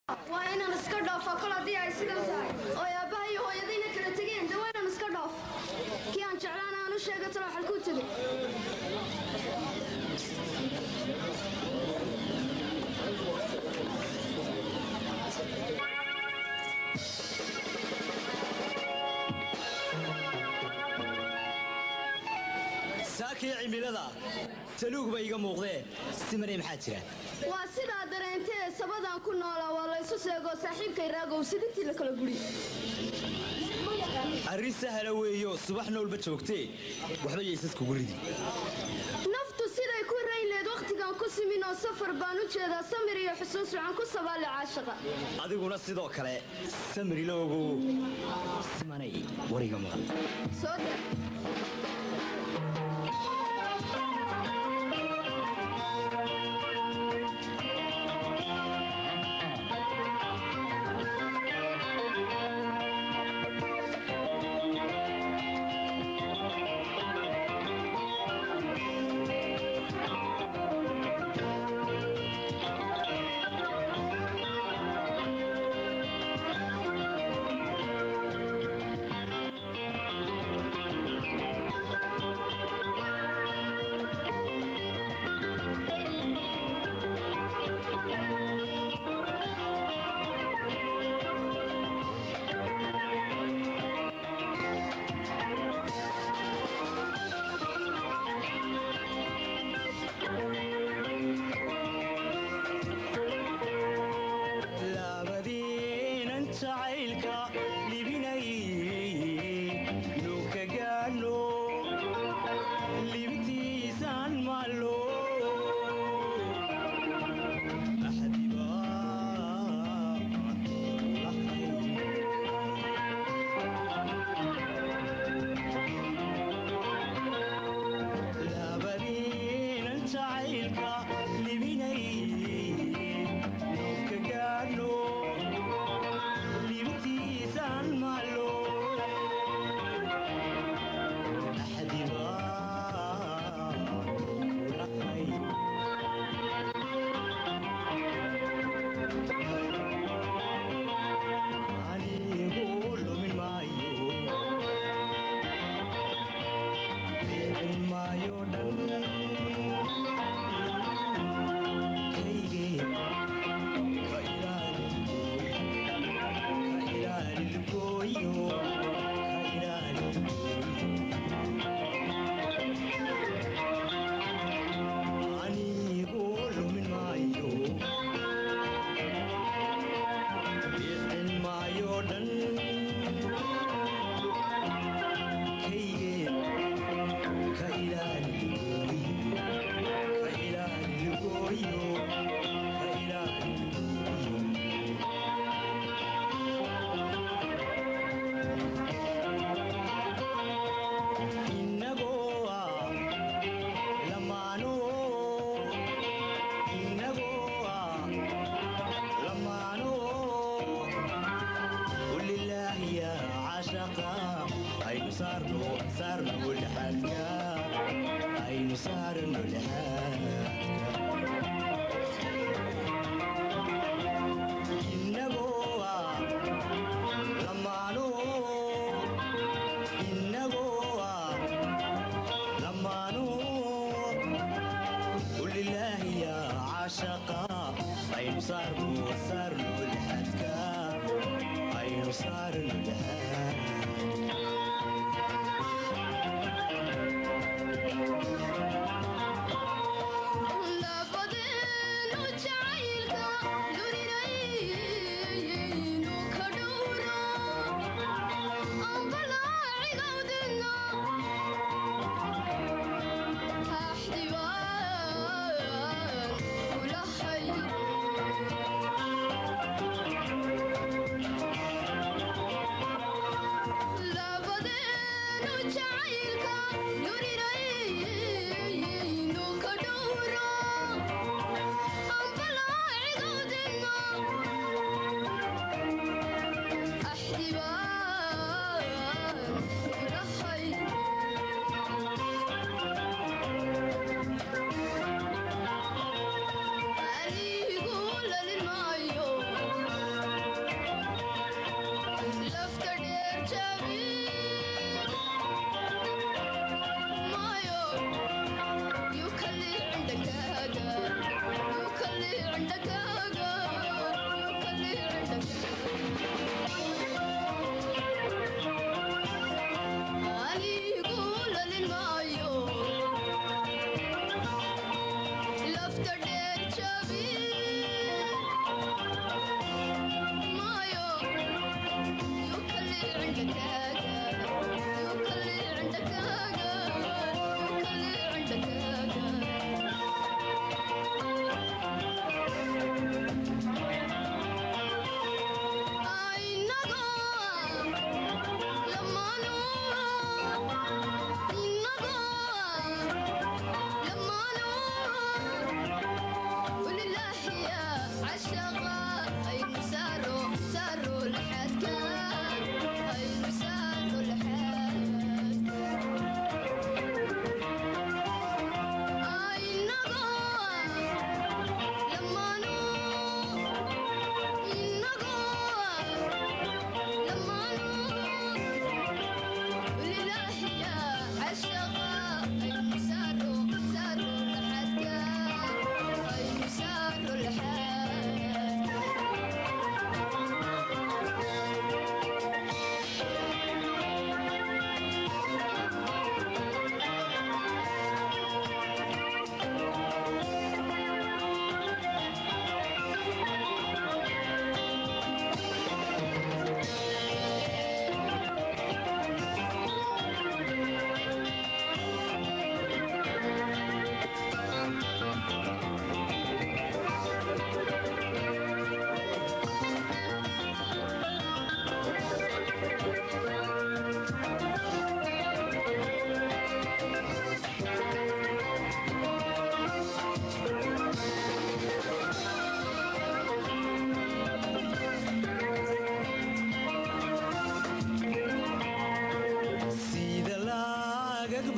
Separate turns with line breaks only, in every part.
waa inaan iska dhaafo kol haddii ay sidan tahay oo aabbaha iyo hooyadayna kala tegeen dee waa inaan iska dhaafo kii aan jeclaan aan u sheega talo xalkuu tegey
saakii cimilada taluug ba iga muuqdee simanay maxaa jira
waa sidaa dareentee sabadaan ku noolaa waa laysu seegoo saaxiibkay raagow sidintii la kala guri
arrin sahla weeyo subaxna walba joogtee waxba yaysaskugu ridi
naftu siday ku raynleed wakhtigan ku simin oo safar baan u jeedaa samir iyo xusuus waxaan ku sabaale caashaqa
adiguna sidoo kale samiriloogu simanay wariga maqan
soo dar
labadiinan jacaylka libinay nuka gaadhno libintiisaan maallo labadiinan jacaylka libinay nuka gaadhno libintiisaan maallo anigu lumin maayo bixin maayo dhan kaygee ka ilaali ka ilaali lugooyo ka ilaali anigu lumin maayo bixin maayo dhan kaygee ka ilaali ka ilaali lugooyo ka ilaali innagoo ah lamaano innagoo ah lamaano kulilaahiya cashaqa aynu saarno saarno lixaadka aynu saarno lixaadka innagoo ah lamaano innagoo ah lamaano kulilaahiya cashaqa aynu saarno saarno lixaadka aynu saarno lixaadka
labadeenu jacaylka duninaynu ka dhowra ambalaacigawdina axdibaan kulahay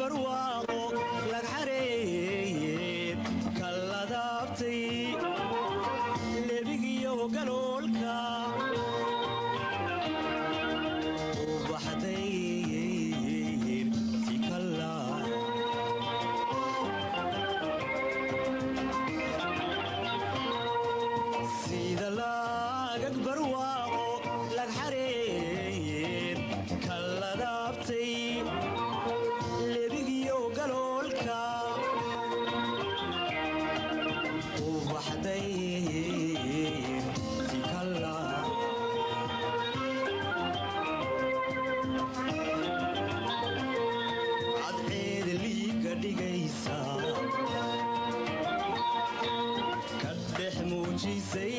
barwaaqo lag xareeyeen kalladaabtay lebigiyo galoolka u baxday tikalla sida laagag barwaaqo lag xareeyeen kalladaabtay lebigiyo galoolka u baxday tikalla cadceeda liiga dhigaysa ka dhex muujisay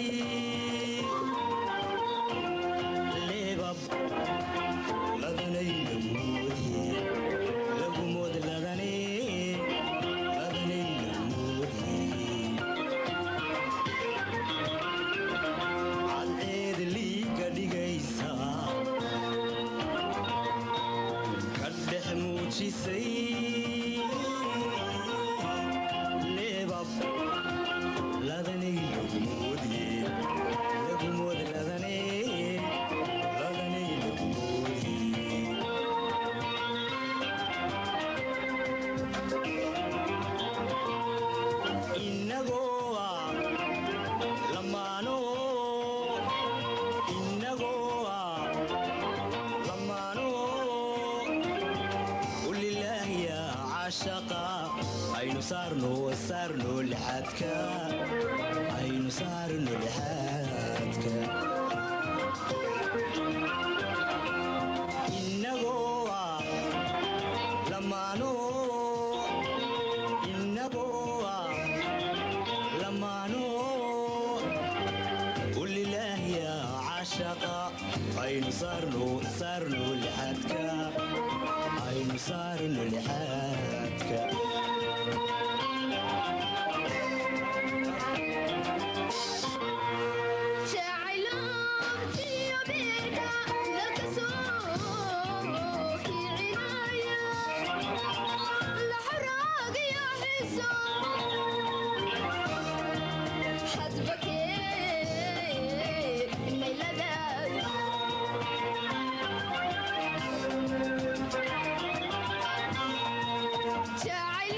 leebab ladanay lagumoodi lagumood ladane ladanay lagumoodi cadceeda liiga dhigaysa ka dhex muujisay leebab ladanay lagumoodi lagumood ladane ladanay lagumoodi inagoo ah lamaano inagoo ah lamaano ulilaahiya cashaqa aynu saarno saarno lixaadka aynu saarno lixaadka inagoo ah lamaano inagoo ah lamaano ulilaahiya cashaqa aynu saarno saarno lixaadka aynu saarno lixaadka
jacayloobtiyo beerka dalka soo kicinaya la xoraagiyo xiso hadba kee mayladaad jacayl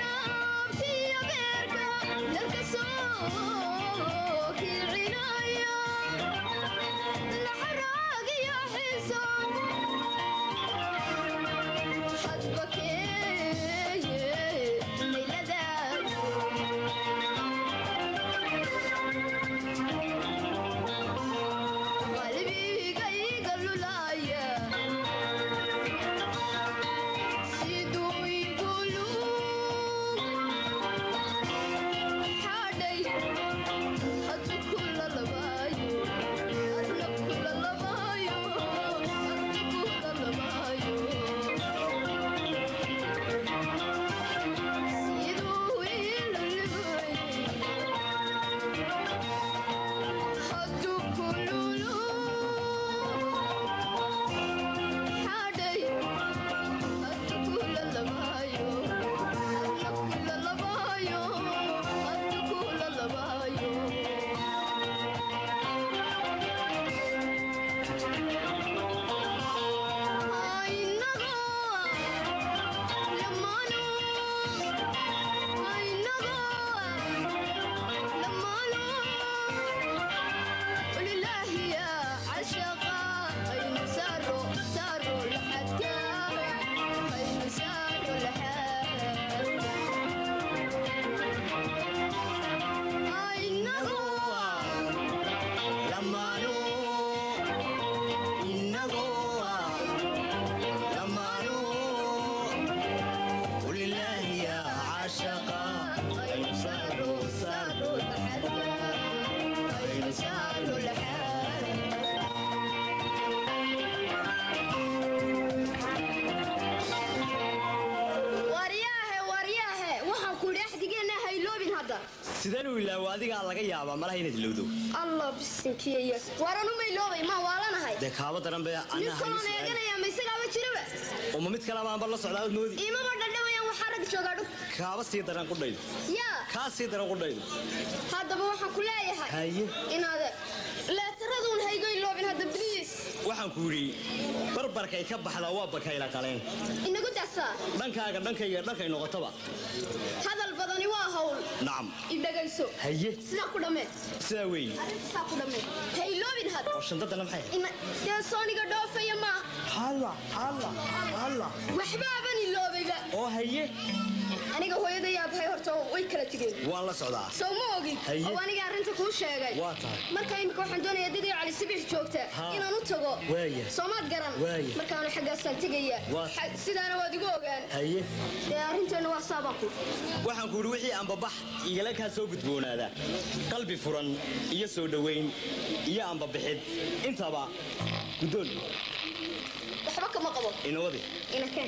sideen u ilaawo adigaa laga yaabaa malaha inaad ilowdo
allah bisinkiya waaran uma iloobay maa waalanahay
dee kaaba daran be
nin kaloon eeganaya ma isagaaba jiraba
uma mid kale maanba la socdaa ad moodi
iimama dhadhamayaan waxaa rag joogaa dhug
kaaba sii daran qudhaydu
yaa
kaa sii daran qudhaydu
haddaba waxaan ku leeyahay
haye
inaad leetaraduun haygo iloobin hadda bliis
waxaan ku yidhi barbarkay ka baxdaa waa bakayla qaleen
inagu daasaa
dhankaaga dhankayga dhankay noqotaba
hadal badani waa hawl
nacam
idhagayso
haye
sidaa ku dhammee
sidaa weeye
arrintasaa ku dhammee ha iloobin had
oo shandadana maxay
Ina- dee sooniga dhoofaya maa
halla halla halla
waxbaaban iloobayba
oo haye
aniga hooyaday aabahay horta way kala tegeen
waan la socdaa
sow ma ogin
Haye.
oo aniga arrinta kuu sheegay
waa tahay
marka imika waxaan doonayaa dadii cali sibix joogta
Ha.
inaan u tago
Waaya.
soomaad garan
Waaya.
markaanu xaggaasaan tegaya
Waa.
Xa- sidaana waad igu ogaan
haye
dee arrinteenna waa saabaan ku
waxaan ku yidhi wixii ambabax igala kaa soo gudboonaada qalbi furan iyo soo dhowayn iyo ambabixid intaba guddoon
waxba kama qabo
inawadi
ina keen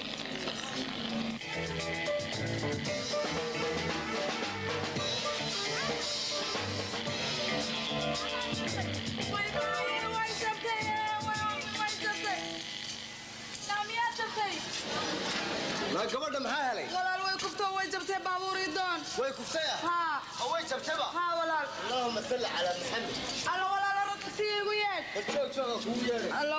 ma gabadha maxaa helay
walaal way kuftoo way jabtay baabuurii doon
way kuftaya
haa
oo way jabtaba
haa walaal
allahuma salli calaa maxamed
allo walaal orodka si igu yeedh
war joog jooga kugu yeedhay
allo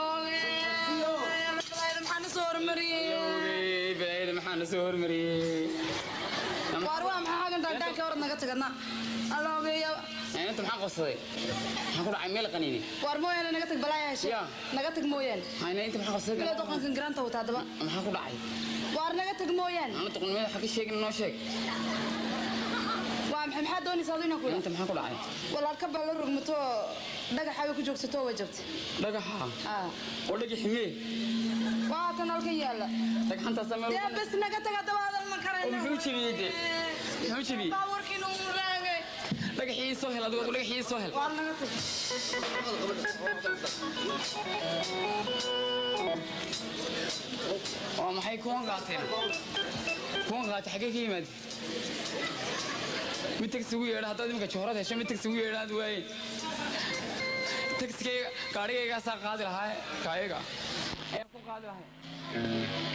maxaa na soo hormariyey
balaayada maxaa na soo hormariyey
waar waa maxaa hagan dhaandaanka orod naga tagadna allo geeya
inta maxaa qabsaday maxaa ku dhacay meel qaniini
waar mooyaane naga tag balaaya heshe
Yaa.
naga tag mooyaane
hayna inta maxaa qabsaday
ilaa doqonkan garaanta wata haddaba
maxaa ku dhacay
waar naga tag mooyaane
ana doqonnimada waxa ka sheegin noo sheeg
waa maxay maxaa doonaysaa adu inaan ku
inta maxaa ku dhacay
walaal ka baa la rogmato dhagaxa way ku joogsato way jabtay
dhagaxa
haa
oo dhagi ximee
waa tan halkan yaalla
dhagxantaasa meel
dee bes naga tag haddaba adan ma
oo
karayna
muxuu jebiyey dee muxuu jebiyey
baabuurkiina uu raagay
dhagaxii soo hel adigu dhagaxii soo hel
waar naga tag
waa maxay kuwan qaateen kuwan qaatay xaggee ka yimaad mid tagsi ugu yeedha haddaad iminka joorad hesho mid tagsi ugu yeedhaad waaye tagsigayga gaadhigaygaasaa qaadi lahaa kaayaga ayaa ku qaadi lahay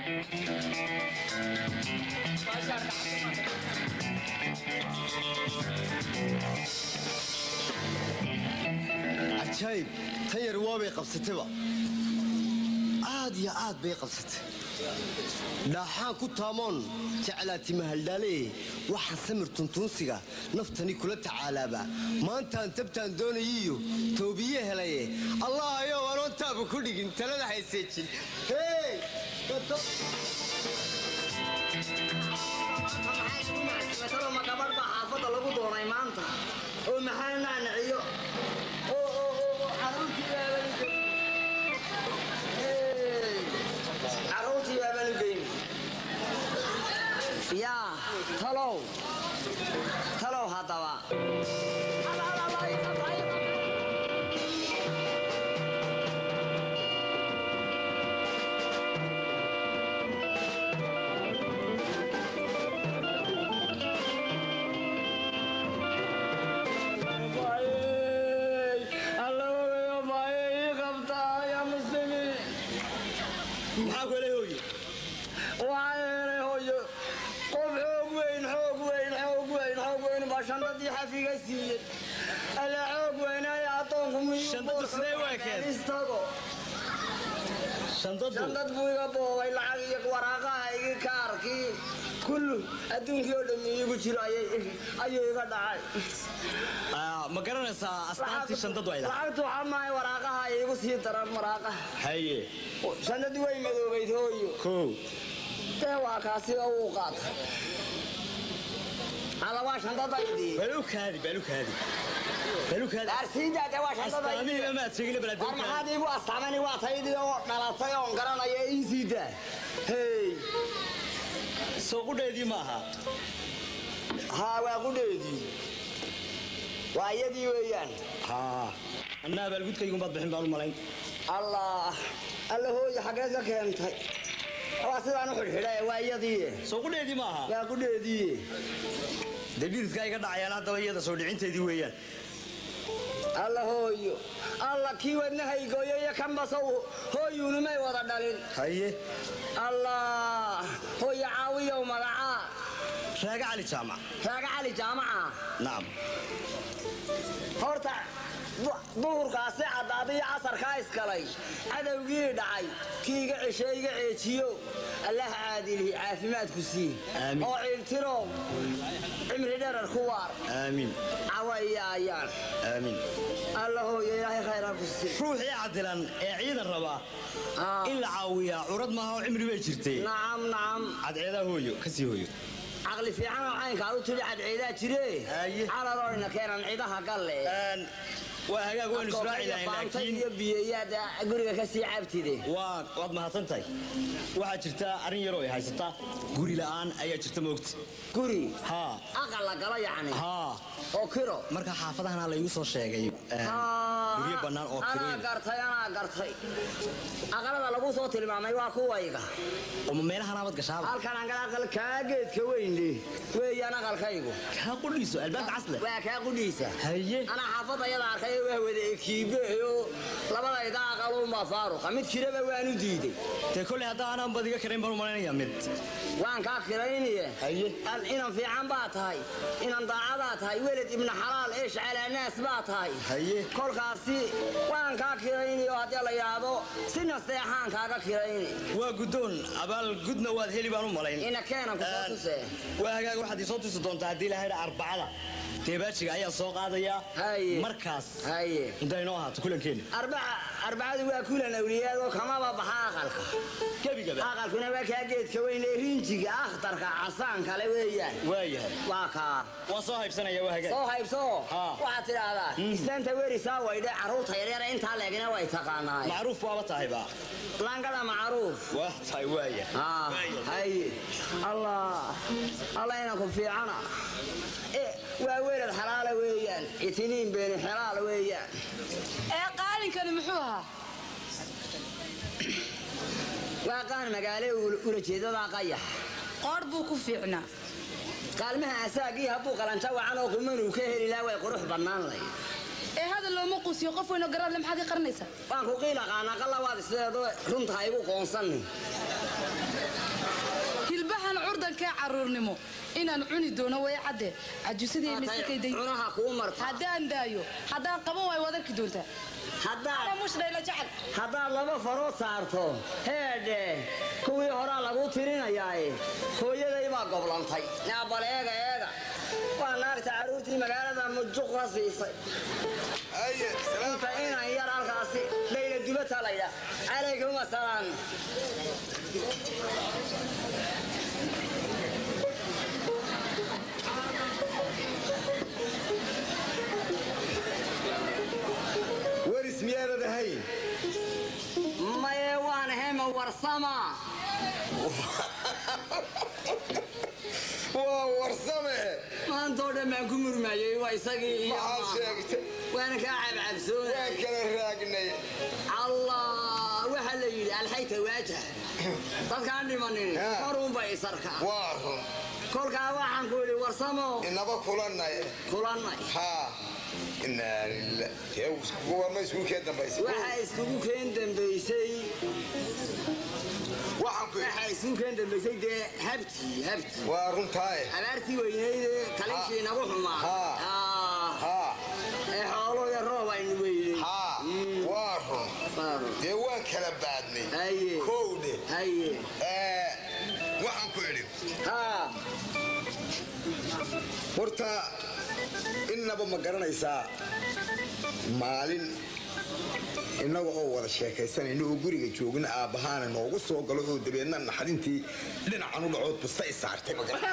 cajaayib tan yar waabay qabsatayba aad iyo aad bay qabsatay dhaaxaan ku taamoon jeclaati mahaldhaale waxaan samir tuntuunsiga naftani kula tacaalaaba maantaan tabtaan doonayiyo toobiye helaye allah ayow anoon taaba ku dhigin talada hayseejin hey
ma gabadh baa xaafadda lagu doonay maanta oo maxaa naanaciyo oo oo oo caruurtii baaban u geyn caruurtii baaban u geyn yaa talow talow haddaba
maxaa ku helay hooye
waxaa yeelay hooyo qof xoog weyn xoog weyn xoog weyn xoog weyn baa shandadii xafiga siiyey alla xoog weynaya addoonku miyuu
Shandadu sidee u ekeed?
istago
shandadu
shandad buu iga boobay lacag iyo waraaqaha igi kaarkii kullu adduunkii oo dhammi iigu jiro ayay- ayuu iga dhacay
Ah, ma garanaysaa astaantii shandadu ay lahaa
lacagtu waxaa maahay waraaqaha iigu sii daran waraaqaha
haye
shandadii way madoobayd hooyo
kow
dee waa kaasi oo uu qaatay alla waa shandadaydii
balukaadi balukaadi balukaadi
daarsiinta dee waa shandadaydii
astaamihiiba maad sheegina
war
balaadukaadi
maxaad iigu astaamani waa taydii oo dhalatay oon garanaya ii sii daa hey
soo qudheedii ma aha
haa waa qudheedii waa iyadii weeyaan
haa annaa abaalgudkaygumaad bixin baan u malayn
allah alla hooyo xaggeed ka keentay waa sidaan u xidhxidha waa iyadii
soo qudheedii ma aha
waa qudheedii
dee dhididkaa iga dhacayaan haddaba iyada soo dhicinteedii weeyaan
alla hooyo alla kii wadnahaygoyo iyo kanbasow hooyuunumay wada dhalin
haye
allah hooyo caawiyow magacaa
raaga cali jaamac
raaga cali jaamaca
nacam
horta du- duhurkaasi caddaaday iyo casarkaa iskalay cadowgii dhacay kii iga ceshe iga ceejiyo allah caadilihi caafimaadku sii
Aamin.
oo ciiltiro cimri dherar ku waar
aamiin
cawayaayaan
aamiin
alla hooyo ilaahay khayraa ku sii
ruuxii cadilan ee ciidan rabaa
Ah.
in la caawiyaa curad maaha oo cimri bay jirtay
nacam nacam
cadceedaa hooyo kasii hooyo
caqli fiicanoo caynkaa u tidhi cadceedaa jire
Haye.
calalooina keenan cidaha galle
Een, waa hagaag waynu israaci lahayn
faanta
laakiin
iyo biyeyaad guriga ka sii cabtide
waa waad mahadsan tahay waxaa jirta arrin yaroo ay haysataa guri la'aan ayaa jirta moogta
guri
haa
aqal la galo yacni
haa
oo kiro
marka xaafadahana laygu soo sheegay een, guryo bannaan oo
anaa
kirooyin
gartay anaa gartay aqalada lagu soo tilmaamay waa kuwayga
uma meelahan abad gashaaba
halkan angal aqal kaa geedka weynle weeyaan aqalkaygu
kaa qudhiiso albaabka casle
waa kaa qudhiisa
haye
anaa xaafadda yada arkay waa wada ekiibeyo labadayda aqalunbaa faaruqa mid kiraba waanu diiday
dee kolley hadda aanan badiga karayn baan u malaynayaa mid
waan kaa kirayniye
Haye.
Al- inan fiican baa tahay inan daacadaa tahay weled ibna xalaal eesh calaanaas baa tahay
Haye.
kolkaasi waan kaa kirayniyo haddii la yidhaahdo si nasteexaan kaaga kirayni
waa guddoon abaal gudna waad heli baan u malayn
ina keenan ku soo
Een,
tusee
waa hagaag waxaad isoo tusi doontaa haddii lahayda arbacada deebaajiga ayaa soo qaadayaa
Haye.
markaas
haye
inta inoo ahaato kulankeena
arbaca arbacadu waa kulan awliyaadoo kamaba baxa aqalka
gebigaba
aqalkuna waa kaa geedka weyn ee rinjiga akhtarka casaan kale weeyaan
waayahay
waa kaa
waa soo haybsanaya waa hagaag
soo haybso
Haa.
waxaad tidhaahdaa islaanta werisaa waydhe carruurta yaryara intaa leegina way taqaanaay
macruuf baaba tahayba
langada macruuf
waa tahay waaya
Ah,
Waaya.
haye allah allah inanku fiicana Eh, waa welad xalaala weeyaan itiniin beeni xalaal weeyaan
ee qaalinkani muxuu ahaa
waa qaan magaale ulajeedada qayax
qoor buu ku fiicnaa
qaalmaha asaagii hadduu qalanja wacan oo qumanuu ka heli lahaa way qurux bannaan lay
ee hadal looma quusiyo qof weynoo garaadle maxaad ka qaranaysaa
waan ku qiila qaanaa qallawaad sideedo runta ha igu qoonsanni
hilbahan curdankee carruurnimo inaan cuni doono way cadde cajusadii misakayday
cunaha kuu marta
haddaan daayo haddaan qaban waayo waad arki doontaa
haddaad
ana mushdhayla jecel
haddaad laba farood saarto heedhe kuwii horaa lagu tirinayaae hooyaday baa goblantay naabal eega eega waa naarta carruurtii magaalada mujuq ka siisay inta inan yar halkaasi dhayla dubata laydha calaykum asalaam
weris miyaanad ahayn
maye waan hema warsama
waa warsame
maantoo dhan baan ku murmayey waa isagii iyo
maxaad sheegtay
waana kaa cabcabsoona
waan kala raagnay
allah waxaa la yidhi alxayta waajah dadkaan dhimanin
Ha.
korunba isarka
waa run
kolkaa waxaan ku yidhi warsamo
inaba kulanay
kulannay
haa inaa lillah dee kuwarma isku kee dambaysay
waxaa iskugu keen dambaysay
waxaan ku
waxaa iskugu keen dambaysay dee habtii habtii
waa runtaaye
abaartii weynaydee kalinkii nagu xumaa
Ha.
Ah,
haa
ee xoolo iyo roob aynu weynay
haa waa run dee waan kala baadnay
haye
kowdhe
haye
ee, waxaan ku idhi
haa
horta innaba ma garanaysaa maalin innaga oo wada sheekaysanayna oo guriga joogna aabbahaana noogu soo galo oo dabeedna naxdintii dhinacan u dhacood busta i saartay ma garan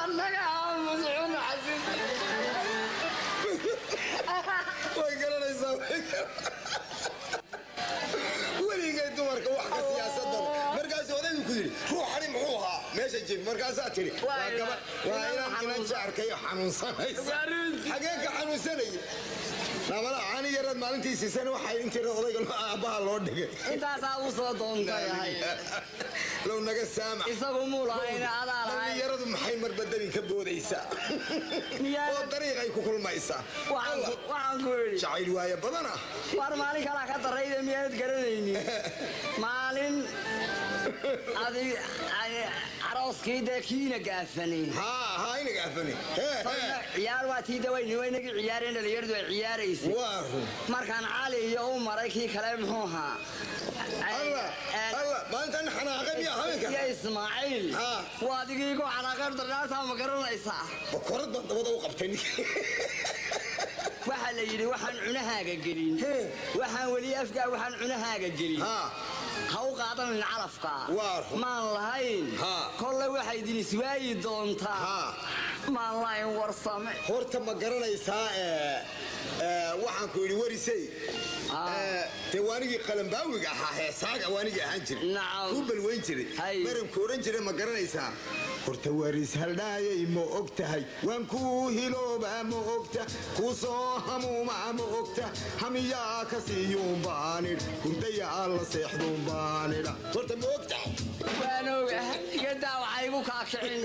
way garanaysaa way gar- weligay dumarka wax ka siyaasadada markaasuu odaygu ku yidhi ruuxani muxuu ahaa meesha
jif markaasaa tidhi waa
Waa
gaba
ina-
waa
inaan
inaan inan
xanuunsan-
jaarkayo xanuunsanaysa
Waa runtii.
xagee ka xanuunsanaya nabala caani yaraad maalintii siisan waxay intii odayga loo- aabbaha loo dhigay
intaasaa u soo doontayahay
low naga saamax
isagu muu lahayna adaa lahay
dhallinyaradu maxay marbadani ka boodaysaa
Miyaa-
oo dariiqay ku kulmaysaa
waxaan
Allah,
ku- waxaan ku idhi
jacayl waaya badana
war maalin kalaa ka darayda miyaanad garanaynin maalin adi ay- arooskii dee kiina gaafanay
haa haa inaga afani hee hee
ciyaar waa tii dawayni waynagii ciyaareen dhalinyaradu ay ciyaaraysay
waa run
markaan cali iyo u maray kii kale muxuu ahaa
alla alla maalintan xanaaqay miyaa habeenka
iyo ismaaciil
Ah.
waa adigii ku xanaaqeen darnaartaa ma garanaysaa
bakorad baan dabada u qabtay ninka
waxaa la yidhi waxaan cunahaaga gelin
Hee.
waxaan weli afgaa waxaan cunahaaga gelin
haa
ha u qaadanin calafka
Waa run.
maan lahayn
Haa.
kolle waxay idin iswaayi doontaa
haa
maan lahayn warsame
horta ma garanaysaa ee, ee, waxaan ku yidhi warisey
Ah.
ee, dee waanigii qalambaawiga ahaa heesaaga waanigii ahaan jiray
Nacam.
kuu balweyn jiray
Hay.
maranku odhan jiray ma garanaysaa horta waris haldhaayay ma og tahay waan kuu hiloobaa ma ogta kuu soo hamuumaa ma ogta hamiyaa ka siiyuun baanidh hurdayaa la seexduun baanidha horta ma og tahay
waan oga igadaa waxay igu kaakicin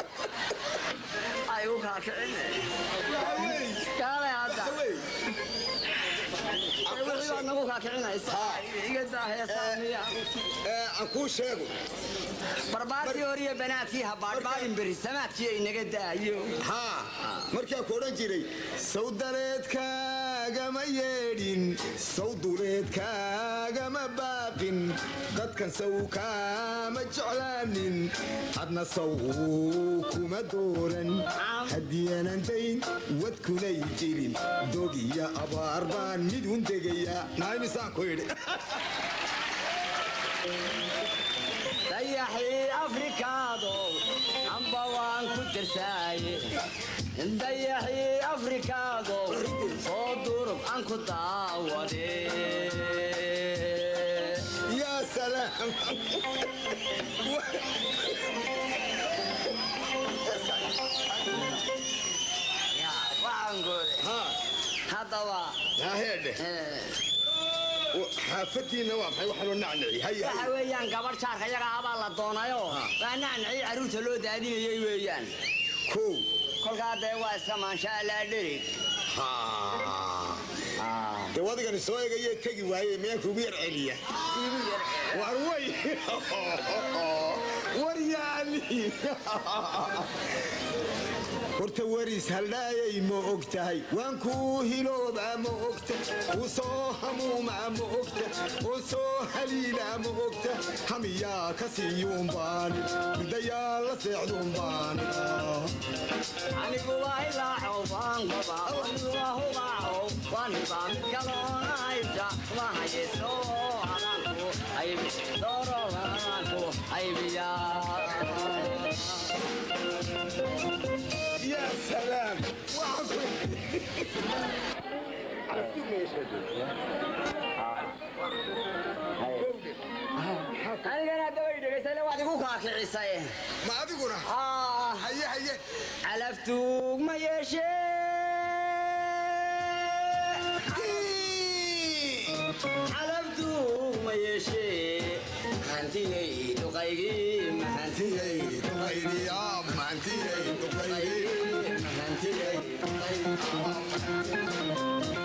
ay igu kaakicin kaale hadda
Wey.
Ee, wixii baad nagu kaakicinaysa igadaa heesaa miya
Ee, aan kuu sheego
barbaartii horiyo banaadkii habaadhbaadhin beri samaadkii ay naga daayo
haa markaa ku odhan jiray sawdareedkaagama yeedhin sawduleedkaagama baaqin dadkan saw kaama jeclaanin hadna saw kuma dooran haddiyaanan dayn wadkunay jirin dog iyo abaar baan mid un degayaa naaymisaan ku idhi
dayaxii afrikaado amba waan ku tirsaaye dayaxii afrikaado soo durub aan ku daawade
yaa salaam
waxaan goode
haa
haddaba
haa heedhe
eh,
xaafadiinna waa maxay waxaa loo nacnaci haya
waxa weeyaan gabadh jaarka yaga abaa la doonayo waa nacnacii carruurta loo daadinayay weeyaan
kow
kolkaa dee waa iska maansha allaa dherig
dee wadigani soo egaye tegi waaye miyaan kugu yar celiya war way war yaani horta waris haldhaayay ma og tahay waan kuu hiloobaa ma ogta kuu soo hamuumaa ma ogta oo soo haliilaa ma ogta hamiyaa ka siiyuun baani hurdayaa la seexduun baani
anigu waa ilaacow baan qabaa anigu waa hubaacow waan hibaa mid kaloonaysa waa hayeso adanku aybi doorolanku aybiyaa
yaa salaam
anigana hadda way dhegaysay waad igu kaakicisay
ma adiguna
Ah,
haye haye
calaftuug ma yeeshee calaftuug ma yeeshee hantigay duqaygii ma hantigay
duqaydiyaa maantiyay duqaydi
hantigay duqaygii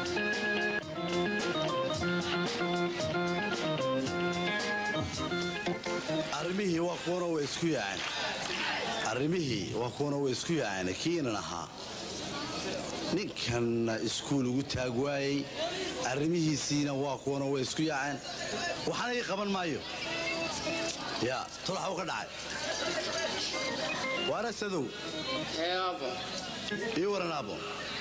arrimihii waa kuwana way isku yaaceen arrimihii waa kuwana way isku yaaceen kiinan ahaa ninkanna iskuul ugu taag waayey arrimihiisiina waa kuwana way isku yaaceen waxaana ii qaban maayo yaa tolaxuu ka dhacay waana sadow
eeabo
ii waran aabo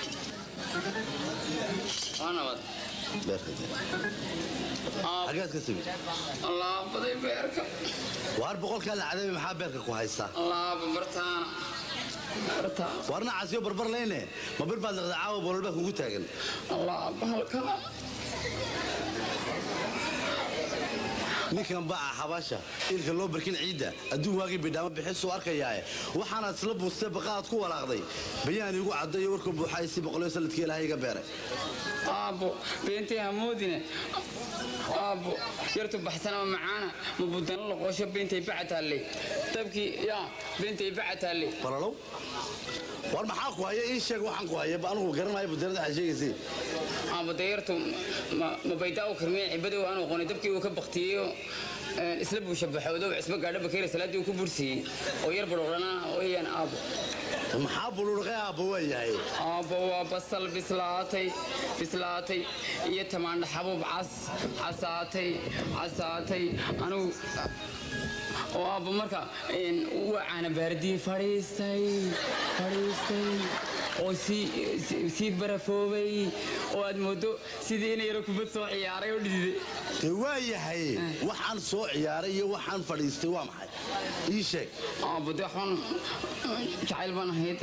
waa nabad
beerka xaggaad ka timid
allaabaday beerka
waar boqolkaa la cadabi maxaa beerka ku haystaa
allaaba bartaana bartaan
waarna casiyo barbar layne ma bir baad liqda caawa boolol baa kugu taagan
allaaba halkaa
ninkan baca xabaasha ilka loo barkin ciidda adduun waagii bidhaamo bixisuu arkayaae waxaanaad isla buustee baqaad ku walaaqday bayaan iigu caddayo warka buuxaay si boqolyo sanadkii ilaahay iga beeray
aabbo beentay hamoodine aabbo yartu baxsan oo macaana ma budana loqosho beentay baca taalle dabkii yaa beentay baca taalle
balalow war maxaa ku haya ii sheeg waxaan ku haya anugu garanayo budeerada waxaa sheegaysay
aabbo dee yartu ma- ma baydaa u karmiyey cibadow aan aqoonay dabkii uu ka baktiyeyo isla buusha baxoodow cisbo gaadho bakeera salaaddii uu ku bursiiyey oo yar badhoodhana ooyaan aabbo
maxaa buluurqay aabba waa yahay
aabbo waa basal bislaatay bislaatay iyo tamaandha xabuub cas casaatay casaatay anigu oo aabbo marka een, waa caana baardii fadhiistay fadhiistay oo sii sii- sii barafoobay oo aad moodo sidii ina yaro kubad soo ciyaaray oo dhididay
dee waa yahay waxaan soo ciyaaray iyo waxaan fadhiistay waa maxay ii sheeg
aabbo dee waxbaan jacayl baan ahayd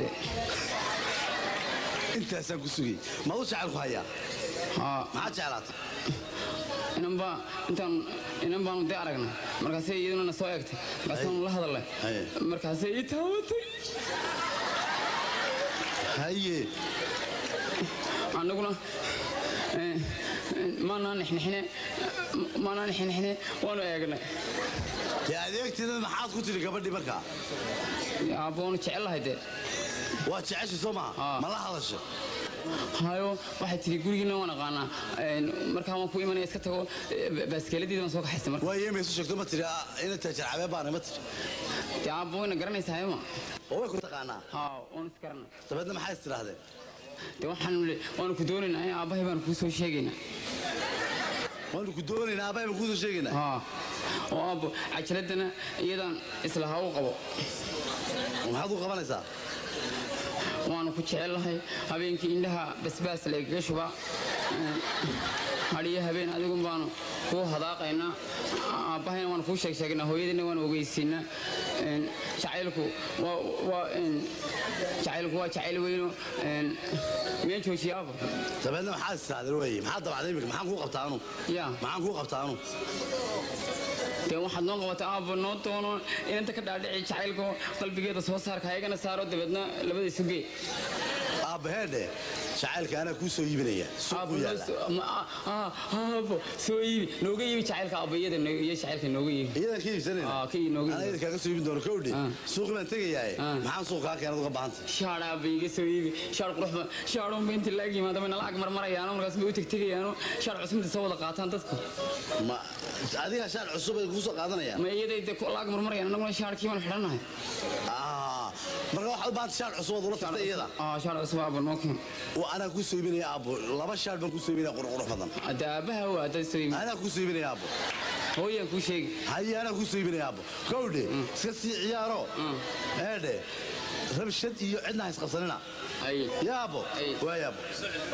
intaasaan ku sugay maad u jecel ku hayaa
haa
maxaad jeclaatay
inan baa intaan inan baanu dee aragnay markaasay iyaduna na soo eegtay markaasaanu la hadalnay
Haye.
markaasay ii taawatay
haye
annaguna eh, eh, maanaa nixnixine maanaa nixnixine waanu eegnay
dee adeegteeda maxaad ku tiri gabadhii markaa
aabbo waanu jecellahay dee
waa jeceshay soo maha
Aa.
ma la hadasha
hayo waxay tiri gurigiina waan aqaanaa Eh, markaa waan ku imanaya iska tago eh, baaskeeladiida waan soo kaxaystay marka
waa yeema isu sheegto ma tiri ah, ina taajar cabee baana ma tiri
dee aabbo wayna garanaysaa hayma
oo way ku taqaanaa
haa waan isgaranay
dabeedna maxay is tidhaahdeen
dee waxaanu le- waanu ku doonaynaa eh, aabbahay baanu kuu soo sheegaynaa
waanu ku doonaynaa aabbahay kuusoo sheegaynaa
haa oo aabbo cajaladana iyadaan isla ha u qabo
maxaad u qabanaysaa
waanu ku jecellahay habeenkii indhaha basbaas laygaga shubaa hadhiyo habeen adigun baanu kuu hadaaqaynaa aabbahayna waanu kuu sheeg sheegnaa hooyadina waanu ogeysiinaa Een, jacaylku waa waa een, jacaylku waa jacayl weyno een, miyaan joojiya aabbo
dabeedna maxaad is tidhaahdeen waaye maxaad dabacday imika maxaan kuu qabtaa anu
yaa
maxaan kuu qabtaa anu
dee waxaad noo qabata aabbo noo doono inanta ka dhaadhici jacaylka qalbigeeda soo saarka ayagana saaro dabeedna labada isu gee
aabbaheedhe jacaylka anaa kuu soo iibinaya suuqu
Aabbo, noo
yaalla
soo- ma- ah, ah, aabbo soo iibi nooga iibi jacaylka aabbo iyada no- iyo jacaylka nooga iibi
iyadan ka iibsanayna
Ah, ka ii- nooga
anaa
iibsan.
idin kaaga soo iibin doono kowdhe
Ah.
suuqi baan tegayaaye
Ah.
maxaan suuq kaa keenad uga baahantay
shaar aabba iga soo iibi shaar qurux badan shaarunba inta laag yimaada bayna lacag marmarayaano markaas bay u tegtegayaano shaar cusubta soo wada qaataan dadku
ma adiga shaar cusub ay kuu soo qaadanayaan
ma iyaday de lacag marmarayaan annaguna shaarkii baan xidhannahay
Ah, marka waxaad u baahantay shaar cusub ood ula tagtay iyada
ah shaar cusub aabba noo keen
oo anaa kuu soo iibinaya aabbo laba shaar baan kuu soo iibinaya qurqurux badan
hadda aabbaha waa haddaad soo iibi
anaa kuu soo iibinaya aabbo
hooyaan kuu sheegi
haye anaa kuu soo iibinaya aabbo kowdhe iska sii ciyaaro eedhe rabshad iyo cidna ha isqabsanina
ay
yaabo
Ay.
waa yaabo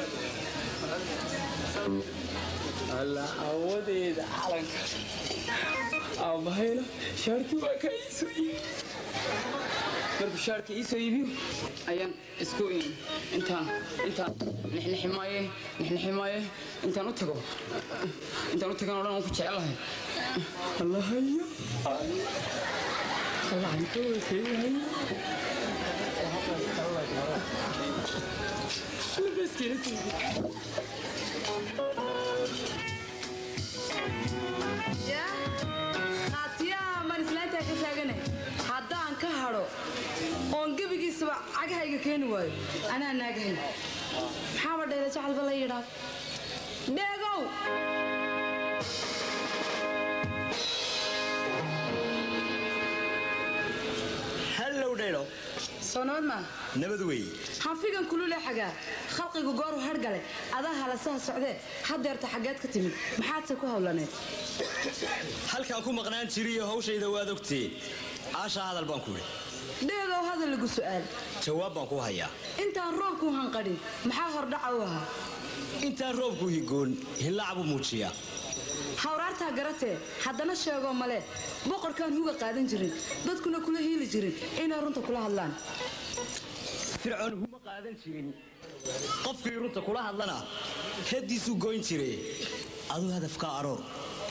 alla awadeeda calanka aabbahayna shaarkii waa ka ii soo iibi markuu shaarka ii soo iibiyo ayaan isku intaan intaan nixnixi maaye nixnixi maaye intaan u tago intaan u tagan oo dhan waan ku jecelahay allahayo allahanka wakeeyahay
qaatiyaha maan islaantaa ka taagana haddaan ka hadho oon gebigiisaba cagahayga keeni waayo anaa naagahay maxaaba dheela jacalba la yidhaa dheegow
hallow dhaylo
soo nabad maa
nabad weeye
hanfigan kulule xagaa khalqigu gooru hargale adaa halasaha socdee hadeerta xaggeed ka timid maxaadse ku hawlaneed
halkaan ku maqnaan jiriyo hawshayda waad ogtee aashaa hadal baan ku idhi
dheegow hadal lagu su'aal
jawaab baan ku hayaa
intaan roobku hanqadhin maxaa hordhaca u ahaa
intaan roobku higoon hillaac buu muujiyaa
hawraartaa garatee haddana sheegoo male boqorkaan huga qaadan jirin dadkuna kula hiili jirin inay runta kula hadlaan
fircoon huma qaadan jirin qofkii runta kula hadlana haddiisuu goyn jire aduu hadafka aroor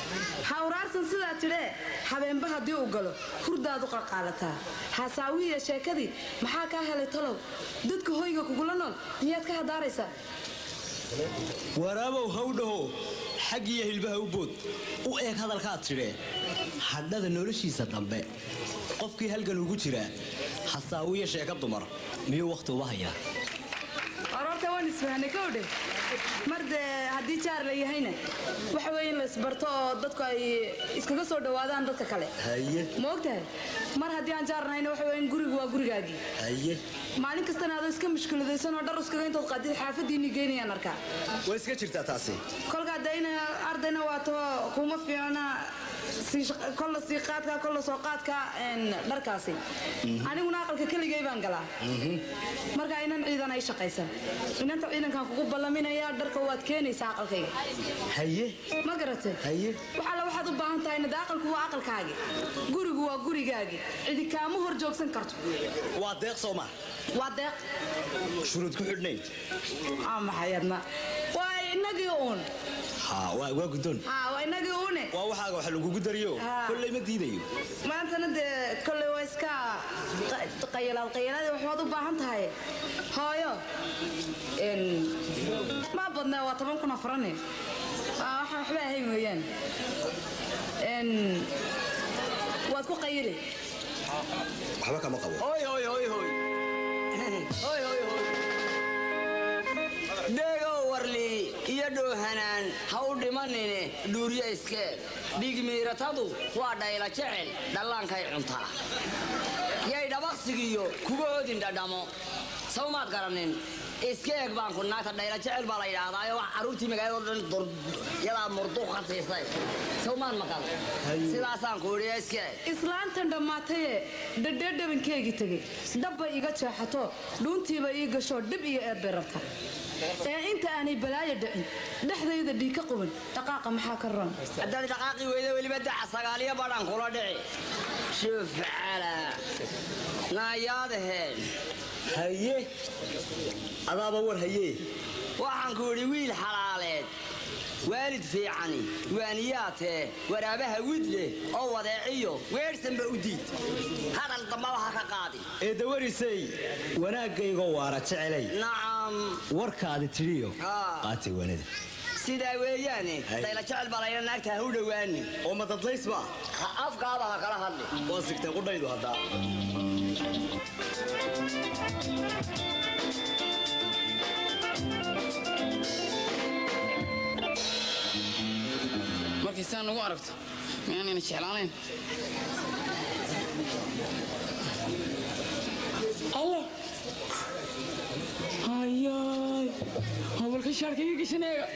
hawraarsan sidaa tidhee habeenba haddii uu galo hurdaadu qalqaalataa hasaawihiiyo sheekadii maxaa kaa helay talow dadka hoyga kugula nool miyaad ka hadaaraysaa
waraabow hawdhaho xag iyo hilbaha u bood u eeg hadalkaad tidhee hadhada noloshiisa dambe qofkii halgan ugu jiraa hasaawiyo sheeka dumar miyuu wakhti uba hayaa
aroorta waan isfahanay kowdhe mar dee haddii jaar la yahayna waxa weeye in la isbarto oo dadku ay iskaga soo dhowaadaan dadka kale
haye
ma ogtahay mar haddii aan jaar nahayna waxa weeye in gurigu waa gurigaagii
haye
maalin kastana adoo iska mushkiladaysan oo dhar iskaga intood qaadid xaafadiinni geynayaan arkaa
way iska jirtaa taasi
kolkaa dayna ardayna waato kuma fiicna sii shaq- kolla sii qaadka kolla soo qaadka een, dharkaasi aniguna aqalka keligay baan galaa marka inan ciidan ay shaqaysan inanta ciidankan kugu ballaminaya dharka waad keenaysaa aqalkayga
haye
ma garatay
haye
waxaale waxaad u baahan tahay nade aqalku waa aqalkaagi gurigu waa gurigaagi cidi kaama hor joogsan karto
waa deeq soo ma
waa deeq
shuruud ku xidhnayn
aa maxayadna waa inagii uun
ha waa waa guddoon
haa waa inagii uune
waa waxaaga wax lagugu dariyo
Ah.
kolley ma diidayo
maantana dee kolley waa iska qa- qayalaad qayalaad waxbaad u baahan tahay hooyo n ma badnaa waa toban kun afarane Waa waxa waxba ahayn weeyaan n waad ku qayili
waxba kama qabo
Hoy, hoy, hoy, hoy. Hoy, hoy, hoy. Dhegow warli iyo dhoohanaan ha u dhimanine dhuuriyo iskeed dhigmiiratadu waa dhayla jecel dhallaankay cuntaa yay dhabaqsigiyo kuga odin dhadhamo sawmaad garanin iska eeg baan ku naagta dhayla jecel baa la yidhaahdaayo wax carruurtii magaalada oo dhan dur- yadaa murduq ka siisay sawmaad maqal sidaasaan ku idhi iska eeg
islaantan dhammaataye dhadhee dhabankeegii tegey dhabbay iga jeexato dhuuntiiba ii gasho dhib iyo eed bay rabta ee inta aanay balaayo dhicin dhexdayda dhiig ka quban dhaqaaqa maxaa ka ron
haddaad dhaqaaqi weyda weliba daca sagaaliyo badhan kula dhici shuf cala naayaadaheen
haye adaaba war haye
waxaan ku idhi wiil xalaaleed waalid fiicani waaniyaatee waraabaha widle oo wadeeciyo weedhsanba u diid hadal dambaba ha ka qaadi
ee dawarisay wanaaggaygoo waara jecelay
nacam
warkaadi tidhiyo
Ah.
qaatay wanada
sidaa weeyaane
Hay.
dayla jecel baa layna naagta ha u dhowaani
oo ma dadlaysba
ha afkaaba ha kala hadli
waa sigtay qudhaydu haddaa
markay saa nagu aragto miyaanayna jeclaanayn allah hayaay hobolka shaarkayga gashaneega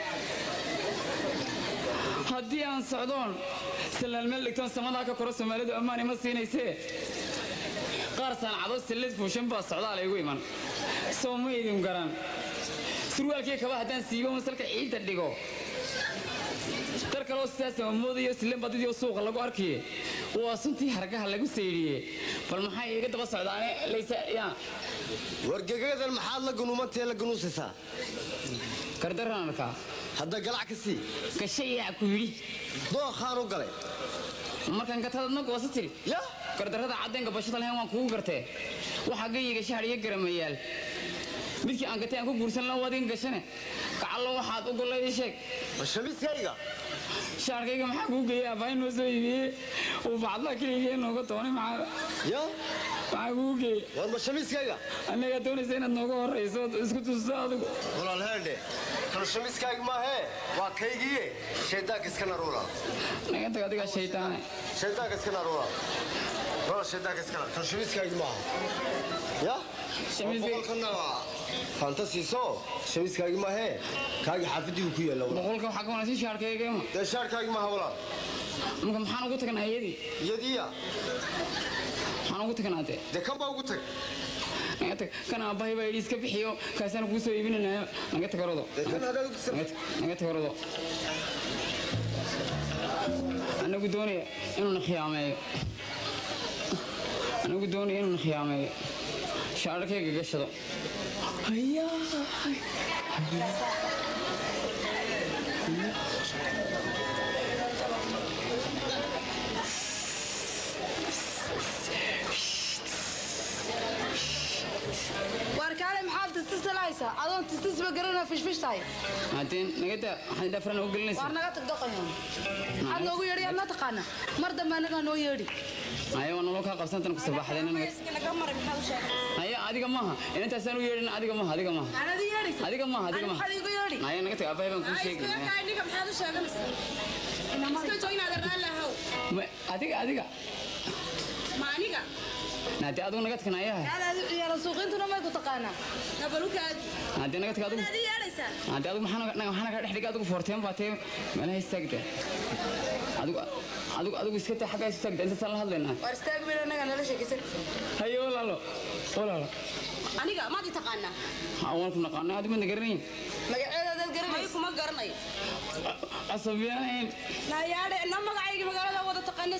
haddii aan socdoon sallaal meel dhigtoon samadaa ka koro soomaalidu ammaan ima siinaysee qaar saancado sallad fuushan baa socdaal igu iman soo ma idin garan surwaalkii kaba haddaan siibo masalka ciidda dhigo dar kaloo sidaas moodayo silen badidii suuqa lagu arkiye waa suntii hargaha lagu saydiye bal maxay iga daba socdaane laysa yaa
wargagadan maxaad la gunuumantee la gunuusaysaa
gardaraan arkaa
hadda galac ka sii
gashayaa ku yidhi
dookhaan u galay
markaan gatadadna goosa tiri
ya
gardarrada caddeenka bashada lahayn waan kugu gartee waxaa gayiga shahar iyo garamayaal midkii aan gatay aan ku guursan la wadin gashane gacallo waxaad u gollay ii sheeg
ma shamiiskayga
shaarkayga maxaa kuu geeyey abbaa inoo soo iibiyey uu bacdla keligee nooga doonay maxaa
ya
maxaa kuu geeyey
war ma shamiiskayga
annagaa doonaysa inaad nooga horrayso ood isku tusto adigu
walaal heendhe kan shamiiskayga maahee waa kaygiiye shaydaanka iska naruula
naga tag adigaa shaytaane
shaydaanka iska naruula walaal shaydaanka iska nar kan shamiiskayga maaha ya
Shamiiskayga-
boqolkana fanta siiso shamiiskayga maahee kaagi xaafadigu ku yaalla walaal
boqolka waxaa ka wanaagsan shaarkaygama
dee shaarkayga maaha walaal
marka maxaan ugu tagnaa iyadii
iyadiya
maxaan ugu tagnaa dee
dee kan baa ugu tag
naga tag kan aabbahay baa yidhi iska bixiyo kaasaan kuu soo iibinanayo naga tag orodo
dee kan hadaad ugu
naga tag- naga tag orodo anagu doonaya inuuna khiyaameeyo anagu doonaya inuuna khiyaameeyo shaararkayga gashado hayaa
adoon tistisba garanaa fishfish tahay
haddii nagada waxaad dhafran u gelinaysa
waar naga tag doqayo maxaad noogu yeedhi yaad ma taqaana mar dambe anagaa noo yeedhi
haye waa nolol kaa qabsantan ku sabaxdeen haye adiga maaha inantaasaan u yeedhin adiga maaha adiga maaha
anadi yeedhaysa
adiga maaha adiga maaha
maxaad iigu yeedhi
haye naga tag abahay baan kuu sheegi
ninka maxaad u sheeganaysaa iska joognaada raallahow
Ma- adiga adiga
ma aniga
naadi adigu naga tagna ayaha
anaadi ciyaala suuqiintuna may ku taqaanaa
nabalukaadi
haddii naga tag adigu
adi yeedhaysaa
haddii adigu maxaa naga- maxaa naga dhex dhigay adigu foorteen baa tee meelaha istaagda adigu adigu adigu iska taa xaggaa istaagda intaasaan la hadlaynaa
waar istaag bil anagaa nala sheekaysan
haye walaalo walaalo
aniga maad i taqaanaa
ha waan ku naqaanay adigu madna garanayn
magaceeda adaad
may
garanaysa
kuma garanayo
casabiyaan
nayaadhe na magacayga magaalada wada taqaana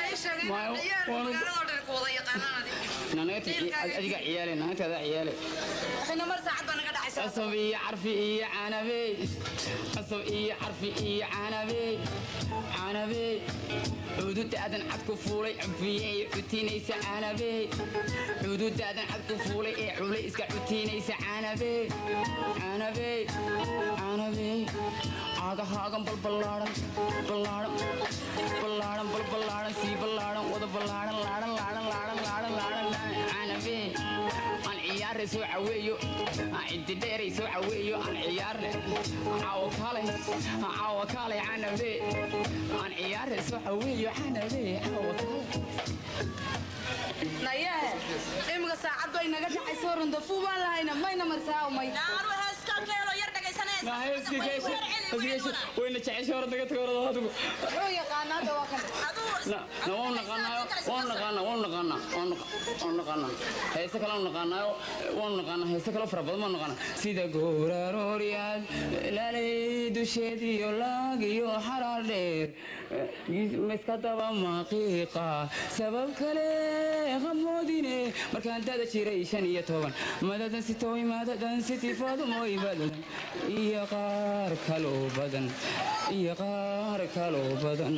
naga tag adiga ciyaale naagtaada ciyaale
waxayna mar saacad baa naga dhacaysa
qasab iyo carfi iyo canabey qasab iyo carfi iyo canabey canabey cududaadan cad ku fuulay cufiyey cutiinaysa canabey cududaadan cad ku fuulay ee culay iska cutiinaysa canabey canabey canabey caagahaagan balballaaran ballaaran ballaaran balballaaran sii ballaaran wada ballaaran laaran laaran laaran laaran laaran canabey aan ciyaare soo caweeyo aan ciddi dheeray soo caweeyo aan ciyaarne caawo kaalay caawo kaalay canabe aan ciyaare soo caweeyo canabe caawo kaalay
nayahe imika saacad bay naga dhacaysa randafuu baan lahayna mayna marsaa may
naanu heeskan keelo yar
wayna jecesha hore daga tago hore adigu
wuxuu yaqaanaa hadda waa kan
na waan naqaanaayo waan naqaanaa waan naqaanaa waan naqa- waan naqaanaa heese kale waan naqaanaayo waan naqaanaa heese kale fara badan waan naqaanaa sida goorarooryaad laalay dusheediyo laagiyo xaraar dheer miska daba maqiiqa sabab kale qamoodine markaan dada jiray shan iyo toban madadan sitooy madadan sitifadumoy badan iyo qaar kaloo badan iyo qaar kaloo badan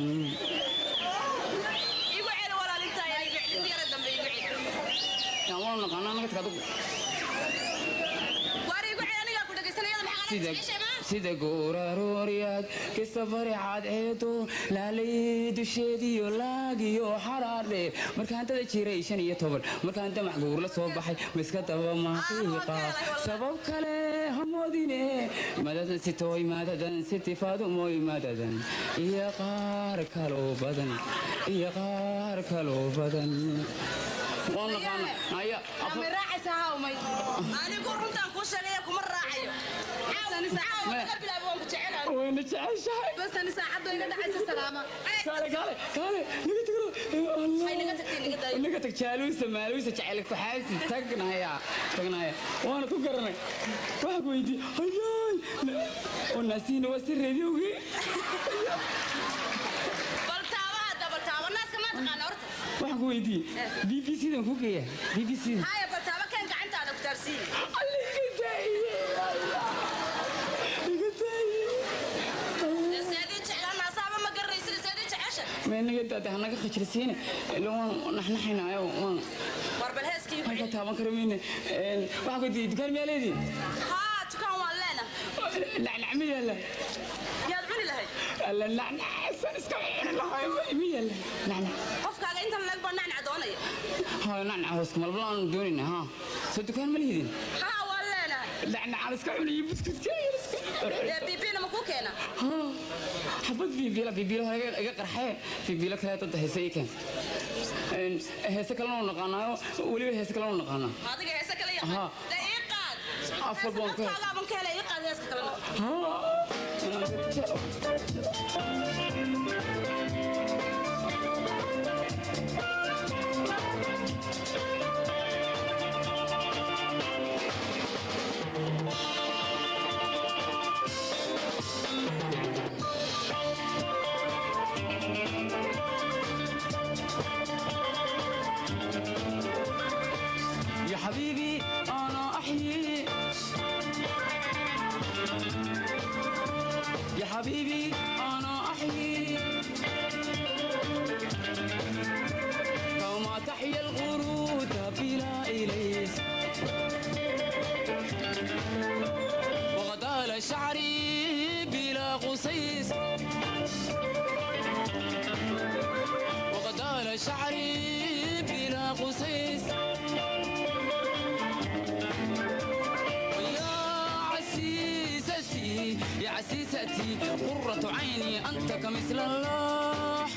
igu celi walaalintaay igu celi yara dambe igu celi
Yaa waan naqaanaa naga tag adigu
waar igu celi anigaa ku dhegaysanayada maxaa
sida
qala jeceshay maa
sida goorarooryaad kasta farixaad ceedo laalay dusheediyo laagiyo xaraardhe markaan dada jiray shan iyo toban markaan damac guur la soo baxay miska daba maqiiqa sabab kale hamoodine madadan sitooy madadan sitifaadumoy madadan iyo qaar kaloo badan iyo qaar kaloo badan waan naqaana aya
ma raacaysa hawmay
anigu runtaan kuu sheegaya kuma raacayo caawa laga bilaabo waan ku jecelahay
wayna jeceshahay
basani saacad bay naga dhacaysa salaama
kaale kaale kaale naga tagro
Ay, naga tagtay, naga daayo.
naga tag jaaluusa maaluusa jecel kuxaasi tagnaya tagnaya waana ku garanay waxaa ku weydii hayaay oo naasiina waa si reediyogi
bal taaba hadda bal taaba naaska maa taqaana horta
waxaan ku weydii b b c dan ku geeya b b c
haya bal taaba keen gacantaada ku taarsiiye dee seedii jeclaa naasaaba ma garanaysid seedii jecesha
naga daada hanaga khajrisiine ila waan naxnaxaynaayo waan
war bal heeskii igu
halka
celi
taaban kara mayne waxaan ku weydii dukaan miyaa leedii
haa dukaan waan leena
nacnac ma yaalla
yaad cuni lahayd
alla nacnacsan iska cuni lahay ma yaalla nacnac
qofkaaga intan leeg baa nacnac doonaya
ها نعنع هوسك مال بلان دونينا ها صدق كان مليدين
haa waan leenahay
نعنع على سكا علي بسكوت كاير
dee biibina ma kuu keena
ها حبت في بيلا في بيلا هاي قرحه في بيلا كلا تده هسي كان ان هسه كلا نقانا ولي هسه كلا نقانا
adiga heese kale
Haa.
yaqaan dee ii qaad
Afar baan ka-
afkaagaaban ka helay ii qaad heeska kalena
ها يا حبيبي انا احيي يا حبيبي انا عزيزتي قرة عيني أنت كمثل اللوح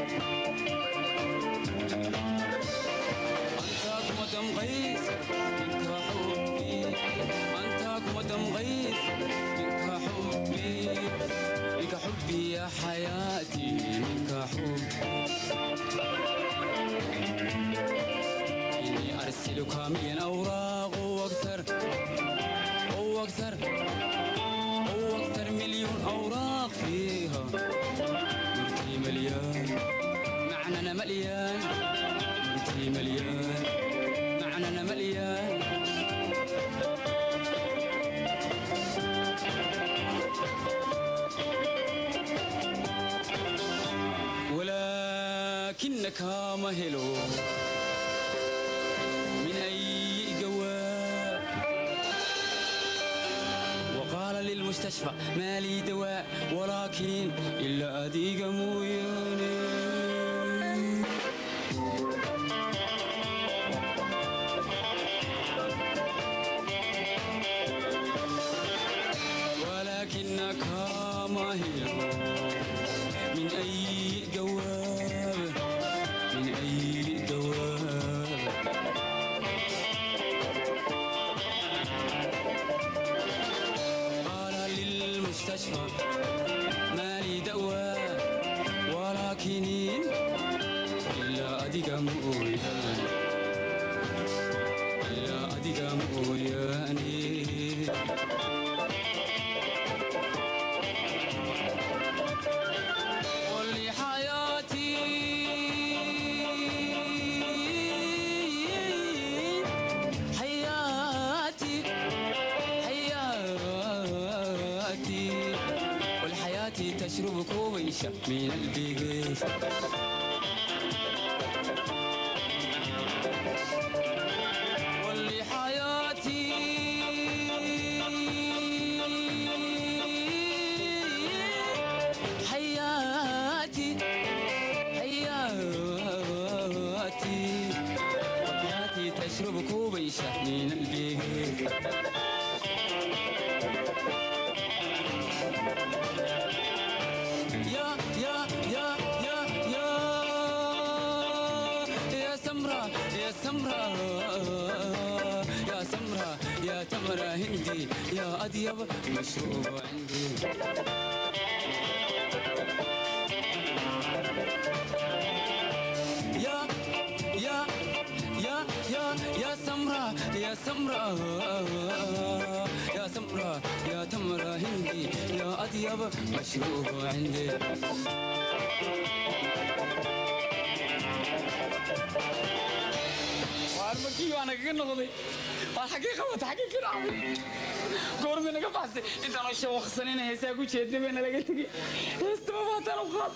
أنت كمدم غيث منك حبي أنت كمدم غيث منك حبي منك حبي يا حياتي منك حبي إني أرسلك من أوراق وأكثر وأكثر وأكثر مليون أوراق فيها نورتي مليان معنى مليان نورتي مليان معنى مليان ولكنك مهل من أي جواب وقال للمستشفى ما لي دواء ولكن إلا أديق موياني ولكنك ماهر من أي جواب من أي جواب قال للمستشفى ما لي دواء ولكن إلا أديك مؤيان إلا أديك مؤياني قل لي حياتي حياتي حياتي والحياة تشرب كويشة من البيت قل لي حياتي حياتي حياتي حياتي تشرب كوبيشة من البيت يا يا يا يا يا يا سمرة يا سمرة يا سمرة يا تمرة هندي يا أطيب مشروب عندي يا يا يا يا يا سمرة يا سمرة يا سمرة يا تمرة هندي يا أطيب مشروب عندي وارمكي وانا كنا غضي والحقيقة وتحقيق العمل قول من قفصتي انت انا شو خصني هيسا كو جيدنا بين لغا تغي هيستو ما تلو قاد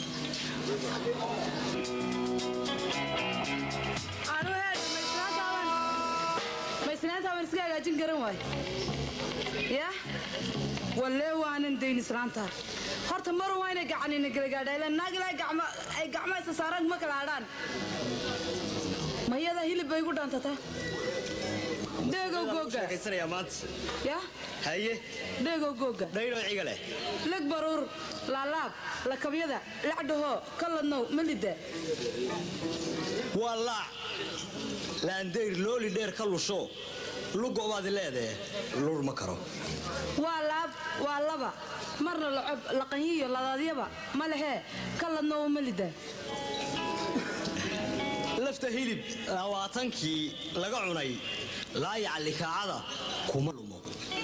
anu heed maisnaantaaban maisnaantaaban iska hagaajin garan waay yah wallee waanan dayn islaantaa horta marun waa inay gacanina galagaadha ila naag ilaa gacma ay gacma isa saaraan ma kala hadhaan mayada hilib bay igu dhaantataa dheegow googa
sheekaysanayaa maanta
yah
haye
dheegow googa
dhaydhoo ciga leh
leg baruur laalaab lakabyada lacdhahoo kalladnow malida
waa laac laandayr looli dheer ka lusho lugobaad leedee lur ma karo
waa laab waa laba marna lacob laqanyiyo ladaadyaba ma lehee kalladnow malida
lafta hilib labaatankii laga cunay laayaca likaacada kuma lumo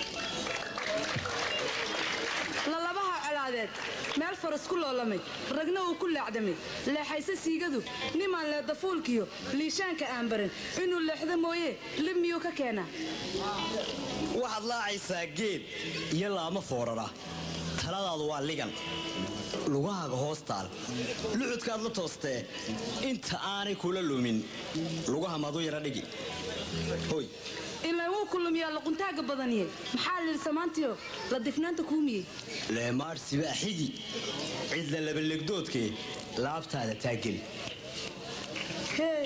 lalabaha colaadeed meel faras ku loolamay ragna uu ku laacdamay leexayse siigadu nimaan leedafuulkiyo liishaanka aan baran inuu leexdo mooye lib miyuu ka keenaa
waxaad laacaysaa geed iyo laamo foorara taladaadu waa ligan lugahaaga hoos taal luxudkaad la toostee inta aanay kula lumin lugaha madu yara dhigi hoy
ilaa wuu kulumiyaa luquntaaga badaniye maxaa lili samaantiyo la difnaanta kuumiyey
leemaadhsiba xigi cidla labalegdoodkee laabtaada taageli
hee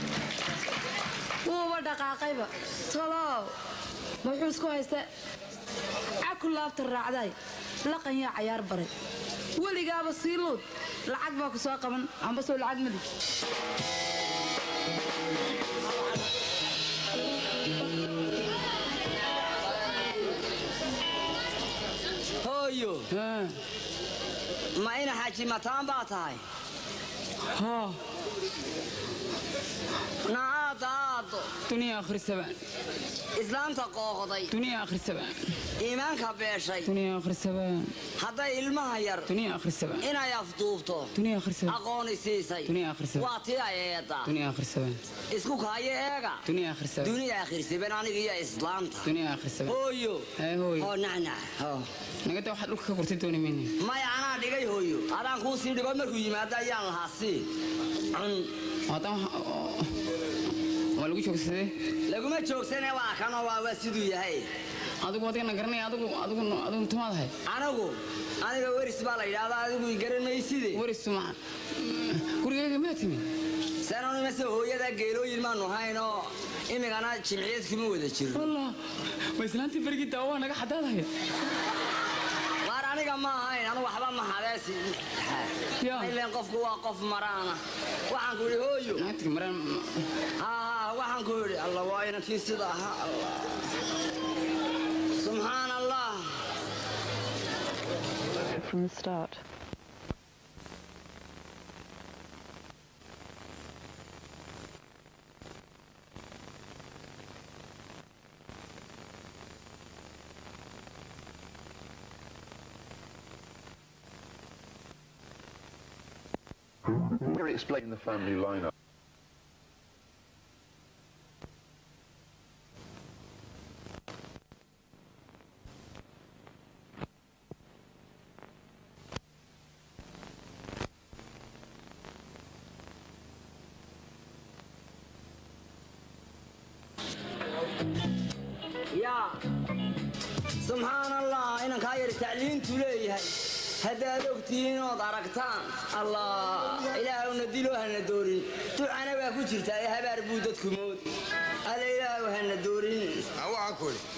wuuba dhaqaaqayba talow muxuu isku haysta caku laabta raacday laqan yaa cayaar baray weligaaba sii luud lacag baa ku soo qaban amba soo lacag madi
hooyo ma ina xaaji mataan baa tahay nacaada aado
duniya akhrisabaan
islaanta qooqday
duniya akhrisabaan
iimaanka beeshay
duniya akhrisabaan
hadday ilmaha yar
duniya akhrisabaan
inay afduubto
duniya akhrisabaan
aqooni siisay
duniya akhrisabaan
waa tii ay eedda
duniya akhrisabaan
isku kaayo eega
duniya akhrisabaan
duniya akhirsiban aniga iyo islaanta
duniya akhrisabaan
hooyo
hee hooyo
oo nacnac hoo
nagada waxaad dhulka ka gurtay dooni mayne
maya anaa dhigay hooyo adaan kuu sii dhigo markuu yimaado ayaan lahaa sii cun
haddaan waa lagu joogsadee
laguma joogsane waa kanoo waa waa siduu yahay
adigu adigana garanaya adigu adigu adigu tumaadahay
anigu aniga weris baa la yidhaahdaa adigu i garan mayside
weris tuma gurigayga maa timi
sanonimase hooyada geelooyin maanu haynoo imigana jimciyad kuma wada jiro
wallah ma islaantii bergii daawa waa naga xadaadaya
waar aniga ma ahayn anu waxba ma hadeesi ileen qofku waa qof maraana waxaan ku idhi hooyo
naagtiga maraan
haa waxaan ku idhi alla waa inankii sida ahaa allah subxaan allah
from the start.
Really explain the family lineup.
yaa subxaan allah inankaa yar tacliintu leeyahay haddaad ogtihiin ood aragtaan allah ilaahowna dilo hana doorin ducana waa ku jirtaa ee habaar buu dadku moodi alla ilaahow hana doorin
waxaan ku idhi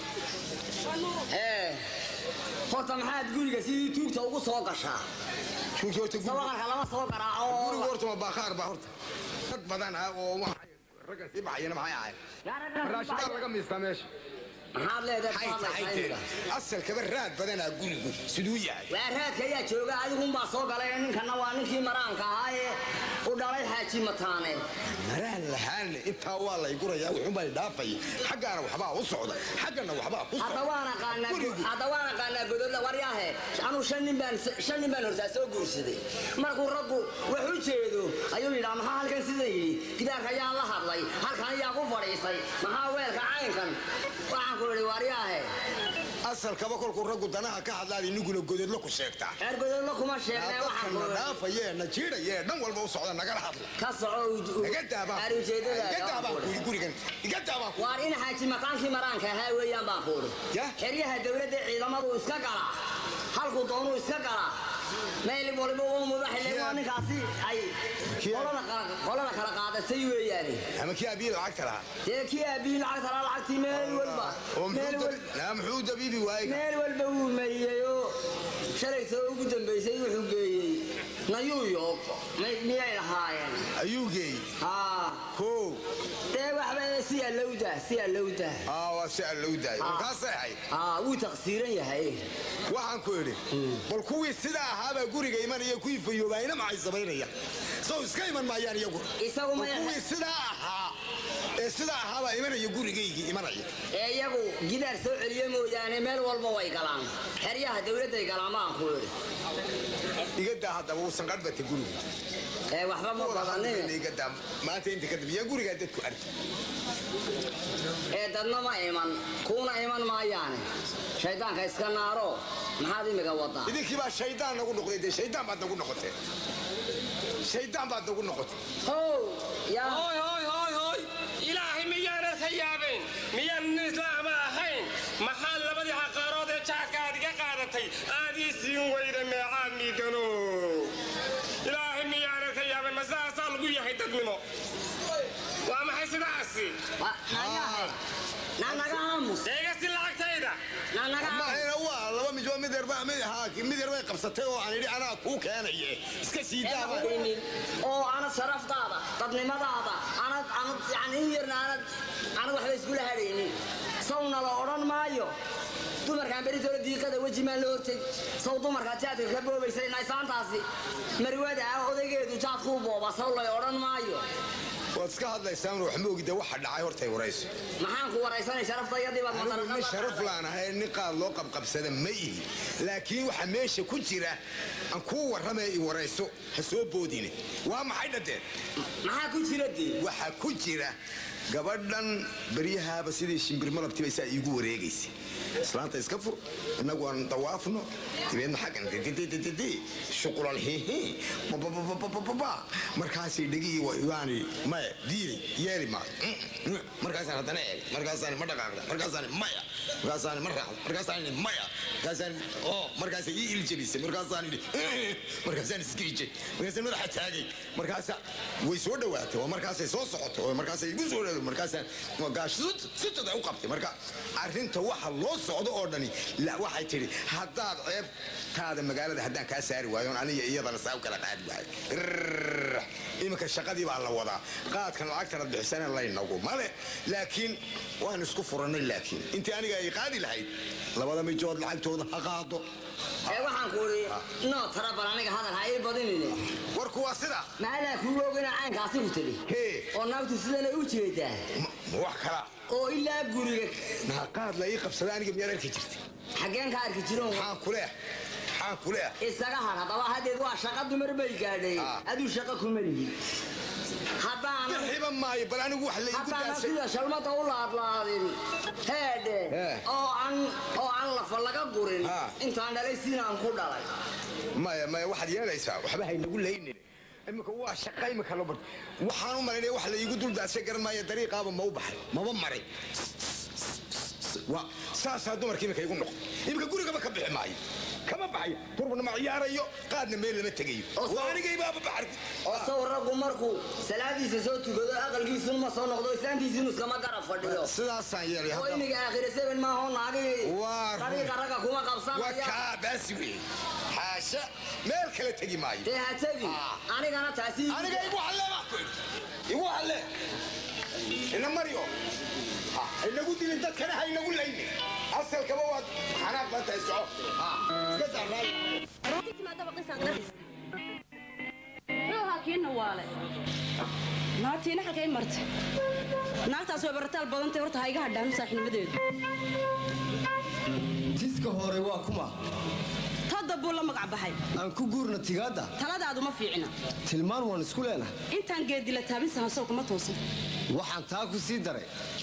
ee horta maxaad guriga sidii tuugta ugu soo gashaa
tuugta horta guriga
sawaqarka lama soo garaaco
guriga horta ma baakhaar baa horta dad badan ah oo waxay ragga sii baxayana maxay ahayd raashidaa laga miistaa meesha
maxaad leedahay
Maxay tahay tee? asalkaba raad badanaa gurigu siduu yahay
waa raadka ayaa jooga adigunbaa soo galay ninkanna waa ninkii maraanka ahaa ee u dhalay xaaji mataane
maraan lahaanle intaa waa lay gurayaa wuxuunbay dhaafay xaggaana waxbaa u socda xaggana waxbaa ku
hadda
socda
waan aqaanaa
Gurigu.
hadda waan aqaanaa gododla waryaahe anuu shan nin baan shan nin baan hortaa soo guursaday markuu raggu wax u jeedo ayuu yidhaa maxaa halkan sidan yidhi gidaarka ayaa la hadlay halkan ayaa ku fadhiisay maxaa weelka caynkan waxaan ku idhi waryaahe
asalkaba kolkuu raggu danaha ka hadlaad iniguna gododlo ku sheegtaa
reer gododla kuma sheegnee waxaan ku
dadkana
idhi
dhaafayee na jiidhayee dhan walba u socda nagala hadla
ka soco u-
naga daabaan
aar ujeedada
iga daabaan ku yidhi gurigan iga daabaan ku
waar in xaaji mataankii maraanka ahaa weeyaan baan ku idhi xeryaha dowladda ciidamadu iska gala halkuu doonuu iska gala meel waliba uu mudaxile waa ninkaasi ay qolada kala- qolada kala qaadatay weeyaane
ama kii abiyi lacagta lahaa
dee kii aabihii lacagta laa lacagtii meel walba
oo
meel
muxuu
wal-
dab- naa muxuu dabiibi waayey
meel walba wuu meeyey oo shalaytoo ugu dambaysay wuxuu geeyey nayuu yoog may- miyay lahaayeen
ayuu geeyey
haa
kow
dee waxba si allowda si allowda
aa waa si aan lou daayo markaasay ahayd
aa wuu taqsiiran yahay
waxaan ku idhi bal kuwii sidaa ahaabaa guriga imanaya kuwii fayoobaayna maxay samaynayaan sow iska iman maayaan iyagu
Isagu ma-
Bal kuwii sidaa ahaa ee sidaa ahaabaa imanaya gurigaygii imanaya
ee iyagu gidaar soo celiye mooyaane meel walba way galaan xeryaha dowladday galaan baan ku idhi
iga daa haddaba uusan qadhbata gurigu
ee waxba ma badanin
iga daa maanta inta kadib yaa gurigaa dadku arki
ee dadna ma iman kuuna iman maayaane shaydaanka iska naaro maxaad imiga wadaa
idinkii baa shaydaan nagu noqday dee shaydaan baad nagu noqotee shaydaan baad nagu noqotay
how yaa
hooy hooy hooy hooy ilaahay miyaana ka yaabeen miyaan nin islaama ahayn maxaad labadii xaqaarood ee jaadka aad iga qaadatay aad ii siin weyda meecaad miidano ilaahay miyaana ka yaabeen ma sidaasaa lagu yahay dadnimo waa maxay sidaasi
naga aamus
eega si lacagtayda
naga
ma qabsatay oo aan idhi anaa kuu keenaye iska sii daaba
hadaynin oo aanad sharaftaada dadnimadaada aanad aanad yani in yarna aanad aanad waxba iskula hadhaynin sawna la odhan maayo dumarkaan beritoola diiqada weji maan la horteg saw dumarkaa jaadka ka boobaysa naysaantaasi marwada ah odaygeedu jaadkuu booba saw lay odhan maayo
waad iska hadlaysaan wax ma ogida waxa dhacay hortay warayso
maxaan ku waraysanay sharaftayadii baad
anigu nin
madaraqada
sharaf laan ahay nin qaad loo qabqabsada ma ihi laakiin waxa meesha ku jira aan kuu warramaya i warayso ha soo boodine waa maxay dhadeen
maxaa ku jira dee
waxaa ku jira gabadhan baryahaaba sidii shimbir malabtiba saa iigu wareegaysa islaanta iska fur innagu aan dawaafno dibeedna xaggan didididididi shuqulal hihi babababababa markaasay dhegihii waani maya diiday yeeli maayo markaasaan haddana eeg markaasaan ma dhaqaaqda markaasaan maya markaasaan ma raacda markaasaan idhi maya markaasaan oo markaasay ii iljabisay markaasaan idhi markaasaan iskiijay markaasaan madaxa taagay markaasa way soo dhowaatay waa markaasay soo socotay oo markaasay igu soo dhowaatay markaasaan waa gaash sutad u qabtay marka arrinta waxa loo socdo oo dhani la waxay tidhi haddaad ceebtaada magaalada haddaan kaa saari waayo aniga iyadana saa u kala qaadi waayo Rrrr. iminka shaqadii baa la wadaa qaadkan lacagtana bixisana laynagu male laakiin waan isku furannay laakiin intii aniga ay qaadi lahayd labada mijood lacagtooda ha qaado
ee waxaan ku idhi noo tara bal aniga hadal ha ii badinine
warku waa sida
maadaa kuuga ogina caynkaasi ku tidhi
hee
oo naagtu sidana u jeedaa
ma wax kala
oo ilaa guriga
naa qaad la ii qabsada aniga miyaan arki jirtay
xaggeen ka arki jiroon
maxaan ku leeh maxaan ku leeh
isaga har haddaba haddeed waa shaqa dumar bay gaadhay
Ah.
aduu shaqa kuma lihid haddaanan
bixiba maayo bal anigu wax la iigu
haddaanan
daasay
sida shalmada u laadlaadin heedhe
Eh.
oo aan oo aan lafa laga gurin
Ah.
intaan dhalay siinaan ku dhalay
maya maya waxaad yeelaysaa waxba haynagu laynin iminka waa shaqa iminka lo bar waxaan u malaynaya wax la iigu duldaasay garan maayo dariiqaaba ma u baxay maba maray Waa- saasaa dumarka iminka igu noqdo iminka gurigaba ka bixi maayo kama baxayo turbana ma ciyaarayo qaadna meel lama tegayo
Oo soo-
waa anigaybaaba baxar
oo saw raggu markuu salaadiisa soo tukado aqalkiisunu ma soo noqdo islaantiisinu iskama garab fadhiyo
sidaasaan yeelay
oo
hadda
imiga aakhira seven maaho naagii
Waa run.
dariiqa ragga kuma
waa
qabsanaya
kaa baasi wey xaasha meel kale tegi maayo
dee ha tegi
Ah.
anigana taasi
aniga igu halle baa ku idhi igu halle ina maryo Ha, inagu dilin dadkana ha inagu laynin asalkaba waad xanaaq baa tahay soco Ha, iska saaraay
kiina waale naagtiina xalkay martay naagtaas way barataal badantay horta ha iga hadhaan saaxiibnimadeedu
tiska hore waa kuma
tadda buu la magac baxay
aan ku guurna tigaadda
taladaadu ma fiicina
tilmaan waan isku leenahay
intaan geedila taabin sahansow kuma toosan
waxaan taa ku sii daray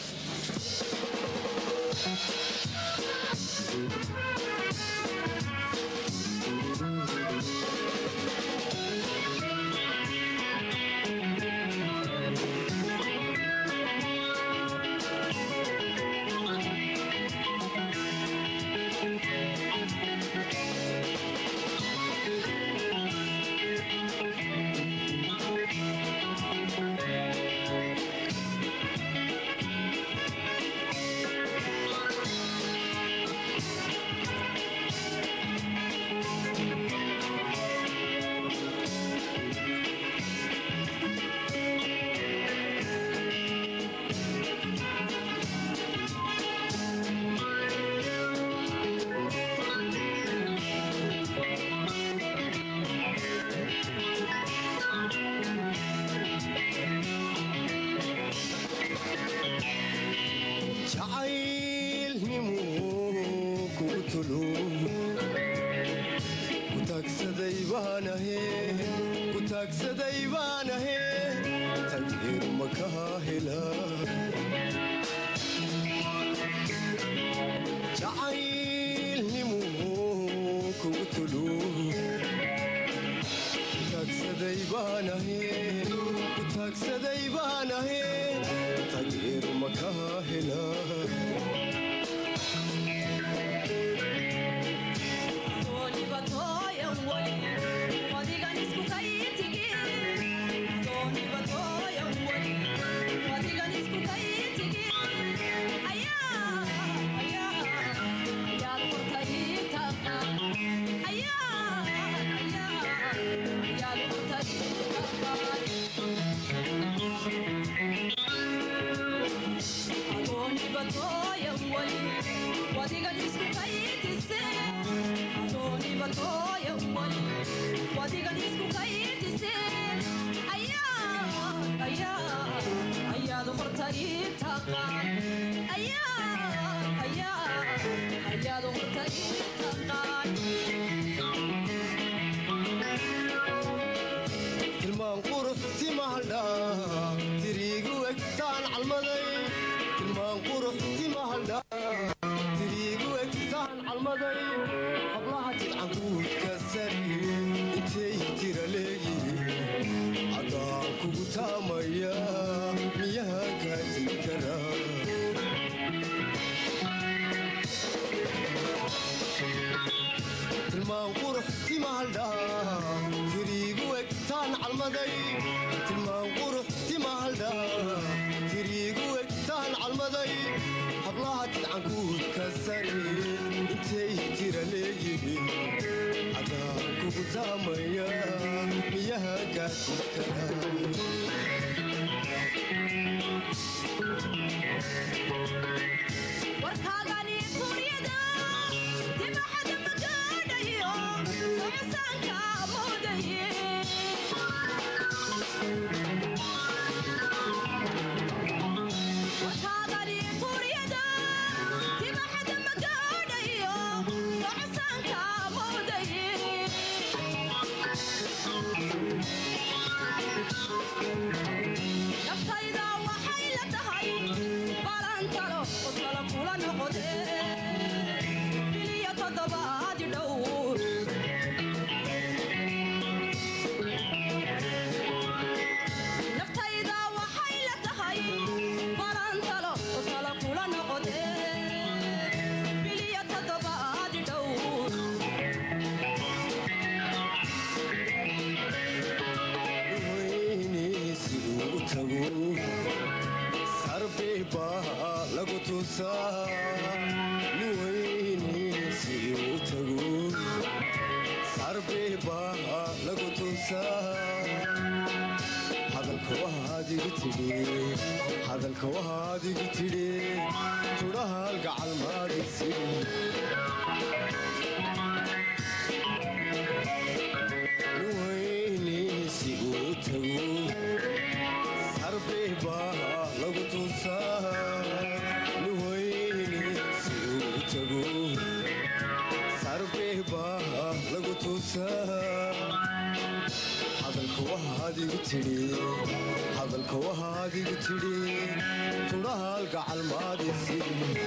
jacaylnimu kugu tulo kutaagsaday baanahe kutaagsaday baanahe tagheer makaha hela jacaylnimu kugu tulo kutaagsaday baanahe kutaagsaday baanahe tagheer makaha hela
Yeah.
calmaday tilmaan qurux timahaldha tiriigu eg taan calmaday hablaha tidcankuud ka sare intay jira leeyihiin cadaan kugu taamaya miyaha gaadkara
warkaagani kuryada dibaxada magaadhayo socsaanka moodaye warkaagani kuryada dibaxada magaadhayo socsaanka moodaye naftayda waxay la tahay balantalo qosala kula noqode biliyo toddobaadi dhow naftayda waxay la tahay balantalo qosala kula noqode biliyo toddobaadi dhow
weyniisi uu tago sarbi baa lagu tusaa nin weyniisi uu tago sarbi baa lagu tusaa hadalka waxaad igu tidhi hadalka waxaad igu tidhi tudhahaal gacal maadisi nin weyniisi uu tago sarbi baa lagu tusaa nin weyniisi uu tago sarbi baa lagu tusaa hadalka waxaad igu tidhi hadalka waxaad igu tidhi tudhahaal gacal maadisi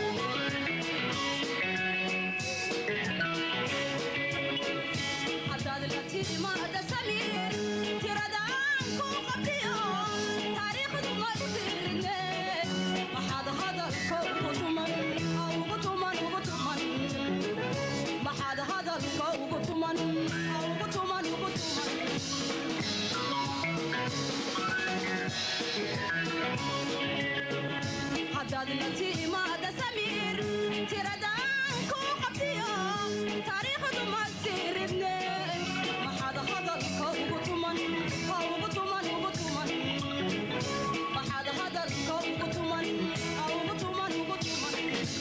haddaad la timaada samiir tiradaan ku qabtiyo taariikhdu ma u tiirine maxaad hadalka ugu tuman ugu tuman ugu tuman maxaad hadalka ugu tuman ugu tuman ugu tuman haddaad la timaada samiir tiradaan ku qabtiyo taariikhdu ma siiridne maxaad hadalka ugu tuman ugu tuman ugu tuman maxaad hadalka ugu tuman ugu tuman ugu tuman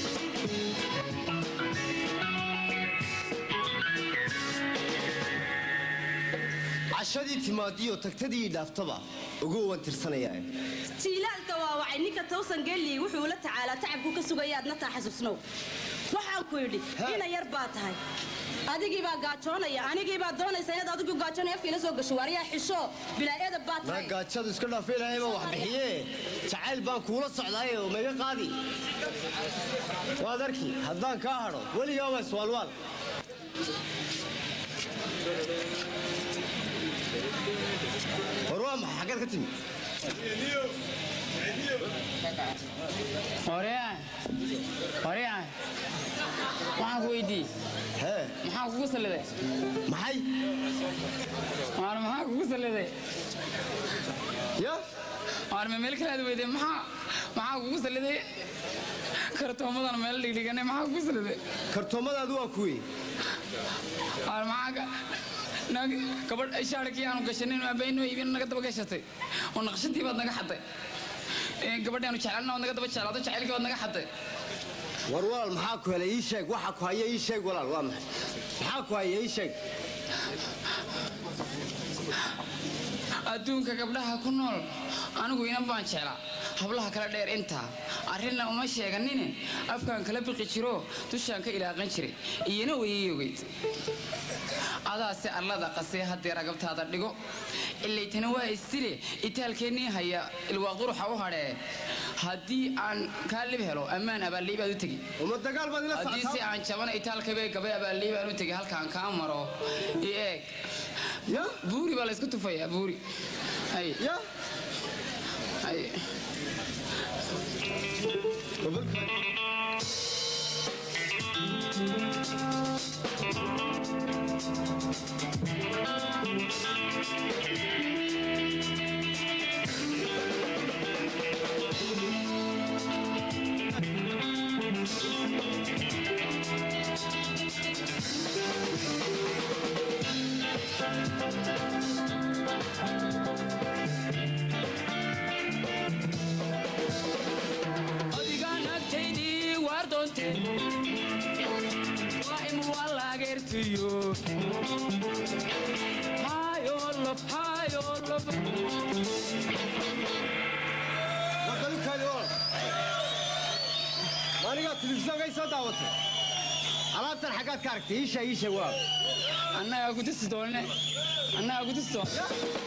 cashadii timaadiyo tagtadii dhaaftaba ugu wan tirsanayaa
jiilaalka waa wacay ninka towsan gelli wuxuu la tacaalaa tacabku ka sugayaadna taa xasuusnow waxaan ku yidhi ina yar baa tahay adigii baa gaajoonaya anigii baa doonaysa inaad adigu gaajoonaya afka ila soo gasho waaryaa xisho bilaa edab baa
maa
tahay
gaajadu iska dhaaf ilaahay baa wax bixiye jacayl baan kuula socdaaye oo maga qaadi waad arki haddaan kaa hadho weligaa waa iswaalwaal war waa maxay xaggeed ka timi
Orean. Orean. Waxaan ku weydiiyey.
Hee.
Maxaa kugu saliday?
Maxay?
Waar maxaa kugu saliday?
Ya?
Waar ma meel kale aad weydiiyey maxaa maxaa kugu saliday? Kartoomadan meel dhigdhiganay maxaa kugu saliday?
kartoomadaadu waa kuwii
Waar maxaa ka nag gabadh shaarkii aanu gashanin abayno iibin naga daba gashatay oo naqshadii baad naga xaday ee gabadhaanu jeclana waad naga daba jeclaato jacaylkii baad naga xaday
war walaal maxaa ku helay ii sheeg waxa ku haya ii sheeg walaal waa maxay maxaa ku haya ii sheeg
adduunka gabdhaha ku nool anigu inan baan jeclaa hablaha kala dheer intaa arrinna uma sheeganine afkaan kala biqi jiro dushaan ka ilaaqan jiray iyana wayay ogeyd adaase allada qasee haddee ragabtaada dhigo ilaytana waa istile itaalkeennii haya ilwaa quruxa u hadhee haddii aan kaa lib helo ammaan abaallii baad u tegi haddii si aan jabana itaalkabee gabay abaallii baan u tegi halkaan kaa maro i eeg buuri baa laysku tufayaa buuri hay hay
Thank you. maanigaa telefishoonka ay soo daawatay alaabtan xaggaad ka aragtay iisha iisha waa
annagaa ku tusi doonne annagaa ku tusi doon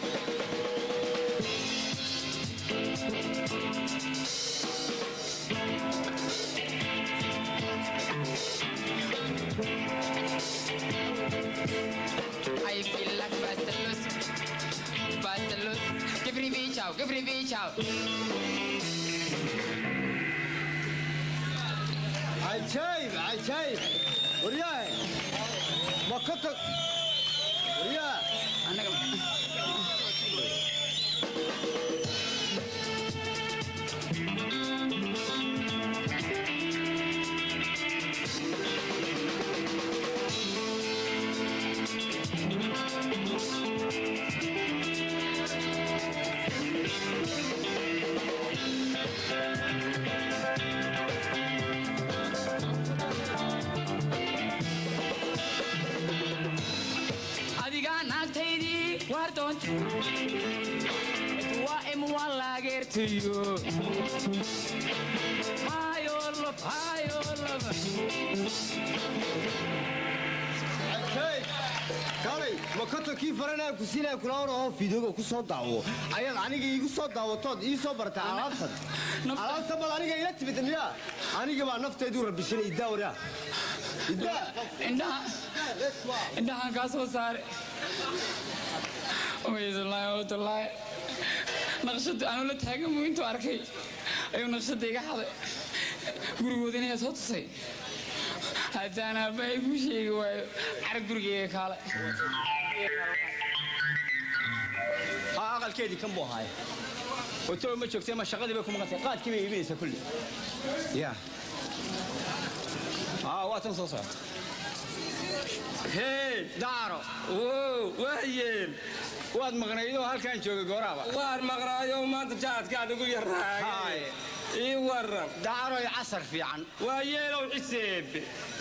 I feel like Bastelus. Bastelus. Give me reach out. Give me reach out.
cajaayib cajaayib waryaahe ma ka tag waryaa
adigaa naagtaydii waar doonta waa imwaa laageertayo hayolof hayolof
cajaayib kaalay ma ka tag kii faranaa ku siinaa kula orahoo fiidooga ku soo daawo ayaad aniga iigu soo daawatood ii soo bartay alaabtan alaabtan bal aniga ila timid miyaa aniga baa naftaydu rabishanay iddaa waryaa iddaa
indhaha indhahaan kaa soo saare waydullaahi waydullaahi naqshadda anuu la taagan buu intuu arkay ayuu naqshadda iga xaday gurigooda inayaa soo tusay haddaan aabbahay kuu sheegi waayo carag gurigeyga kaale
aa aqalkeedii kan buu ahaaye hotoba ma joogtay ma shaqadii bay ku maqantay qaadkii bay iibinaysaa kulli ya aa waa tan soo socota
hee
daaro
wow waayeen
waad maqnaydoo halkaan joogay gooraaba
waan maqnaayo maanta jaadkaad ugu yaraagay ii waran
daaroy casar fiican
waa yeelow ciseebe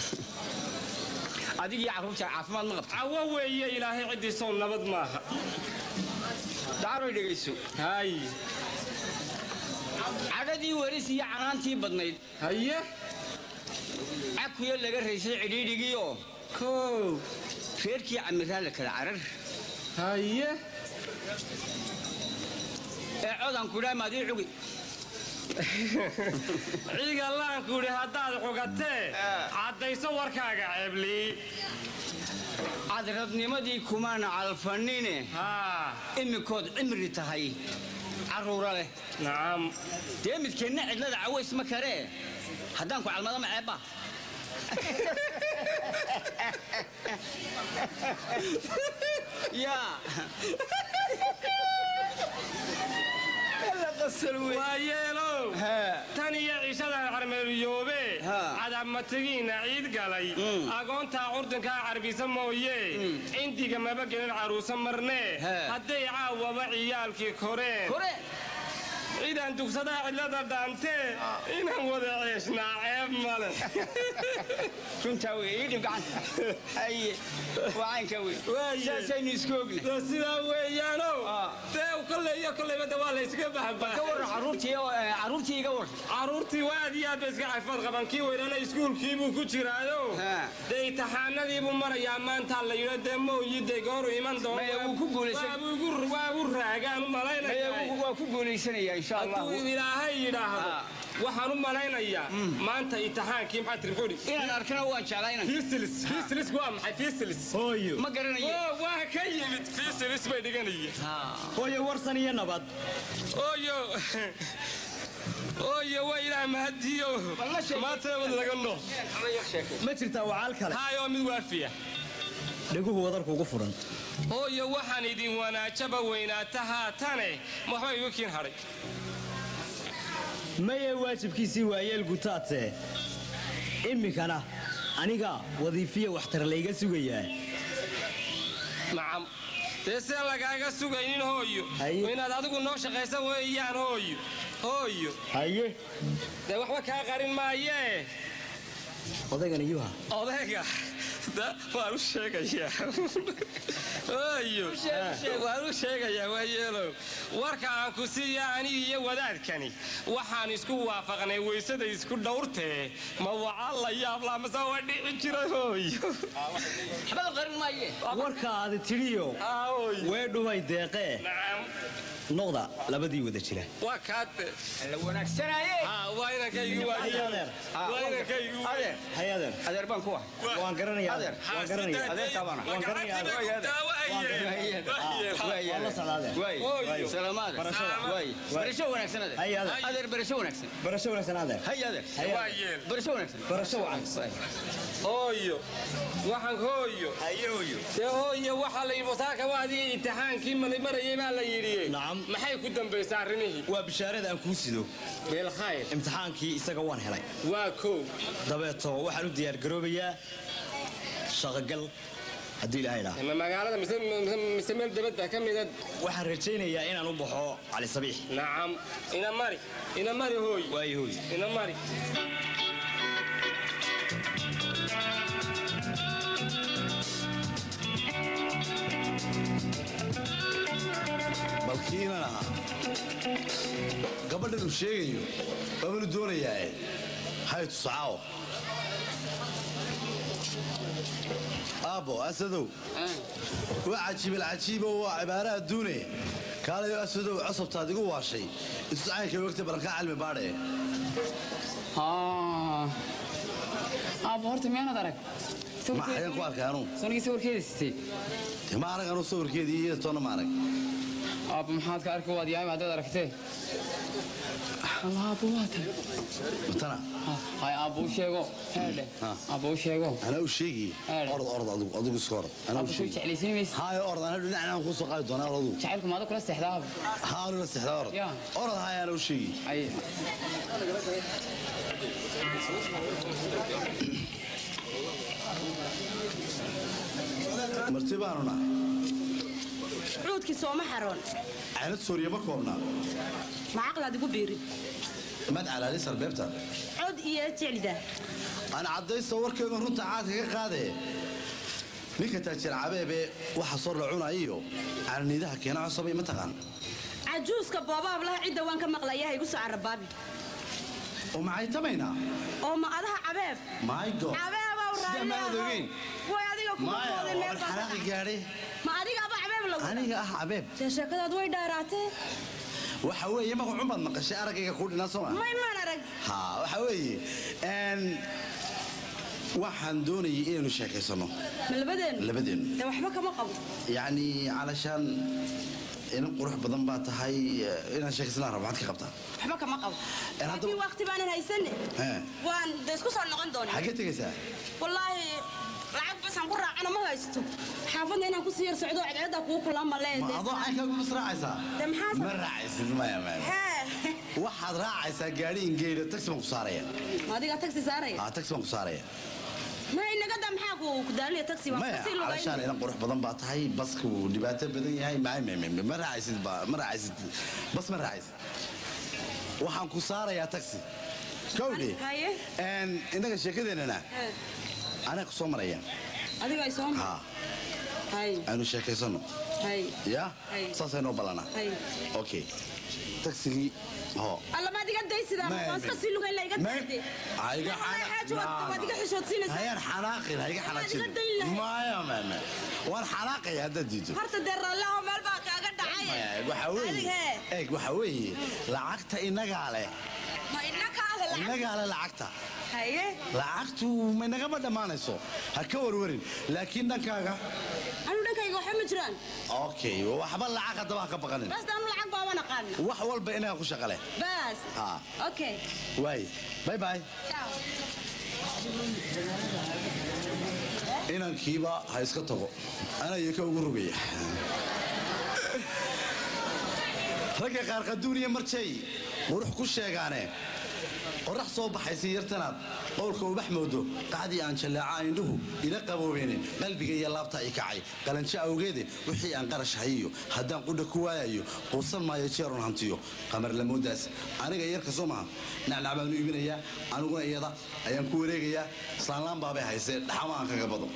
adigii carruurta caafimaad ma qabta
cawo weeye ilaahay ciddiisow nabad maaha
daaroy dhegayso
hay
cadhadii weris iyo canaantii badnayd
haye
cakuya laga raysay cidhiidhigiioo
kow
reerkii camiraan la kala carar
haye
ee codan kudhaa maadii cugi
ciiga laanku idhi haddaad xugatee caddayso warkaaga ceeblii
cadradnimadii kumaana calfanine
haa
imikood cimri tahay carruura leh
nacam
dee midkeenna cidlada caways ma karee haddaan ku calmado ma ceebba yaa
waa yeelow tan iyo cishadan carmeeliyoobe cadabmatigiinna ciid galay agoontaa curdinkaa carbisa mooye cindiga maba gelin caruusa marnee hadday caawaba ciyaalkii koreen ciidan dugsadaa cidlada dhaantee inaan wada ceeshnaa ceeb male
runtaa wey ii dhib gacanta haye waa caynka wey saasaynu isku ogna
sidaa weeyaanow dee kolley iyo kolleyba de waa la yskaga baxbaa
ka warran carruurtii carruurtii iga war
carruurtii waa aad iyo aad bay iska cafad qaban kii weynana iskuulkii buu ku jiraayo dee imtixaanadii buu marayaa maantaa la yidho dee mooyi dee gooru iman doonwaagu raagaan u malaynaya
waa ku guulaysanaya insha allah
hadduu ilaahay yidhaahdo waxaan u malaynayaa maanta imtixaankii maxaa tiri muxuu
inaan arkana waan jeclayna
fiisilis fiisilis waa maxay fiisilis
hooyo ma garanayo
waa ka yimid fiisilis bay dhiganayeen
hooyo warsan iyo nabad
ooyo ooyo waa ilaah mahadiyo maanta wad laga noo
ma jirtaa wacaal kale
haayoo mid waafiya
dheguhu wadarkuugu furan
hooyo waxaan idin wanaajaba weynaata haatane ma waxba igu kiin hadhay
maye waajibkiisii waayeel gutaadse iminkana aniga wadiifiya waxtar layga sugayaa
nacam dee sidaan lagaaga sugaynin hooyo inaad adigu noo shaqaysa weeyaan hooyo hooyo
haye
dee waxba kaa qarin maayee
odaygan iyuha
odayga Da- waan u sheegayaa Ooyo, waan u sheegayaa waa yeelow warka aan ku siiya aniga iyo wadaadkani waxaan isku waafaqnay weysada isku dhowrtee ma waca la yaabla mase waa dhici jira hooyo
warka aadi tidhiyo wee dhumay deeqee noqda labadii wada jira
waa kaate
wanaagsanaaye
waa inankaygu waa
adeer
waa inankaygu
adeer
hay adeer
adeer baan kuwa
waan garanaya adeer waan garanaya
adeer taabana
waan garanaya adeer waan la socdaa adeer
waay salaamaad
Barashada.
waay barasho wanaagsan adeer
hay adeer
adeer barasho wanaagsan
barasho wanaagsan adeer
hay adeer
hay
waa
adeer
yeel
barasho wanaagsan
barasho wacan
hooyo waxaan hooyo
haye hooyo
dee hooyo waxaa la yidhi saaka waadii imtixaankii marayay baa la yidhi
Nacam.
maxay ku dambaysaa arrimihii
waa bishaarada aan kuu sido
beelkhayr
imtixaankii isaga waan helay
waa kow
dabeeto waxaan u diyaargaroobayaa shaqogal haddii ilaahay idhaa
ma magaalada mise mise- mise meel dabadda ka mida
waxaan rajaynayaa inaan u baxo cali sabiix
nacam ina mari ina mari hooy
waayo hooyo
ina mari
balkiinan ahaa gabadhan uu sheegayo waabanu doonayaae hay tusacaawo aabbo asadow waa cajiibal cajiibo waa cibaara adduune kaalayo asadow cosabtaad igu waashay ituscaynka wegta barankaa cilmi baadhe
aabbo horta miyaanad arag
ma xayan ku arkay anuu
sonigii sawirkeeda sitay
dee ma arag anuu sawirkeedii iyo toonna ma arag
aabbo maxaad ka arki waad yahay haddaad aragtee Allah aabbo waa tan
matana
hay aabbo u sheego heedhe
Ha.
aabbo u sheego
anaa u sheegiye
Eedhe.
orod orod adigu adigu iska orod anaa
aabbo
u
soo
sheegi
jeclaysiin maysa
haayo orod anaa dhinacnaan kuu soo qaadi doonaa orod adigu
jacaylku maada kula seexdaa aabbo
haanu la sexdaa orod
Ya.
orod haaya anaa u sheegi
ay
marti baanu nahay
cuudkii sooma xaroon
caanad sooriye ma koobnaa
ma caqlaad igu biirin
mad calaali sarbeebta
cod iyo jeclida
aan caddaysta warkeedu runta caadka ka qaadee ninka taajir cabeebe waxa sor la cunayiyo calaniidaha keena cosabay ma taqaan
cajuuska boobaab laha cidda waan ka maqlayaha igu soo carabaabi
oo maxay tamaynaa
oo ma adaha cabeeb
my god
cabeebow
Sidee maad ogeyn?
way adiga kuma
maya
boodin
waa
meel baa
xanaaqi gaadhe
ma adiga aba cabeeb lagu
aniga ah cabeeb
dee sheekadaad way dhaaraatee
waxa weeye magacun baad maqashay araggayga kuu dhinaa soo ma
may maan arag
ha waxa weeye n waxaan doonayay inaynu sheekaysano
ma labadeennu
labadeennu
dee waxba kama qabo
yacni calashaan inan qurux badan baa tahay eh, inaan sheekaysnaan rabo maxaad ka qabtaa
waxba kama qabo
Een hadda-
laakiin waqti baanan haysane
Hee.
waan dee isku soo noqon doonaa
xaggee tegaysaa
wallaahi lacag basaan ku raacana ma haysto xaafadna inaan ku sii yar socdo cadceeddaa kugu kulaa ma
ma
leede
adoo caynkaa kuma raacaysaa
dee maxaa
ma raacaysid maya maya
hee
waxaad raacaysaa gaadhi ingeedha taxi baan ku saaraya
ma adigaa taxi saaraya
ah taxi baan ku saaraya
ma inagada maxaa ku ku daalinaya taxi waan
maya
kasii
calashaan
lugayn
inan qurux badan baa tahay baska wuu dhibaato badan yahay maya maya maya ma raacaysid ba ma raacaysid bas ma raacaysid waxaan ku saarayaa taxi kowdhe
haye
n innaga sheekadeennana
Hee.
anaa ku soo maraya
adiga ay soo
ha
hay
aynu sheekaysano
hay
ya
Hay.
saasay noo ballanaa
hay
okay tagsigii ho
alla ma adiga daysidaa
Ma-
waan iska sii lugayn la iga
Ma-
daade
hayga
Wallahi xaaji waad- waad iga xishoodsiinaysaa.
hayaan xanaaqin hayga
Waad iga
xanaajin
dayn lahayd.
maya maya waan xanaaqaya haddaad diido
horta dee raallaho meel baa kaaga dhacay
waxa weeye
Adiga hee.
eeg waxa weeye lacagta innagaa leh
ma inaka ale lacag
innagaa leh lacagta
haye
lacagtu ma inagama dhammaanayso ha ka warwarin laakiin dhankaaga
anu dhankayga waxba ma jiraan
okay waxba lacag haddaba ha ka baqanin
bas anu lacag baaba naqaana
wax walba inaga ku shaqale
bas
ha
okay
waay bye bye
ciao
inankiiba ha iska tago anaya ka ugu rogaya ragga qaar qaduuniya marjay qurux ku sheegaane qorax soo baxaysay yartanaad qowlka ubax moodo qacdii aan jalleeca indhuhu ila qaboobeyne qalbiga iyo laabta i kacay qalanjo awgeede wixii aan qarash hayiyo haddaan qudha ku waayayo quusan maayo jeerun hantiyo qamar lamoodaas aniga yarka soo maha nacnac baanu iibinayaa aniguna iyada ayaan ku wareegayaa islaanlaan baabay haysee dhaxama aan kaga bado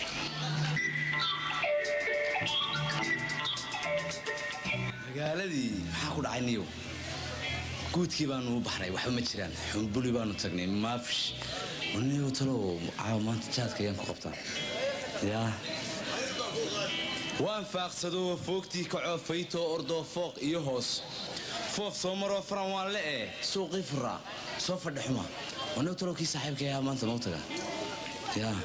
magaaladii maxaa ku dhacay niyow guudkii baanu u baxnay waxba ma jiraan xumbuli baanu tagnay maafish niyow talow caawa maanta jaadka ayaan ku qabtaa yaa waan faaqsadoo foogtii kacoo faytoo ordoo fooq iyo hoos foof soo maroo faran waan le eh suuqii furaa soo fadhi xuma waniyow talow kii saaxiibka ayaa maanta mau taga yaa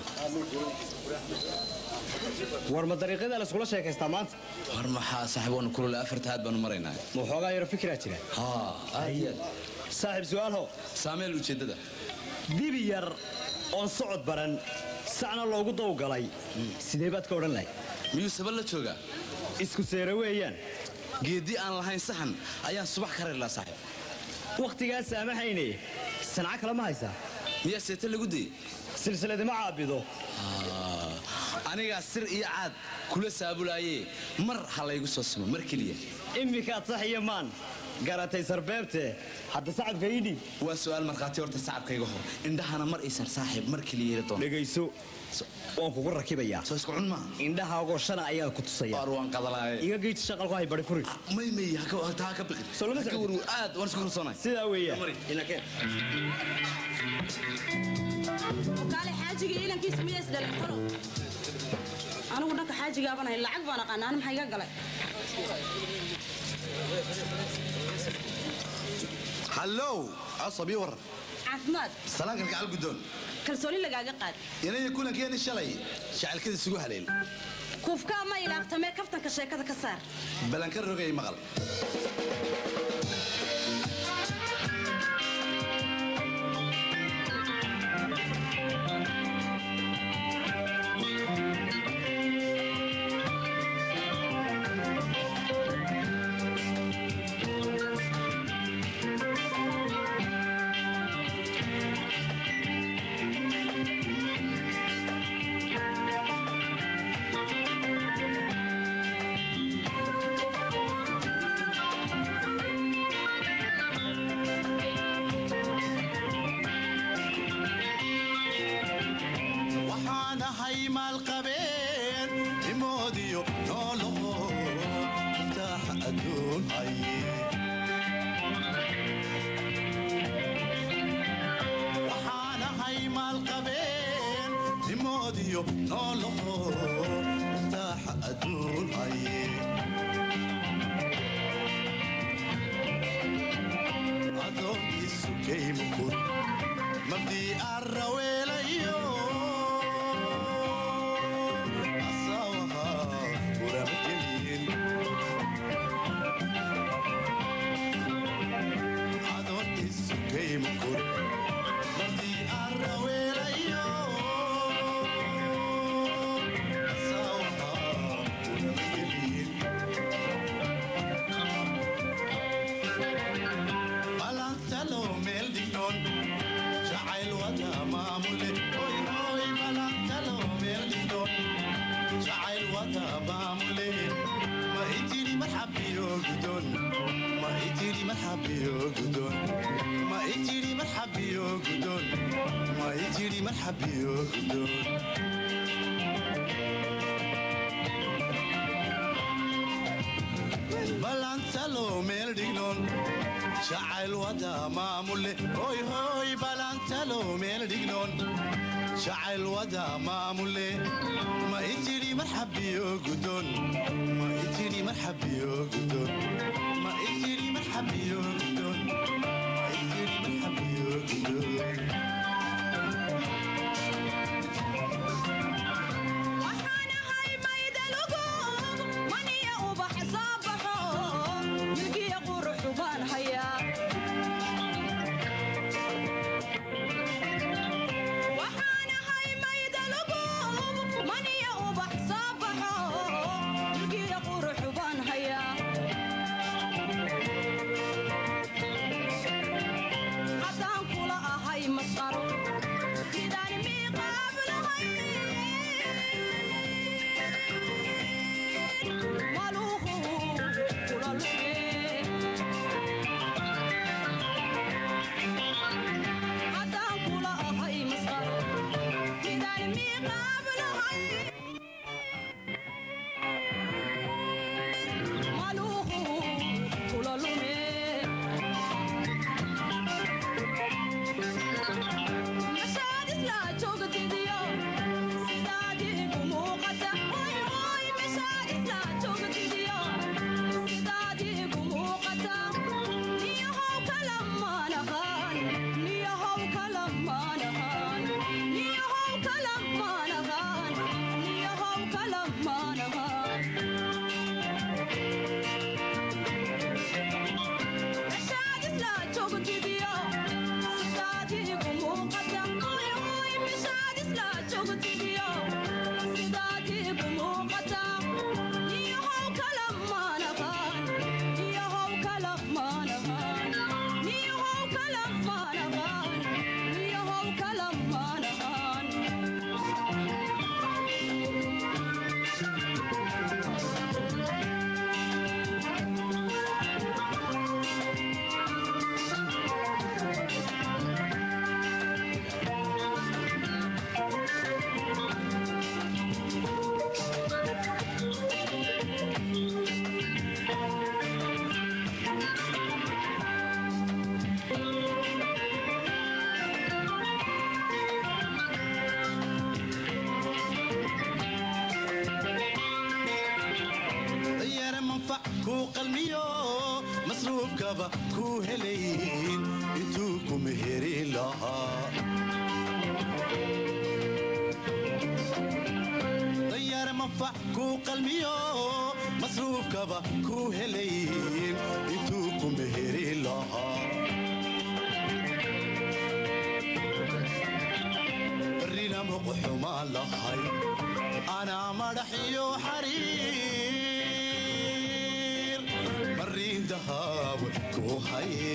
war ma dariiqyada la iskula sheekaystaa maanta
war maxaa saaxiib waanu kulule afarta aad baanu maraynaa
ma waxoogaa yaro fikiraa jira
haa aad iyo aad
saaxiib su'aalho
saameel ujeeddada
dibi yar oon socod baran sacna loogu dawgalay sidee baad ka odhan lahay
miyuu saba la joogaa
isku seere weeyaan
geeddii aan lahayn saxan ayaan subax ka reerlaa saaxiib
wakhtigaa saamahayne sanco kale ma haysaa
miyaa seete lagu dayey
silsiladima caabido
anigaa sir iyo caad kula saabulaayee mar ha laygu soo simo mar keliya
immikaad sax iyo maan garatay sarbeebte hadda sacabka ii dhiib
waa su'aal markhaati horta sacabkayga hor indhahana mar isar saaxiib mar keliya ila doon
dhegayso waan kugu rakibayaa
soo isku cun maa
indhahaagoo shana ayaa ku tusaya
waar waan qadalaaye
iga geyti shaqalku hay bari furi
may may taa ka biqin
Soo lama
Haka
socdo?
warwu aad waan isku kalsoonahay
sidaa weeyaan inakeen
kaale xaajiga ilankiisa miyaa isdhalay talo anigu dhanka xaajigaabanahay lacag baan aqaana ani maxaa iga galay
hallow cosabii war
caafimaad
salaankan gacal guddoon
kalsooni lagaaga qaad
inaya kulankeeni shalay jacaylkada isugu haleel
kuufkaa ma ilaaqtamee kaftanka sheekada ka saar
balanka rogay maqal
waxaan ahay maalqabeen imoodiyo nooloho muftaaxa adduun haye waxaan ahay maalqabeen imoodiyo nooloho muftaaxa adduun haye adoonkiisu kaymukur mabdii arraweelayo asawaha uramagelin adoonkiisu kaymukur mabdii arraweelayo asawaha uramagelin balantalo meel dhignoon jacayl wada maamule hoy hoy balantalo meel dhignoon jacayl wada maamule ma itiri marxabiyo gudon ma itiri marxabiyo gudon ma itiri marxabiyo gudon ma itiri marxabiyo gudon balantalo meel dhignoon jacayl wada maamule hoy hoy balantalo meel dhignoon jacayl wada maamule ma itiri marxabiyo gudon ma itiri marxabiyo gudon ma itiri marxabiyo gudon ma itiri marxabiyo gudon
waxaan ahay maydalugu maniya ubax soo baxo milgiya quruxu baan hayaa waxaan ahay maydalugu maniya ubax soo baxo milgiya quruxu baan hayaa
kuu qalmiyo masruufkaba kuu helayn intuu ku meheri lahaa danyar manfac kuu qalmiyo masruufkaba kuu helayn intuu ku meheri lahaa barrina muquxumaan lahay anaa madax iyo xariir mariin dahaab ku haye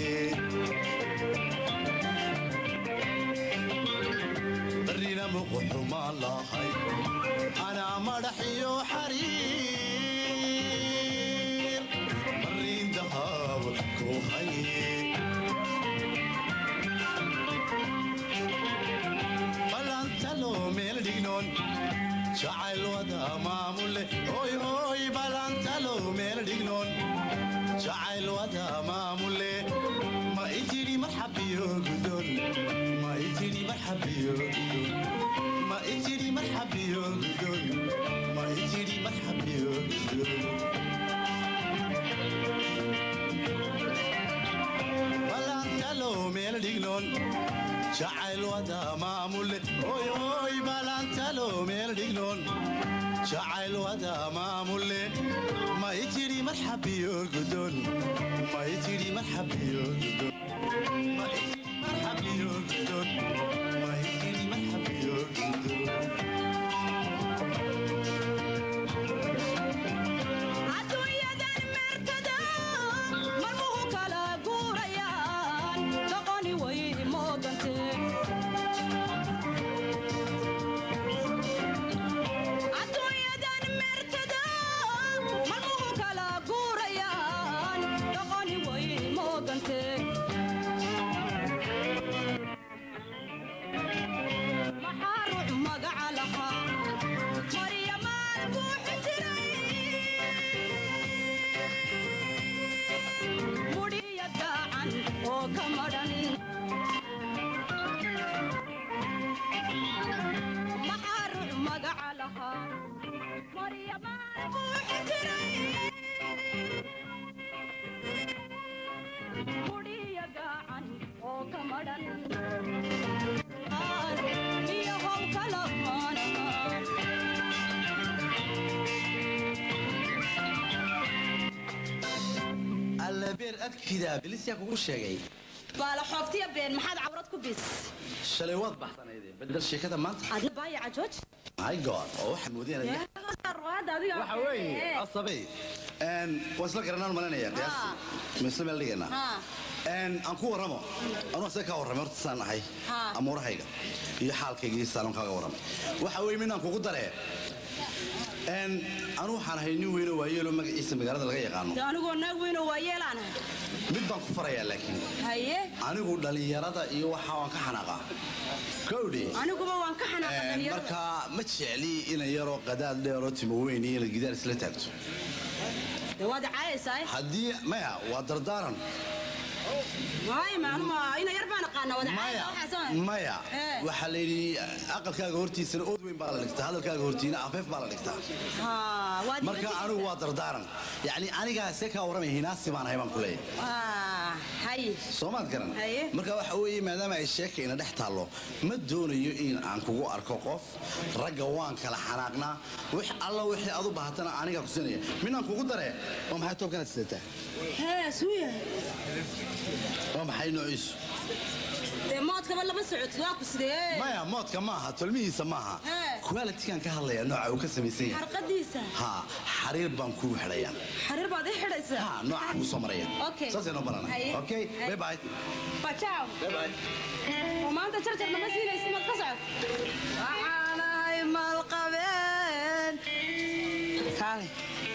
barrina muquxumaan lahay anaa madax iyo xariir mariin dahaab ku haye balantalo meel dhignoon jacayl wada maamule hoy hoy balantalo meel dhignoon jacayl wada maamule ma itidhi marxabiyo gudon ma itidhi marxabiyo gudon ma itidhi marxabiyo gudon ma itidhi marxabiyo gudon balantalo meel dhignoon jacayl wada maamule hoy hoy balantalo meel dhignoon jacayl wada maamule ma itidhi marxabiyo gudon ma itidhi marxabiyo gudon ma itidhi marxabiyo gudon ma itidhi marxabiyo gudon
adduunyadan meertada marmuhu kala guurayaan doqoni way moogante adduunyadan meertada marmuhu kala guurayaan doqoni way moogante maxaa ruux magaca lahaa maryamaan buuxi jiray mudhiya gacan oo ka madhan maxaa ruux magaca lahaa maryamaan buuxi jiray mudhiya gacan oo ka madhan iyo how kala maanaha
allabeer agtidaa bilisyaa kugu sheegay
baala xooftiya been maxaad cawrad ku bis
shalay waad baxsanayde bedel sheekada maanta
adna baayaca jooj
my god oo waxaan moodeenaya waxa weeye asabey n waa isla garanaan malinaya qiyaasi ma isla meel dhigaynaa n aan ku warramo anuu asaga kaa warramay horta saan ahay amuurahayga iyo xaalkayga iyo saalon kaaga warramay waxa weeye midnaan kugu daree n anu waxaan ahay nin weyno waayeelo magaciisa magaalada laga yaqaano
de anigoo naag weynoo waa yeelaanahay
mid baan ku farayaa laakiin
haye
anigu dhallinyarada iyo waxa waan ka xanaaqaa kowdhi
aniguba waan ka xanaaqa dhalinyarada
marka ma jecli ina yaroo qadaad dheeroo timo weyn iyo ina gidaar isla taagto
de waad caayaysaa
haddii maya waa dardaaran
maay maanuma ina yar baan aqaana wada caayaysaa waxaas
maya waxaa la yidhi aqalkaaga hortiisana ood weyn baa la dhigtaa hadalkaaga hortiina afeef baa la dhigtaa marka anigu waa dardaaran yacni anigaa see kaa warramaya hinaasi baan ahay baan ku leeyahay
haye
soomaad garan marka waxa weeye maadaama ay sheeka ina dhex taallo ma doonayo in aan kugu arko qof ragga waan kala xanaaqnaa wix alla wixii aad u baahatana anigaa ku siinaya midnaan kugu daree waa maxay toobkanaad sidataa
hee suuya
waa maxay noociisu
dee moodkaba lama socotid waa ku sidee
maya moodka maaha tolmihiisa maaha qualitigan ka hadlaya nooca uu ka samaysan yahay
xarqadiisa
ha xariir baan kuu xidhaya
xariir baad ii xidhaysaa
ha nooca kuu soo maraya
Okay.
saasay noo barana
Haye.
okay
Haye.
bye bye
bajaaw oo maanta jarjar nama siinaysi maad ka socod
waxaanahay maalqabeen kaale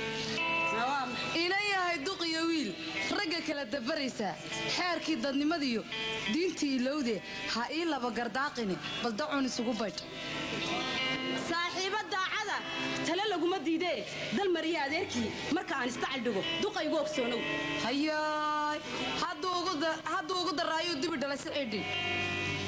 ina yahay duq iyo wiil ragga kala dabaraysaa xeerkii dadnimadiyo diintii ilowde ha ii laba gardaaqini bal dacun isugu baydh
saaxiibo daacada tale laguma diidee dal mariya adeerkii marka aan isdacal dhigo duqaygu ogsoonow
hayaay hadduu ugu daraayuu dibi dhalay siciidhi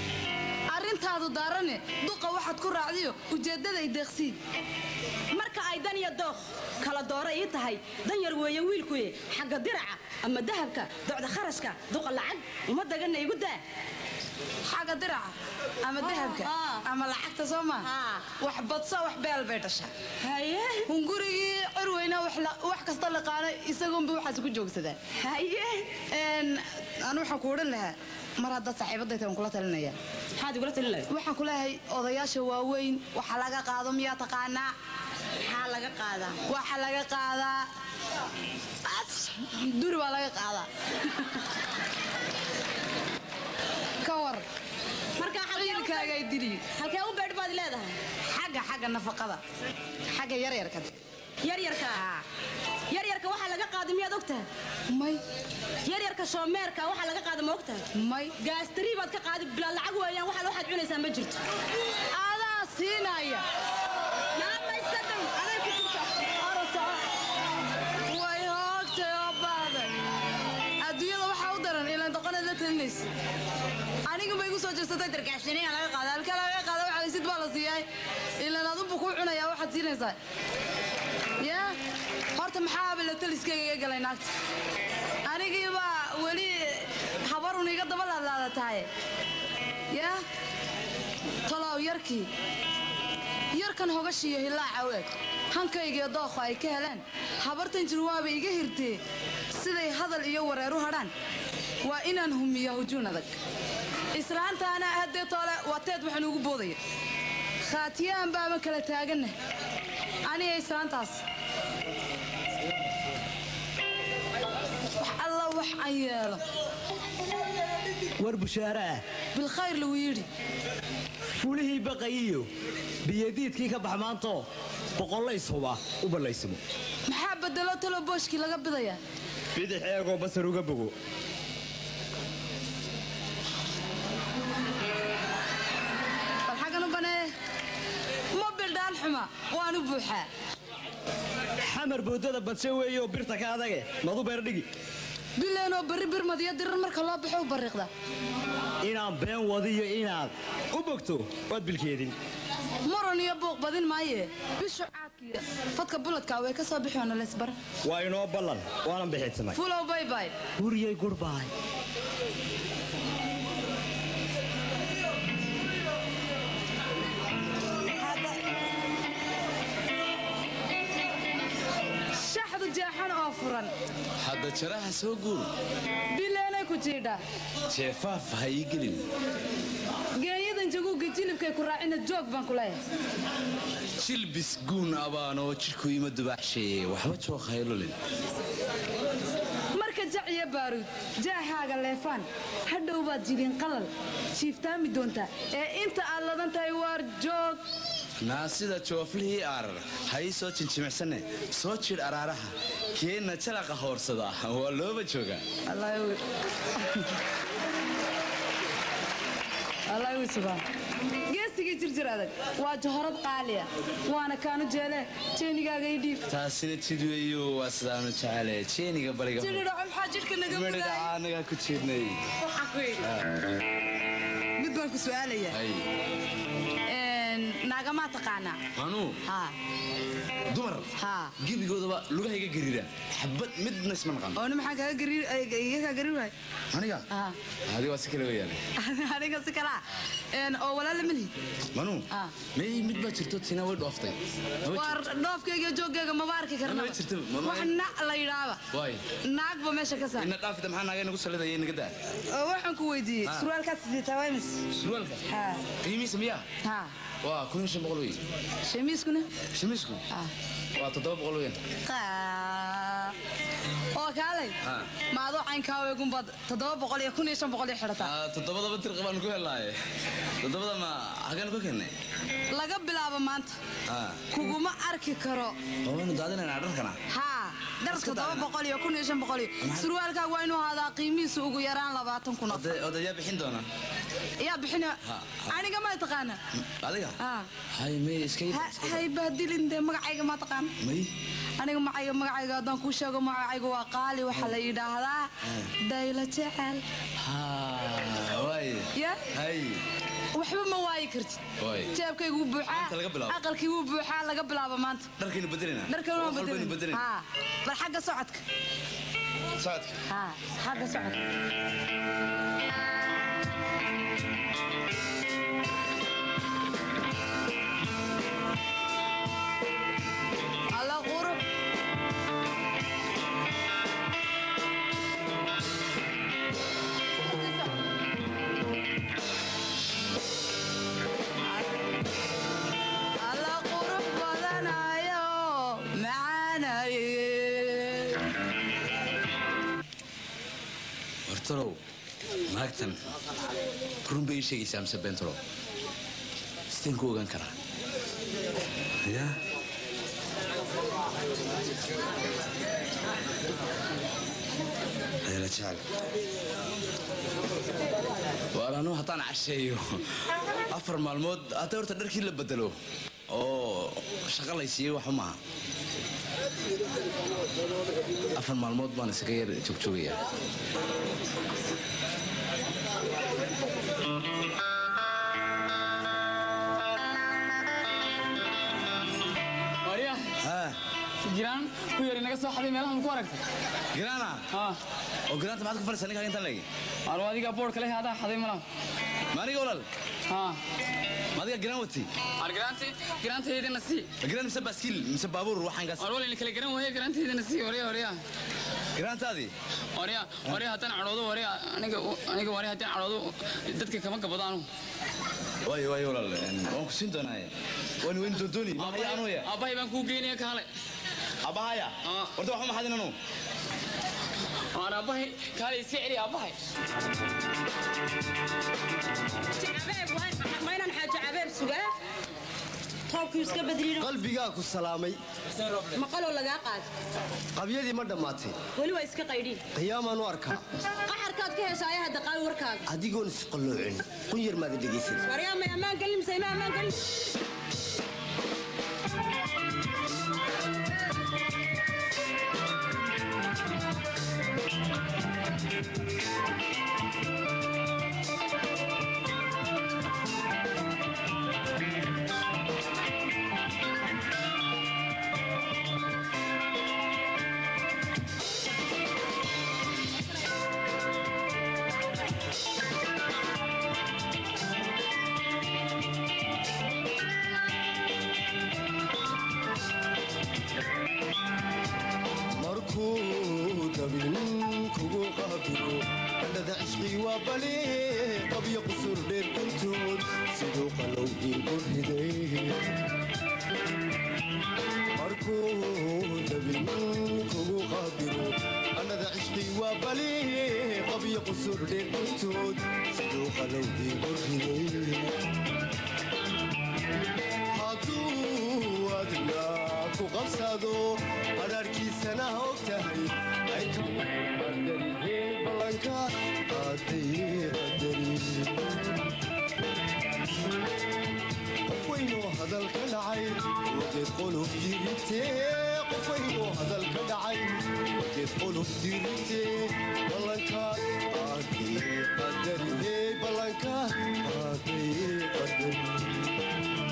arrintaadu daarane duqa waxaad ku raacdiyo ujeeddaday deeqsiin
marka ay dan iyo dooq kala doora ii tahay dan yar weeye wiilkuye xagga diraca ama dahabka docda kharashka duqa lacag uma daganna igu daa
xagga diraca ama dahabka ama lacagta soo ma wax badso wax beel bay dhashaa
haye
hungurigii cirweyna wax la- wax kasta laqaano isagunba waxaas ku joogsadaan
haye
anu waxaan ku odhan lahaa mar haddaad saaxiibadayta waan kula talinaya
maxaad igula talin lahayd
waxaan ku leeyahay odayaasha waaweyn waxa laga qaado miyaa taqaanaa
maxaa laga qaadaa
waxa laga qaadaa As, duri baa laga qaadaa ka war
marka
ciilkaaga ay dili
halkee u beedh baad leedahay
xagga xagga nafaqada xagga yaryarka
yaryarka yaryarka waxaa laga qaaday miyaad ogtahay
may
yaryarka shoomeerka waxaa laga qaada ma ogtahay
may
gaastari baad ka qaaday bilaa lacag weeyaan waxaa waxaad cunaysaa ma jirto
adaa siinaya
naamaysadan aday ku jirta
way hoogtay oo baaday adduunyada waxaa u daran ilaan doqonaad la talinaysa aniga ma igu soo jeesatay dargaashiniya laga qaada halka laga qaada waxa laysid baa la siiyay ilaan adunbu kuu cunayaa waxaad siinaysaa yaa horta maxaaba la taliskayga iga galay naagta anigiibaa weli habarun iga daba laadlaada tahay yaa talow yarkii yarkan hogashiiyo hilaaca u eg hankaygiyo dookho ay ka heleen habartan jir waaba iga hirtee siday hadal iyo wareer u hadhaan waa inaan humiya hujuun adag islaantaana haddee toole waa teed waxaan ugu boodaya khaatiyaan baama kala taaganna aniga islaantaas wax alla wax aan yeelo
war bushaare ah
bilkhayr lagu yidhi
fulihii baqayiyo biyadiidkii ka bax maanto boqollays huba u ballaysimo
maxaa bedelo talo booshkii laga bidayaa
bidix eegoo basar uga bogo
bal xaggan u banee ma bildhaan xuma waan u buuxaa
xamar boodada badshe weeyo birta ka adage madu beerdhigi
bileenoo barri birmad iyo dirar marka loo baxo u barriiqda
inaan been wadiyo inaad u bogto waad bilkeedin
muran iyo buuq badin maaye bishu caadkiiyo fadka buladka way ka soo bixoona leysbar
waa inoo ballan waanan bixidsamay
fulow baybay
huriyey gurbaay
shaxdu jeexan oo furan
hadda jaraha soo guur
bileenay ku jiidha
jeefaaf ha ii gelin
geenyadan jaguugga jilibkay ku raacina joog baan ku leeyahay
jilbis guun abaanoo jidhku ima dubaaxsheeye waxba joog haylolin
marka jac iyo baaruud jaahaaga leefaan hadhow baad jiliin qalal jiiftaami doontaa ee inta aad ladan tahay waar joog
naa sida jooflihii aarar ha ii soo jinjimicsanne soo jidh araaraha keenna jalaqa hoorsada waa looba joogaa
geesigii jirjir adag waa johorad qaaliya waana kaanu jeele jeenigaaga ii dhiib
taasina jid weeyo waa sidaanu jecele jeeniga bariga
jidhidhaco maxaa jidhka naga
midhidhaca
mudaay
annagaa ku jiidnay
waxaa ku yidhi mid baan ku su'aalaya naagamaa taqaanaa
anuu
haa
dumar
haa
gebigoodaba lugahayga gariira xabad midna isma naqan
ooni maxaa kaga gari iga kaa gari waay
aniga adiga waa si kale weeyaan
aniga si kalaa oo walaala malihi
manuu may mid baa jirto tina way dhooftay Maba
waar dhoofkayga iyo jooggayga maba arki
Maba
karnaba
jirto, maba-
wax na la yidhaaba
waay
naagba meesha ka saar
ina dhaafida maxaa naagay nagu salidaya inaga daa
oo waxaan ku weydiiyey
Ah.
surwaalkaad sideetaa waa imis
surwaalka
haa
qiimihiisa miyaa
haa
waa kun iyo shan boqol wey
shamiiskuna
shamiisku waa toddoba boqol weyn
Qaa. oo kaalay
Ah.
ma adoo caynkaa weegunbaad toddoba boqol iyo kun iyo shan boqol iyo xidhataa
Ah, toddobadaba dirqa baan ku helaaye toddobada ma hagaan ku kennay
laga bilaabo maanta
Ah.
kuguma arki karo
waanu daadinaynaa dharkana
haa dhar toddoba boqol iyo kun iyo shan boqol iyo surwaalkaaga waa inuu ahaadaa qiimihiisu ugu yaraan labaatan kun oo
odayaa bixin doona
yaa bixina
Ha,
aniga ma taqaana
adiga
haa
hay may iska yid
Ha- hay bahdilin dee magacayga ma taqaana
may
aniga macayga magacayga haddaan kuu sheego magacayga waa qaali waxaa la yidhaahdaa daylo jecel
ha waa Haye.
ya
hay
waxba ma waayi kartid
Waay.
jeebkaygu wuu buuxaa
Maanta laga bilaabo.
aqalkii wuu buuxaa laga bilaabo maanta
dharkaynu bedelina
dharkan waa
Wax walbaynu
bedelin
bedelina
Haa. bal xagga socodka
socodka
haa xagga socodka alla qurux alla qurux badanayo macaanaye
hortalow naagtan run bay ii sheegaysaa mise beentalow sideen ku ogaan karaa ya ayla jecel waar anu haddaan casheeyo afar maalmood hadda horta dharkii la bedelo oo shaqo lay siiyey waxba maaha afar maalmood baan isaga yar joogjoogaya
warya jiraan ku yari naga soo xaday meelaha ma ku aragtay
giraana oo giraanta maxaad ku fadhisaa ninkaa intaan leegi
aro adiga boodhka leh adaa xaday malaha
ma aniga walaal ma adiga giraan wati
ar giraanti giraantaydana sii
giraan mise baaskiil mise baabuur waxaankaas
war walin kala garan waaye giraantaydana sii warya warya
giraantaadii
warya warya haddaan cadhoodo warya aniga aniga warya haddaan cadhoodo dadka kama gabadaanu
waayo waayo walaal waan ku siin doonaaye waan weyn doondooni ma haya anuya
aabbahay baan kuu geynaya kaale
aabahaya horta waxba maxaad inanu
aan aabbahay kaale iska celi aabbahay
maynan xaajo cabeeb sugaa toobkii iska badliino
qalbigaa ku salaamay
maqaloo lagaa qaad
qabyadii ma dhammaatay
weli waa iska qaydhiin
qiyaamaan u arkaa
qaxarkaad ka hesha ayaha daqaal warkaaga
adigoon isqalloocin qun yar maada dhegaysan
waryaa may ammaan gelin mise ima ammaan gelin
markuu dabin kugu qaabilo andhada cishqii waa bali qabyo qusur dheer kuntood siduu qalow iigu riday markuu dabin kugu qaabilo andhada cishqii waa bali qabyo qusur dheer kuntood siduu qalow iigu riday hadduu adna ku qabsado adhaarkiisana og tahay ay ka qadarihee ballanka qaaday qadari qof weynoo hadal ka dhacay wageed qolof diritee qof weynoo hadal ka dhacay wageed qolof diritee ballanka qaaday qadarihee ballanka qaaday qadari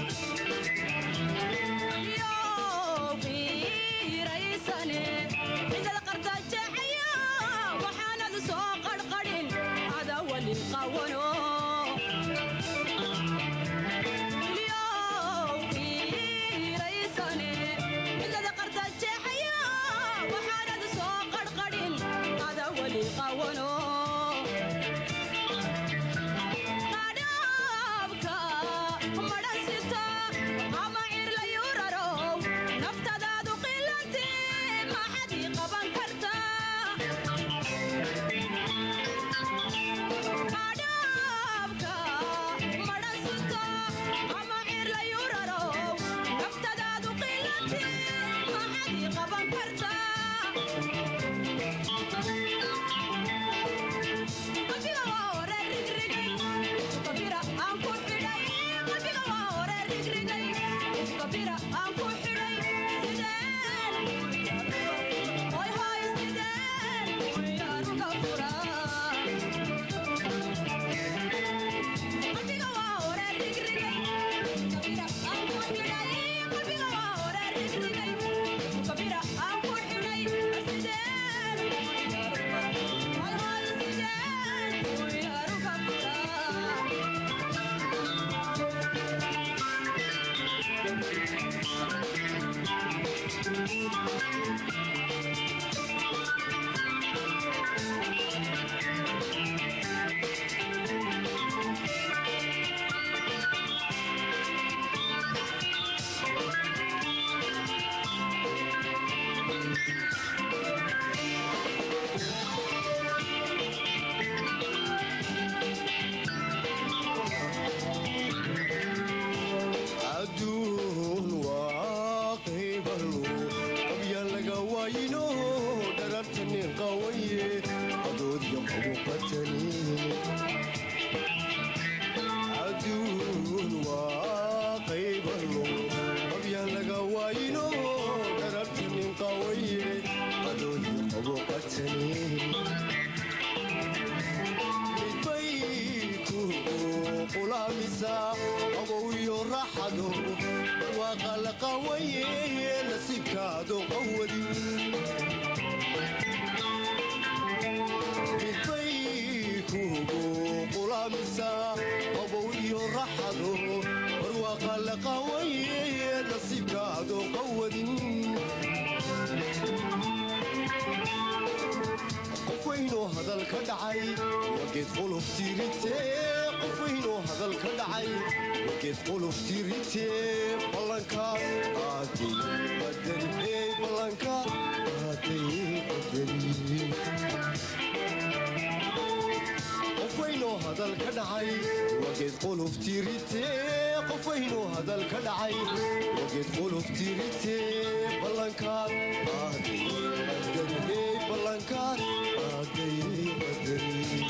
qulaamisa qabow iyo raaxado waaqa la qawaye nasiibkaado qawadi midbay kugu qulaamisa qabow iyo raaxado barwaaqa la qawaye nasiibkaado qawadin qof weynoo hadal ka dhacay wageed qolof tiirite qof weynoo hadal ka dhacay wageed qolof tiirite ballanka aaday qadari ee ballanka aaday qadari qof weynoo hadal ka dhacay wageed qolof tiirite qof weynoo hadal ka dhacay wageed qolof tiirite ballankaad aaday qadari ee ballankaad aaday qadari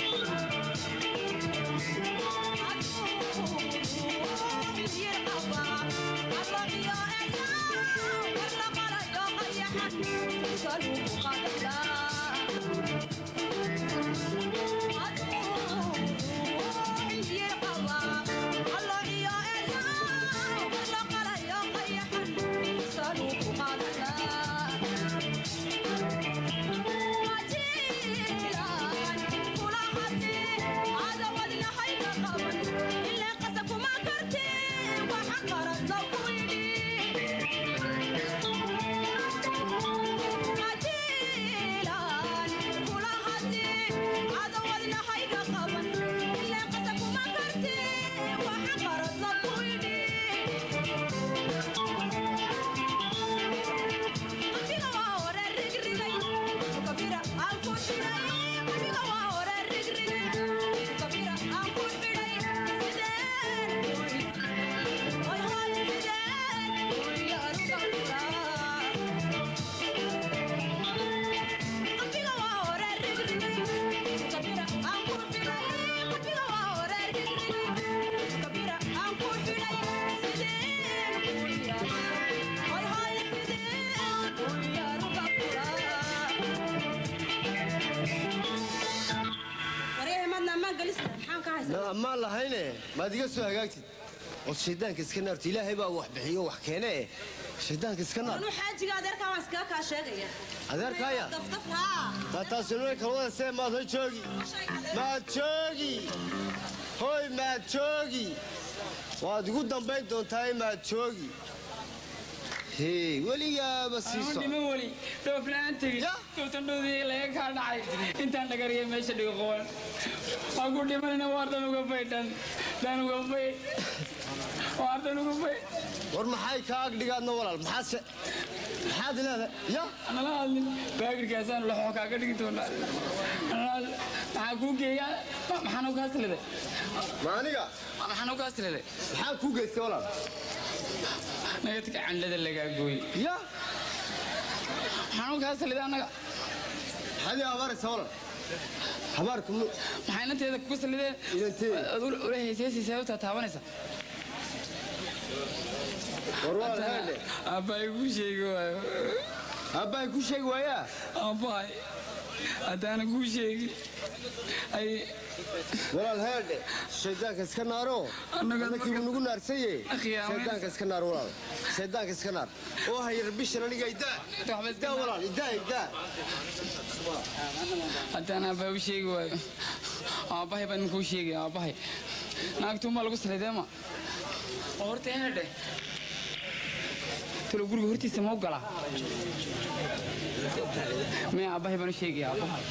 ammaan lahayne maad iga soo hagaagtid od shaydaanka iska naarto ilaahay baa wax bixiyo wax keene eh shaydaanka iska naar
anu xaajiga adeerkaa waan iskaga kaa sheegaya
adeerkaaya
dafdaf haa
maa taasinoy kalwada see maad hoy joogi maad joogi hoy maad joogi waad igu dambayn doontaa maad joogi hee weligaaba siiso
dhima weli dhooflaan tegi sowtandhoodii laga kaa dhacay intaan dhagariyay meesha dhigo qowan waan ku dhimanayna waar dhan uga fay dhan dhan uga fay waar dhan uga fay
war maxay kaa agdhigaadna walaal maxaadse maxaad leedahay ya
nala hadlin baagirkaasaan laxoo kaaga dhigi doonaa maxaa kuu geeyaa maxaan u kaasliday
ma aniga
maxaan u kaasliday
maxaa kuu geystay walaal
nagadka candhada lagaa gooy
ya
maxaan u kaasliday annaga
maxaad ii abaaraysa walaal habaarku
maxay inanteeda kugu salideen ula heysaysi sababtaa taabanaysa aabbahay kuu sheegi waayo
aabbahay kuu sheegi waayaa
aabbahay haddaana kuu sheegin ay
walaal heedhe shaydaanka iska naaro annakiibu nagu naarsaye shaydaanka iska naar walaal shaydaanka iska naar oo hayar bishan aniga idaa idaa walaal idaa idaa
haddaan aabbahay u sheegi waayo aabbahay baan kuu sheegay aabbahay naagtuunbaa lagu salideema oo horta heedhe talo guriga hortiisa ma u galaa mee aabbahay baan u sheegaya aabbahay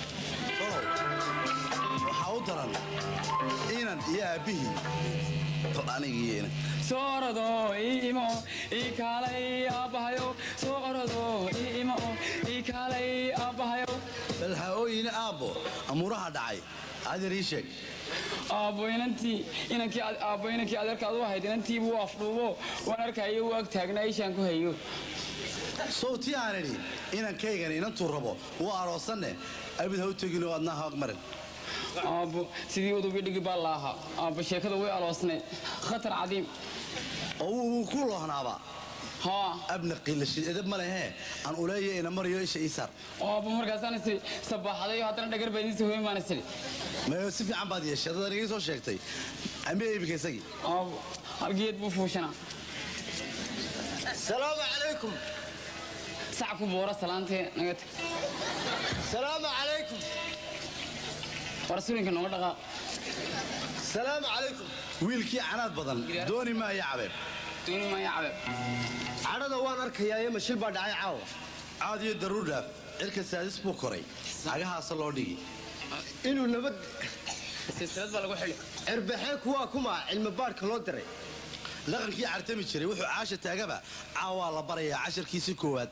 waxaa u daran inan iyo aabbihii bal aniga iyo inan
soo orodo ii imo ii kaalay aabbahayo soo orodo ii imo ii kaalay aabbahayo
bal ha ooyine aabbo amuuraha dhacay adeer ii sheeg
aabbo inantii inankii aabbo inankii adeerkaad u ahayd inantii buu afdhuubo waan arkayo u ag taagnaa ishaan ku hayo
sowtii aan idhi inankaygan inantuu rabo wuu aroosanne abid ha u teginoo adnaa ha aqmarin
aabbo sidii udubi dhigi baa la ahaa aabbo sheekada way aloosnay khatar cadiim
oo wuu ku loohnaaba abna qiilashin edab ma lehe aan uleeya ina mariyo isha ii saar
oo aabba markaasaan is sabaaxday oo haddana dhagar baa idiin hooyin baan isiri
mayo si fiican baad yeeshay dad anigii soo sheegtay amba iibika isagii
aabbo halgeed buu fuushanaa
salaamu calaykum
sac ku boora salaantee naga tag
salaamu calaykum
war sulinka nooga dhaqaaq
salaamu calaykum
wiilkii canaad badan dooni maayo cabeeb
dooni maayo cabeeb
cadhada waan arkayaa ee mashil baa dhacay caawa
caad iyo daruur dhaaf cirka saadis buu koray cagahaasa loo dhigi
inuu nabad
silsilad baa lagu xili
cirbaxee kuwaa kuma cilmi baadhka loo diray
dhaqankii cartami jiray wuxuu caasha taagaba caawaa la barayaa casharkiisii koowaad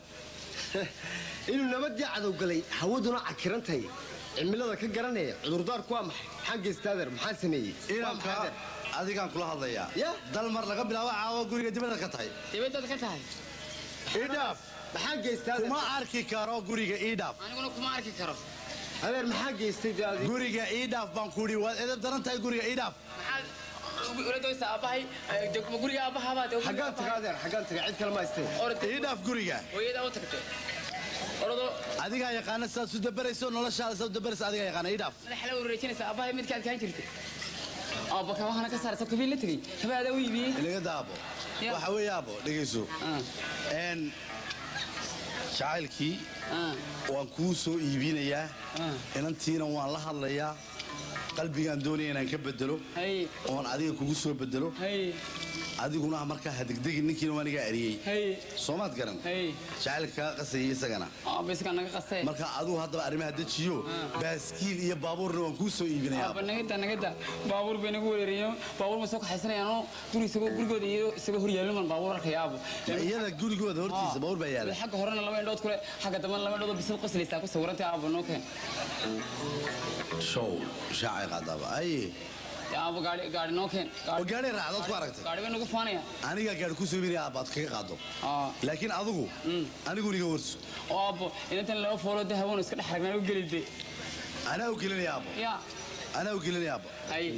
inuu nabadii cadowgalay hawaduna cakirantahay cimilada ka garanaya cudurdaarku waa maxay maxaan geystaadeer maxaan sameeyey
inanka adigaan kula hadlayaa dal mar laga bilaabo caawa guriga dibadda ka tahay
dibaddaad ka tahay
idhaaf
maxaan geystaadeer
kuma arki karo guriga idhaaf
aniguna kuma arki karo
adeer maxaa geystay dee adiga
guriga idhaaf baan ku idhi waad edab daran tahay guriga idhaaf
uladoysa aabbahay guriga aabbahaabaa
xaggaan taga adeer xaggaan taga cid kale ma haystee
idhaaf guriga
hooyadaa u tagtay orado
adigaa yaqaana sidaad su dabarayso noloshaada sidaad u dabarayso adigaa yaqaana idhaaf
madaxa la wareejinaysa aabbahay midkaad kaan jirtay aabba kabahana ka saaraysa kabiil la tegey kabaadaa u iibiyey
inaga daabo waxa weeye aabo dhegayso n jacaylkii waan kuu soo iibinayaa inantiina waan la hadlayaa qalbigaan doonaya inaan ka bedelo oon adiga kugu soo bedelo adiguna markaa hadegdegi ninkiina waa nigaa eriyey soomaad garan jacaylka kaa qasayay isagana marka adigu haddaba arrimaha dejiyo baaskiil iyo baabuurna waan kuu soo iibinayaa
aabba nagada nagada baabuur bay nagu wereeriyeen baabuur ma soo kaxaysanayaanoo guri isagoo gurigooda iyo isagoo hor yaalluman baabuur arkaya aabo
iyada gurigooda hortiisa baabuur baa yaala
xagga horena laba indhood kule xagga dambena laba indhood oo bisil qoslaysaa ku sawirantay aabo noo keen
show shaacay qaadaaba aye
aabo gaari gaari noo keen
oo gaari raacdood ku aragtay
gaari bay nagu faanaya
anigaa gaari ku soo iibinaya aabbaad kaga qaado laakiin adigu anigu niga warso
oo aabo inantan laba foolo dahaboon iska dhex ragnaa u gelide
anaa u gelinaya aabbo
ya
anaa u gelinaya aabbo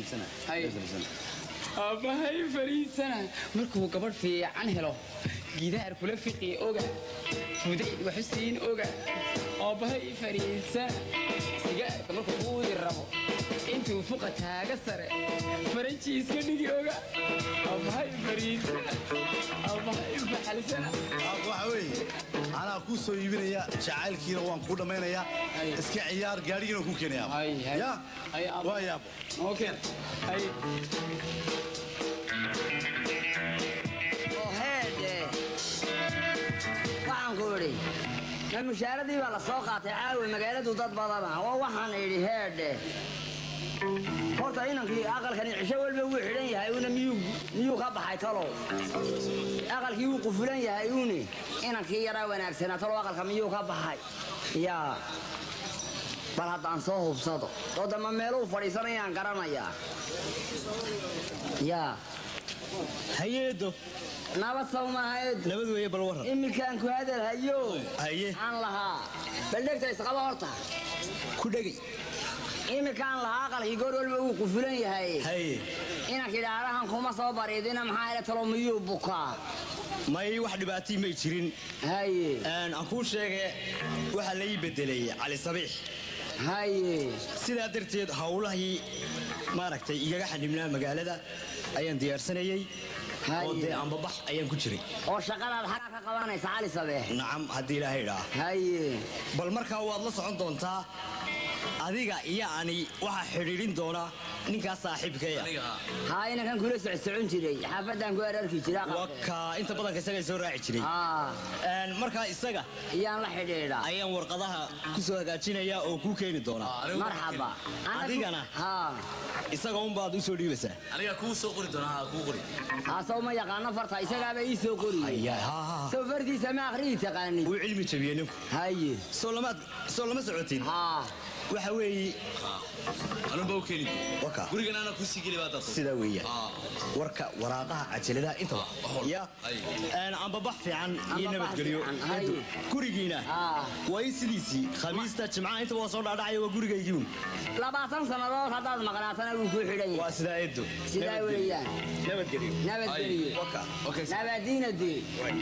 aabbahay fariisana markuu gabadh fiican helo gidaar kula fiqi oga fuday waxusiin oga aabbahay fariisana sigaarka markuu uudi rabo intuu fuqa taaga sare faranji iska dhigi oga aabbahay fariisana aabbahay baxalsana
waxa weeye anaa kuu soo iibinaya jacaylkiina waan kuu dhammaynayaa iska ciyaar gaadhigiina ku keenaya ya waa yaabo
okay
waxaan ku idhi ma mushaaradii baa la soo qaatay caawi magaaladu dad badana oo waxaan idhi heedhe horta inankii aqalkani cisho walba wuu xidhan yahay una miyuu ka baxay talow aqalkii wuu qufulan yahay uuni inankii yaraa wanaagsanaa talow aqalka miyuu ka baxay yaa bal haddaan soo hubsado oo damba meeluu fadhiisanayaan garanayaa yaa
hayeedo
nabad sawmahayd
nabad weeye bal waran
iminkaan ku hadal hayo
haye
aan lahaa bal dhegta isqaba horta
ku dhegay
iminkaan lahaa aqalkii goor walba uu qufulan yahay
haye
inankii dhaarahan kuma soo bariidina maxaa ila talo miyuu bukaa
may wax dhibaatii may jirin
haye
aan kuu sheege waxaa la ii bedelay cali sabiix
haye
sidaa darteed howlahii maaragtay igaga xanibnaa magaalada ayaan diyaarsanayey oo dee ambabax ayaan ku jiray
oo shaqadaad xagaa ka qabanaysa cali sabeex
nacam haddii ilaahay idhaa
haye
bal markaa waad la socon doontaa adiga iyo ani waxaa xidhiidhin doona ninkaas saaxiibkaya
haa inankan kula socsocon jiray xaafadaan ku ararki jira
waka inta badanka isaga soo raaci jiray markaa isaga
iyaan la xidhiidha
ayaan warqadaha ku soo hagaajinaya oo kuu keeni doonaa
marxaba
adigana isaga unbaad u soo dhiibaysaa
aniga kuu soo qori doonaa kuu qori
haasaw ma yaqaano farta isagaaba ii soo qoriye saw fartiisa ma akhriyi taqaanid
wuu cilmi jabiyey ninku
haye
soo lamaad soo lama socotid waxa weeye
anuba u keeni gurigan ana kusii geli baa dad
sidaa weeyaan warka waraaqaha cajaladaha intaba ya een, ambabax fiican iyo nabadgelyo gurigiina waa in sidiisii khamiista jimcaha intaba waa soo dhaadhacaya waa gurigaygiun
labaatan sannadood haddaad maqnaatana wuu kuu xidhan yahay
waa sidaa eedo
sidaa weeyaan
nabadgelyo
nabadgelyo nabadiinadee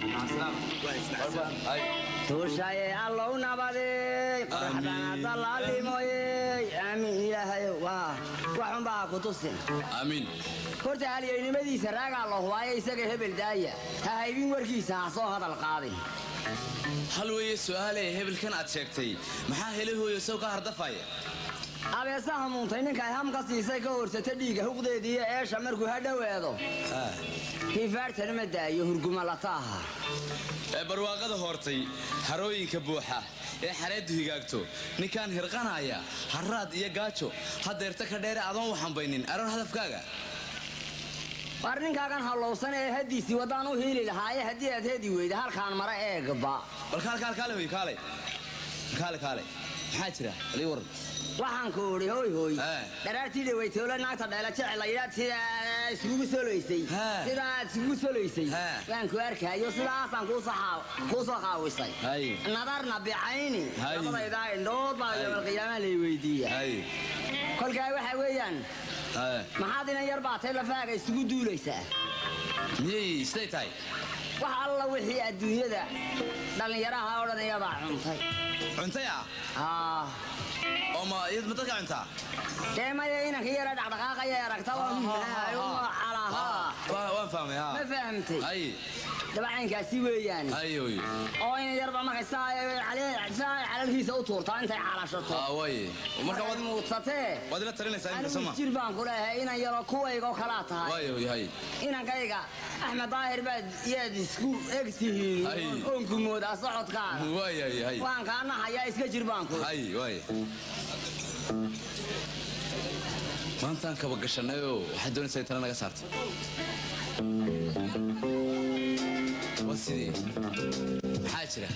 tuushaye allow nabadey qoraxdana dallaalimoyey aamiin ilaahayow waa waxunbaa ku tusin
aamiin
horta halyeynimadiisa raagaa la hubaayo isaga hebel daaya ha haybin warkiisa ha soo hadal qaadin
hal weeye su'aale hebelkan aad sheegtay maxaa helahooyo sow ka hardafaya
abeesaha muuntay ninkay ham ka siisay ka horsata dhiiga huqdeediiyo eesha markuu ha dhowaado hiifaartana ma daayo hurguma lataaha
ee barwaaqada hoortay harooyinka buuxa ee xareeddu higaagto ninkaan hirqanaya harraad iyo gaajo hadeerta ka dheere adoon u xambaynin aroor hadafkaaga
war ninkaagan hallowsan ee haddiisii waddaan u hiili lahaaye haddii aad hedi weyda halkaan mara eegba
bal kaale kaale kaale hoy kaale kaale kaale maxaa jira alii waran
waxaan ku idhi hoy hoy dharaartii dhawaytoole naagta dheela jecel layidhaad sidaa iskugu soloysay sidaa aad iskugu soloysay waan ku arkaayo sidaasaan kuu soo xaa- kuu soo qaawisay nadarna bicayni
Hay.
labadaydaa indhood baa yowmalqiyaamaha lay weydiiya kolkaa waxa weeyaan maxaad inan yar baatay lafaaga isugu duulaysaa
miyay siday tahay
wax alla wixii adduunyada dhallinyaraha oo dhan iyadaa cuntay
cuntay ah
aa
oo ma iyad ma dadka cuntaa
dee maya inanka yara dhaqdhaqaaqaya aragta calahaa
Waa- waan fahmay ha
ma fahamtay
ay
dabacaynkaasi weeyaan
ay hoy
oo in yarba markay saa saa calalkiisa u tuurtaa intay xalashato
Ah, way marka
waad
waad
muudsatee
waad ila talinaysaa imika
anigu
soma
jir baan ku leeyahay inan yaro kuwayga oo kalaa tahay
way hoy hay
inankayga axmed daahir baad yaad isku eg tihiin oonku moodaa socodkaaga
way hay hay
waan kaana hayaa iska jir baan ku
hay way maantaan kaba gashanayoo waxaad doonaysaa in tala naga saarto waa sidee maxaa jira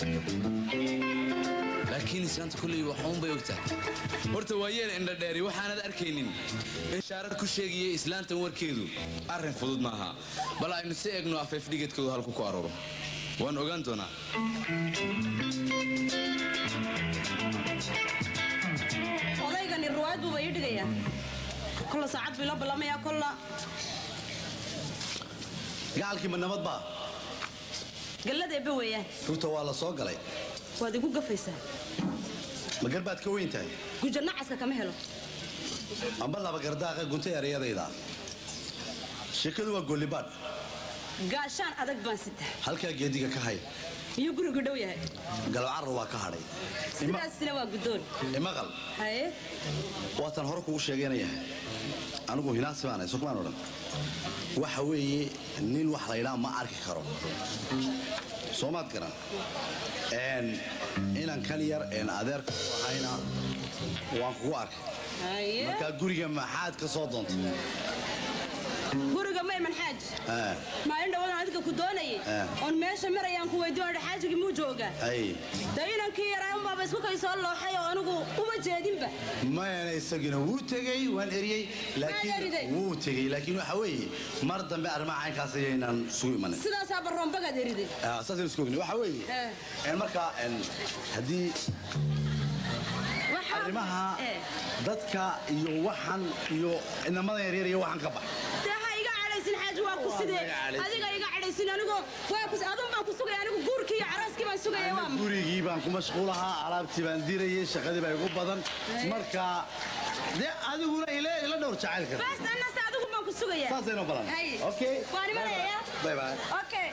laakiin islaanta kulley waxuun bay ogtahay horta waa yeel indhadheeri waxaanad arkaynin ishaarad ku sheegaya islaantan warkeedu arrin fudud maaha bal aynu si eegno afeef dhigedkoodu halku ku arooro waan ogaan doonaa
odaygani ruwaayad buuba ii dhigayaa kolla saacad buu ila ballamaya kolla
gacalkii ma nabad baa
galladeeba weeyaan
rugta waa la soo galay
waad igu gafaysaa
ma garbaad ka weyn tahay
guja nacaska kama helo
amba laba gardaaqa gunta erayadayda sheekadu waa gollibaadh
gaashaan adag baan sitaa
halkaa geediga ka hay
miyuu gurigu dhow yahay
galabcarra waa ka hadhay
sidaasina waa guddoon
imaqal
haye
waatan hore kugu sheeganayahay anigu hinaasi baanahay sokmaan odhan waxa weeye nin wax laydhaa ma arki karo soomaad garan Een, inan kan yar een adeerka u ahayna waan kugu arkay
haye
markaa guriga maxaad ka soo doontay
guriga mayman xaaj
Ah,
maalin dhawadan adiga ku doonayay
Ah.
oon meesha marayaan ku weydiin xaajigii muu joogaa
ay
dee inankii yaraa unbaaba isku kay soo looxay oo anigu uma jeedinba
mayana isagina wuu tegey waan eriyey
eriday?
laakiin wuu tegey laakiin waxa weeye mar dambe arrimaha caynkaas ayaynan isugu imanin
sidaasaa baroombagaad eriday
Ah, saasaynu isku ogni waxa weeye
Eh.
een markaa een, haddii
Waxaa-
arrimaha
Eh.
dadka iyo waxan iyo inamadan yaryar iyo waxan ka bax
dee ha iga cadhaysin xaaji waa ku sidee
iga cadhaysin.
adiga iga cadhaysin anigu waa ku adun baan ku sugaya anigu guurkii iyo carooskii baan sugaya waa ma-
gurigii baan ku mashquulahaa alaabtii baan dirayay shaqadii baa igu badan marka dee adiguna ila ila dhowr jacayl kara
bas annase adigu baan ku sugaya
saasaynu balan
Hay.
okay
waan imanaya
bye bye
okay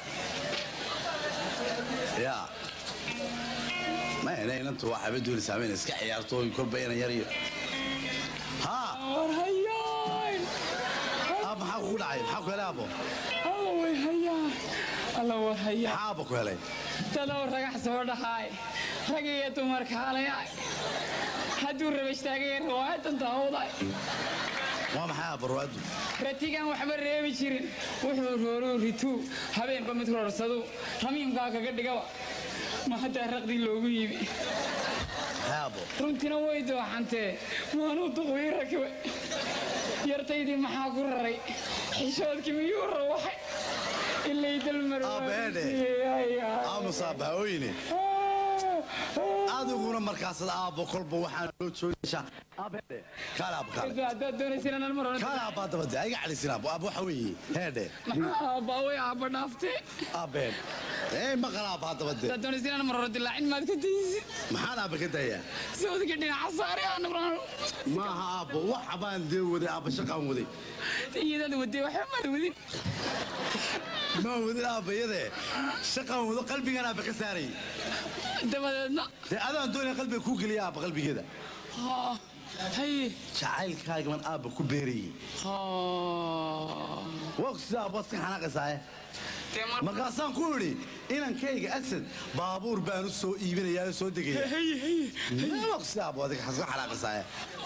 ya ma ina inantu waa xabad dooni saameyn iska ciyaarto oo kolba inan yar iyo ha Ah, maxaa kugu dhacay maxaa ku helay abo
alla way hayaa alla war hayaa
maxaa abo ku helay
dadoo ragax soo dhaxaay rag iyo dumar kaalaya hadduu rabashtaagay riwaayadan daawday
waa maxay abo ruwaadu
ratigan waxba reebi jirin wuxuu rooruu rituu habeenba mid roorsadu ramiimkaa kaga dhigaba ma haddaa raqdii loogu yimi runtina way dooxantee waanuu duqwii rakiba yartaydii maxaa ku raray xishoodkii miyuu rawaxay ilay
aamusaabahooyine adiguna markaasad aabbo kolba waxaan loo joogaysaa
haddaad doonaysin inaan mar hore
aabaa dabade aiga calisin aabbo aabbo waxa weeye heedhe
aabbaa way aabba dhaaftee
aabeen ee maqal aabbaa dabade
haddaad doonaysin inaan mar hore dilaacin maad ka daysid
maxaan aabba ka dayaa
sawdka dhinaca saare aanuran
maaha aabbo waxa baan dee waday aabba shaqaan waday
iyadaad wadee waxba maad wadin
ma wadin aabbayade shaqaan wado qalbigan aabba ka saaray
dabadeedna
dee adaan doonaya qalbiga kuu geliya aabba qalbigeeda
haye
jacaylkaagaman aabba ku beerayey waa sida aabbaad ka xanaaqaysaaye markaasaan ku idhi inankayga asad baabuur baan u soo iibinayaa oo soo degaya sida aabbo adiga xaska xanaaqaysaaye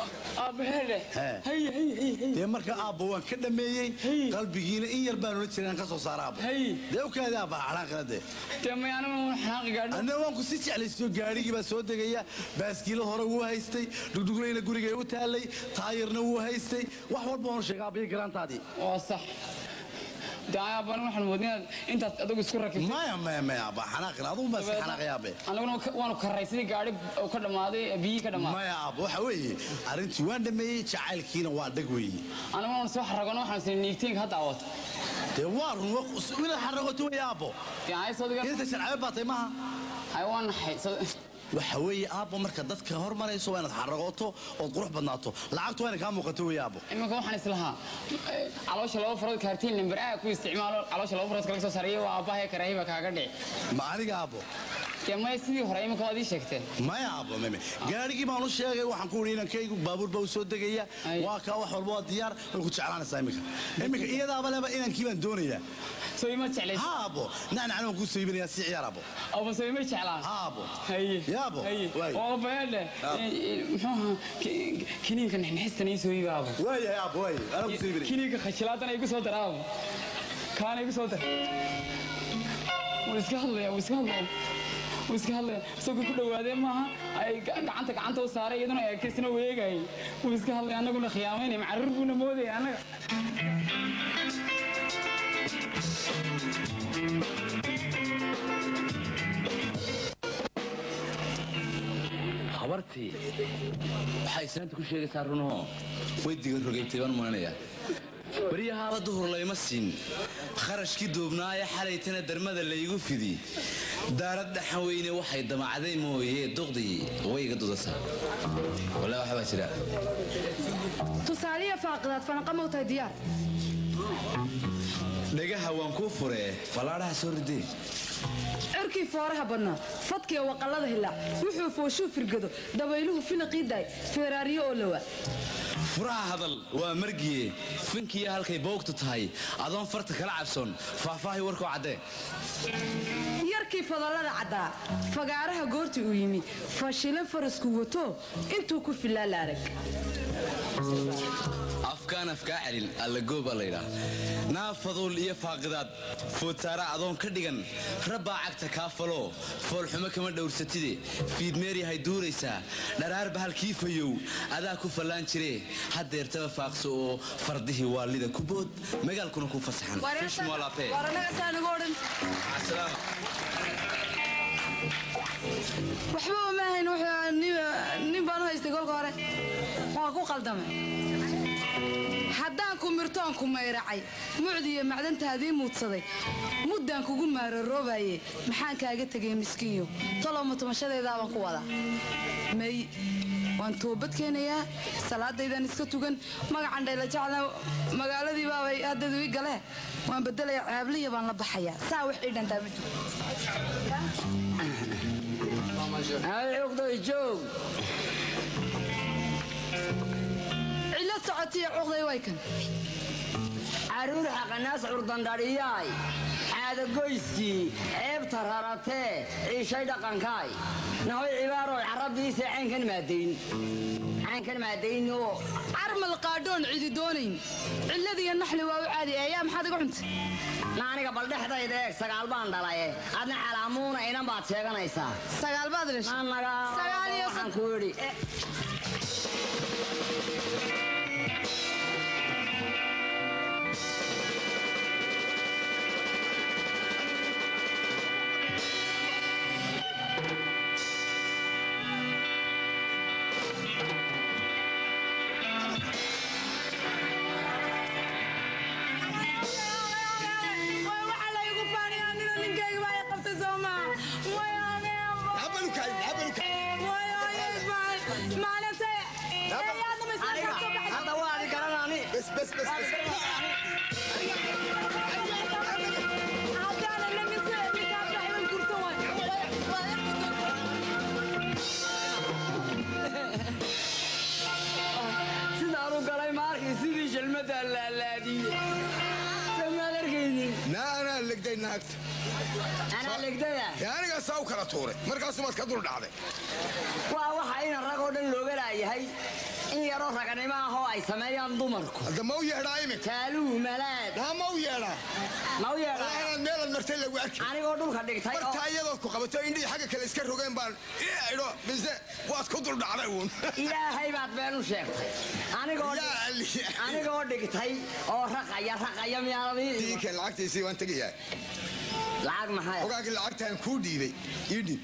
dee marka aabba waan ka dhameeyey qalbigiina in yar baan ola jiray aan ka soo saara aabbo dee u kaadi aabba xanaaqina dee anna waan ku sii jeclaysiyo gaadhigii baa soo degaya baaskiilo hore wuu haystay dhugdhuglayna gurigay u taallay taayirna wuu haystay wax walba oon sheega aabbiyo garaantaadii
waa sax daayaabaan waxaan moodin inaad intaas adigu isku rakibtay
maya maya maya aabba xanaaqina adugu baa iska xanaaqaya aabbe
anaguna waanu karraysaday gaadhi oo ka dhammaaday biyihii ka dhammaaday
maya aabba waxa weeye arrintii waan dhameeyey jacaylkiina waa dhag weeye
anaguna waan soo xaragono waxaan sii niigtiinka hadda awato
dee waa run inaad xaragoto wey aabbo inta sharcabe baa tay maha
hay waa naxay
waxa weeye aabbo marka dadka hormarayso waa inaad xaragooto ood qurux badnaato lacagtu waa ina kaa muuqato wey aabbo
iminka waxaan islahaa caloosha laba farood kaartiin limber a ku isticmaalo caloosha laba farood kalaga soo saariyo waa aabbahay karaahiba kaaga dhici
ma aniga aabbo
dee maya sidii hore iminka waad ii sheegteen
maya aabbo meme gaadhigii baan u sheegay waxaan ku idhi inankaygu baabuur baa u soo degaya waa kaa wax walba waa diyaar way ku jeclaanaysaa iminka iminka iyadaaba leba inankii baan doonayaa
soo ima jeclays
ha aabbo nacnacna waan kuu soo iibinayaa si ciyaar aabbo
aabbo soo ima jeclaan
ha aabbo
haye
yaabo
oo baadhe muxuu ahaa kiniinka nixnixistan ii soo iiba aabo
waayahay aabbo waay anaa ku soo iibinaya
kiniinka khajilaadan igu soo dara aabo kaana igu soo dar wuu iska hadlaya wuu iska hadlaya wuu iska hadlaya isagoo ku dhawaadee maaha ay gacanta gacanta u saaray iyaduna eekaysna weegayay wuu iska hadlaya annaguna khiyaamaynaya macaruur buuna moodaya annaga
habartii waxaa islaanta ku sheegaysaa runoo way diga rogaytay baan maanaya baryahaaba duhur layma siin kharashkii duubnaaye xalaytana darmada laygu fidi daarad dhaxan weyne waxay damacday mooye duqdii way iga dudasaa walla waxbaa jira
tusaaliya faaqidaad fanaqa mawtahay diyaar
dhagaha waan kuu furee fallaadhaha soo ridee
cirkii fooraha badnaa fadkiya waqallada hilaac wuxuu fooshuu firgado dabayluhu finaqii daay feeraariyo oo lawa
furaha hadal waa margiye finkiya halkay boogtu tahay adoon farta kala cabsoon faahfaahay warkoo caddee
yarkii fadallada caddaa fagaaraha goortii uu yimi fashilan farasku wato intuu ku filaa la arag
afkaan afkaa celin allagooba laydhaa naafaduul iyo faaqidaad foodsaara adoon ka dhigan rabbaa cagta kaa faloo foolxumo kama dhowrsatide fiidmeeryahay duuraysaa dharaarba halkii fayow adaa ku fallaan jiree haddeertaba faaqso oo fardihii waalida ku bood magaalkuna ku fasaxan fishmoolaapee
waxba uma ahayn nin baan u haystay kolka hore waa ku qaldamay haddaan ku mirtoon ku mayracay mucdiiyo macdantaadii muudsaday muddaan kugu maararoobaye maxaan kaaga tegay miskiinyo tolowma tumashadeedaabaan ku wadaa may waan toobad keenayaa salaadaydaan iska tugan magacan dhayla jecla magaaladii baabay haddadu ii galee waan bedelaya caabliya baan la baxayaa saa wax ii dhantaa ma
joog
cilo socotiya cuqday way kan
caruur xaqanaas curdandhadhiyaay caadagoyskii ceebta raratee ciishay dhaqankaay nahoy cibaaroy carabdiise caynkan maadayn caynkan maadayn oo
carmal qaadhoon cidi doonayn cilladiiyo naxli waa u caadi ayaa maxaad iga cuntay
na aniga bal dhexdayda eeg sagaal baan dhalaye adna calaamuuna inan baad sheeganaysaa
sagaal baad dhashay
anaga
Sagaal iyo
waxaan ku idhi
waxa laygu faaniyaa nina ninkayga baa i qabtay soo maa maalintay
hadda waadi garanani sidaan u galay maarkii sidii shalmada laalaadiyey samaad arkaynin
na anaa legday naagta
anaa legdaya
ee anigaa saa u kala tuuray markaasumaad ka dul dhacday
waa waxa ina rag oo dhan looga laayahay in yaroo raganimo ah oo ay sameeyaan dumarku
hadda ma u yeedhaa iminka
taaluu malaad
naa ma u yeedhaa
ma u yeedhaa
inaad meelaad martay lagu arki
anigoo dhulka dhigtay oo
martaa iyadood ku qabato indhihii xagga kale iska rogeen baan idho mise waad ku dul dhacday uun
ilaahay baad been u sheegtay anigoo
Yaa
anigoo dhigtay oo raqaya raqaya miyaanadii
diinka lacagtiisii waan tegayaa
lacag maxay
ogaagii lacagtaan kuu dhiibay ii dhiib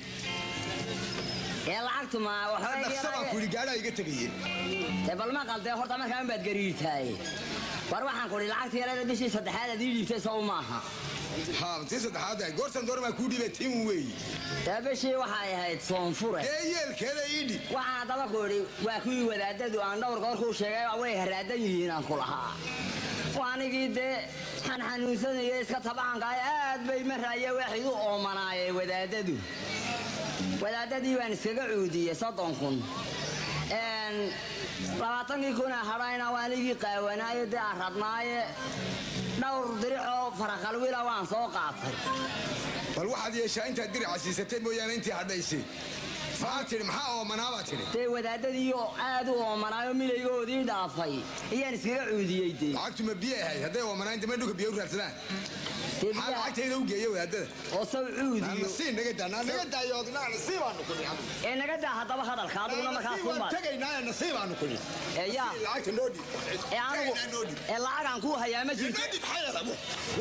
ee lacagtu ma
dhaqsa baan ku
waxba
yidhi gaadhaa iga tegayeen
dee bal ma qaldee horta markaan baad gariirtaay war waxaan ku idhi lacagta yareeda bishii saddexaad aad ii dhiibtay sow maaha
haa tii saddexaad ahay goortan doore baan kuu dhiibay tin weeyi
dee bishii waxay ahayd soonfure
dee yeelkeeda ii dhiib
waxaan haddaba ku idhi waa kuwii wadaadadu aan dhowr goor kuu sheegay waa way haraadan yihiin aan ku lahaa waa anigii dee xan xanuunsanaya iska tabacankaay aad bay maraaye waxid u oomanaayee wadaadadu wadaadadii baan iskaga cuudiyey soddon kun Een, labaatankii kuna hadhayna waa anigii qaawanaaye dee aan radnaaye dhowr diricoo faraqalwila waan soo qaatay
bal waxaad yeeshaa intaad dirica siisatay mooyaane intii hadhaysay maxaa tidhi maxaa oomanaabaa tidhi
dee wadaadadiioo aad u oomanaayo milaygoodii dhaafay ayaan iskaga cuudiyey dee
lacagtu ma biyo ahayd hadday oomanaan dama dhulka biyo u raadsadaan maxaa lacagtayda u geeya wadaadada
oo saw cuudiyo
nasiib naga daa naa naga daayo naa nasiibaanu ku dhici
ee naga daa haddaba hadalka adiguna markaas
waan
unbaad
tegaynaa nasiibaanu ku dhici
ee yaa
lacagta noo dhiib
ee anigu ee lacagaan kuu hayaa ma jirto
noo dhiib xayalamu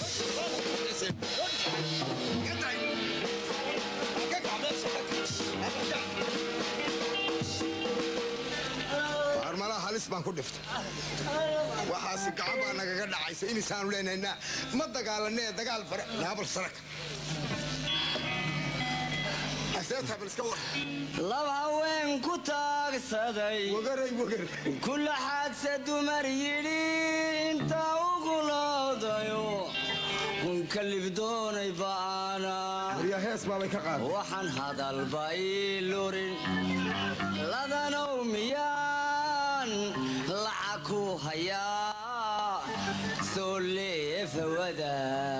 armalaha halis baan ku dhiftay waxaasi gacan baa nagaga dhacaysa imisaanu leenaynaa ma dagaalanee dagaal fare naabal saraka aseetaa bal iska war
laba haween ku taagsaday
wagaray wagar
kula xaadsa dumar yidhi inta ugu loodayo unka libdoonay ba'ana
waryaa hees baabay ka qaaday
waxaan hadalba ii lurin ladanow miyaan lacag ku hayaa soo leefawada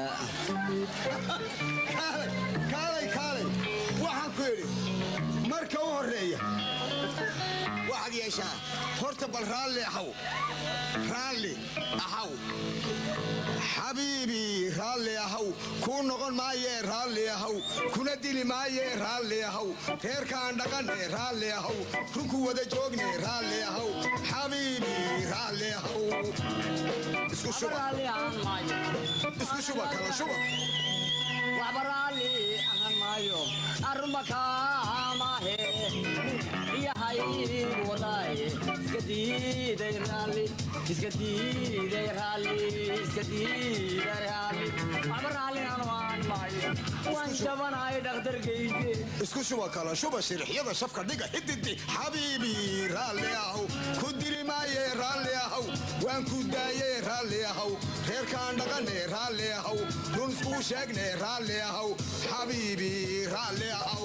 kaalay kaalay kaalay waxaan ku idhi marka u horreeya waxaad yeeshaa horta bal raalli ahaw raalli ahaw xabiibi raalli ahaw kuu noqon maayee raalli ahaw kuna dili maayee raalli ahaw reerkaan dhaqanne raalli ahaw runku wada joogne raalli ahaw xabiibi raalli ahaw isku shuba isku shuba kala shuba
waxba raalli ahaan maayo arruma kaamaahe yahay walaaye iska diiday raalli iska diiday raalli iska diiday raalli waxba raalli ahaan maayo waan jabanahay dhakhtarkayge
isku shuba kala shuba shirixyada shafka dhiga xididi xabiibi raalli ahaw ku dili maaye raalli ahaw waan ku daaye raalli ahaw reerkaan dhaqane raalli ahaw run iskuu sheegne raalli ahaw xabiibi raalli ahaw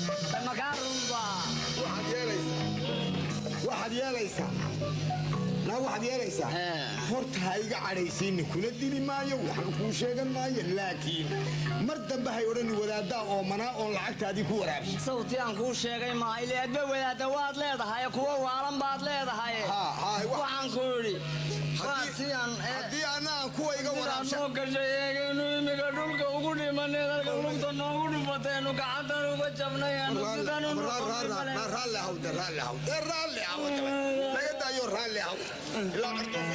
makaa runba
waxaad yeelaysaa waxaad yeelaysaa haddana waxaad yeelaysaa horta ha iga cadhaysiinin kuna dili maayo waxna kuu sheegan maayo laakiin mar dambe hay odhani wadaaddaa oomanaa oon lacagtaadii ku waraabshay
sawti aan kuu sheegay maaha ile adba wadaadda waad leedahay kuwa waalan baad leedahay waxaan ku idhi
haddii anaan kuwa iga
waraabshanoo gashay eegaynu imiga dhulka ugu dhimanay dalka lugta noogu dhimataynu gacantan uga jabnay aanu sidanu
raalli ahawde raalli ahawde raalli ahawde laga daayo raalli ahaw ilaa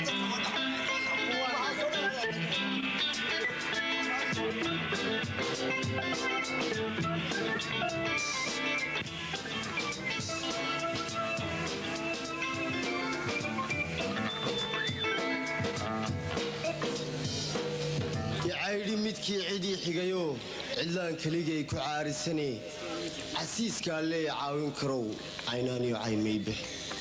yacaydhi midkii cidii xigayo cidlaan keligay ku caarisane casiiskaa lee caawin karow caynaaniyo caymaybe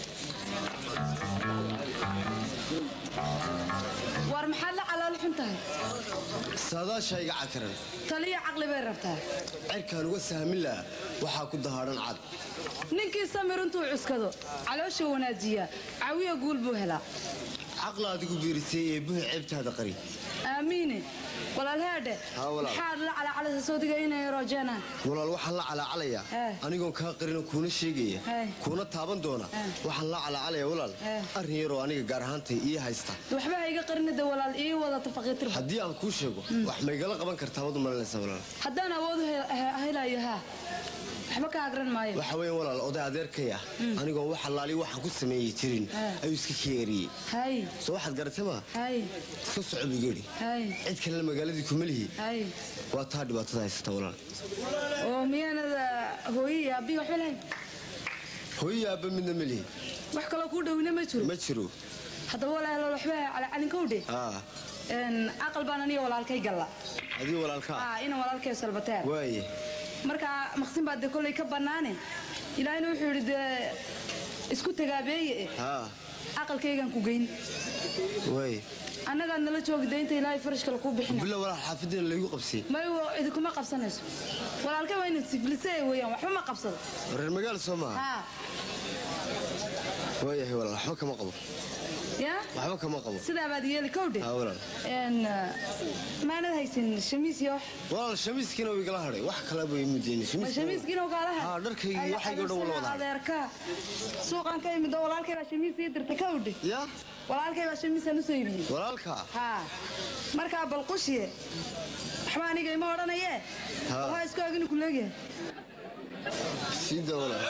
war maxaad la calool xun tahay
saadaasha iga cakaran
taliyo caqli bay rabtaa
cerkaan uga sahmin laha waxaa ku dahaadhan cad
ninkii samir intuu cuskado caloosha wanaajiya cawiya guul buu helaa
caqla adigu biirisay ee buhi ceebtaada qari
aamiine walaalheedhe
Haa, walaal.
maxaad la calacalisa soodiga inay roojeenaan
walaal waxaan la calaacalayaa anigoon kaa qarino kuuna sheegaya kuuna taaban doona waxaan la calaacalayaa walaal arrin yaroo aniga gaar ahaantay ii haysta
waxba ha iga qarinida walaal ii wadata faqiitirba
haddii aan kuu sheego wax maygala qaban kartaa wad umalinaysaa walaal
haddaan awoodu helayo haa waxba ka agran maayo
waxa weeye walaal oday adeerkay ah anigoon wax allaali waxaan ku sameeyey jirin ayuu iska keeriyey
hay
soo waxaad garatay maa
hay
iska soco bigedhi
hay
cid kalena magaaladii kuma lihi
hay
waa taa dhibaatada haysata walaal
oo miyaanada hooyi iyo aabbihi waxba lahayn
hooyi aabba midna ma lihi
wax kaloo kuu dhowina ma jiro
ma jiro
haddaba walaalo waxba calacalinkowdhe
aa
aqal baan aniga walaalkay galla
adii walaalkaa
Aa, inan walaalkay salbateen
waaye
marka maqsin baa dee kolley ka bannaane ilaahina wuxuu yidhi dee isku tagaabeeye
haa
aqalkaygaan ku geyn
waaye
annagaad nala joogi daynta ilaahay farash kale kuu bixina
bila walaal xaafadiina laygu qabsiyey
may idinkuma qabsanayso walaalkay waa inad siflise weeyaan waxba ma qabsado
reer magaal soo maaha
haa
waayahay walaal waxba kama qabo
yaa
waxba kama qabo
sidaa baad yeeli kowdhe
haa walaal
n maanad haysan shamiis iyo wax
walaal shamiiskiina uu igala hadhay wax kalaba ii mudeyni
ma shamiiskiina kaalaha
haa dharkaygii waxaygii o dhan wala wada hadhay
adeerka suuqan ka imid oo walaalkay baa shamiis ii dirtay kowdhe
ya
walaalkay baa shamiisaan usoo iibiyey
walaalka
haa markaa balqushiye waxba aniga ima odhanayee
Haa.
waxaa isku aginu ku leegyahay
siida walaal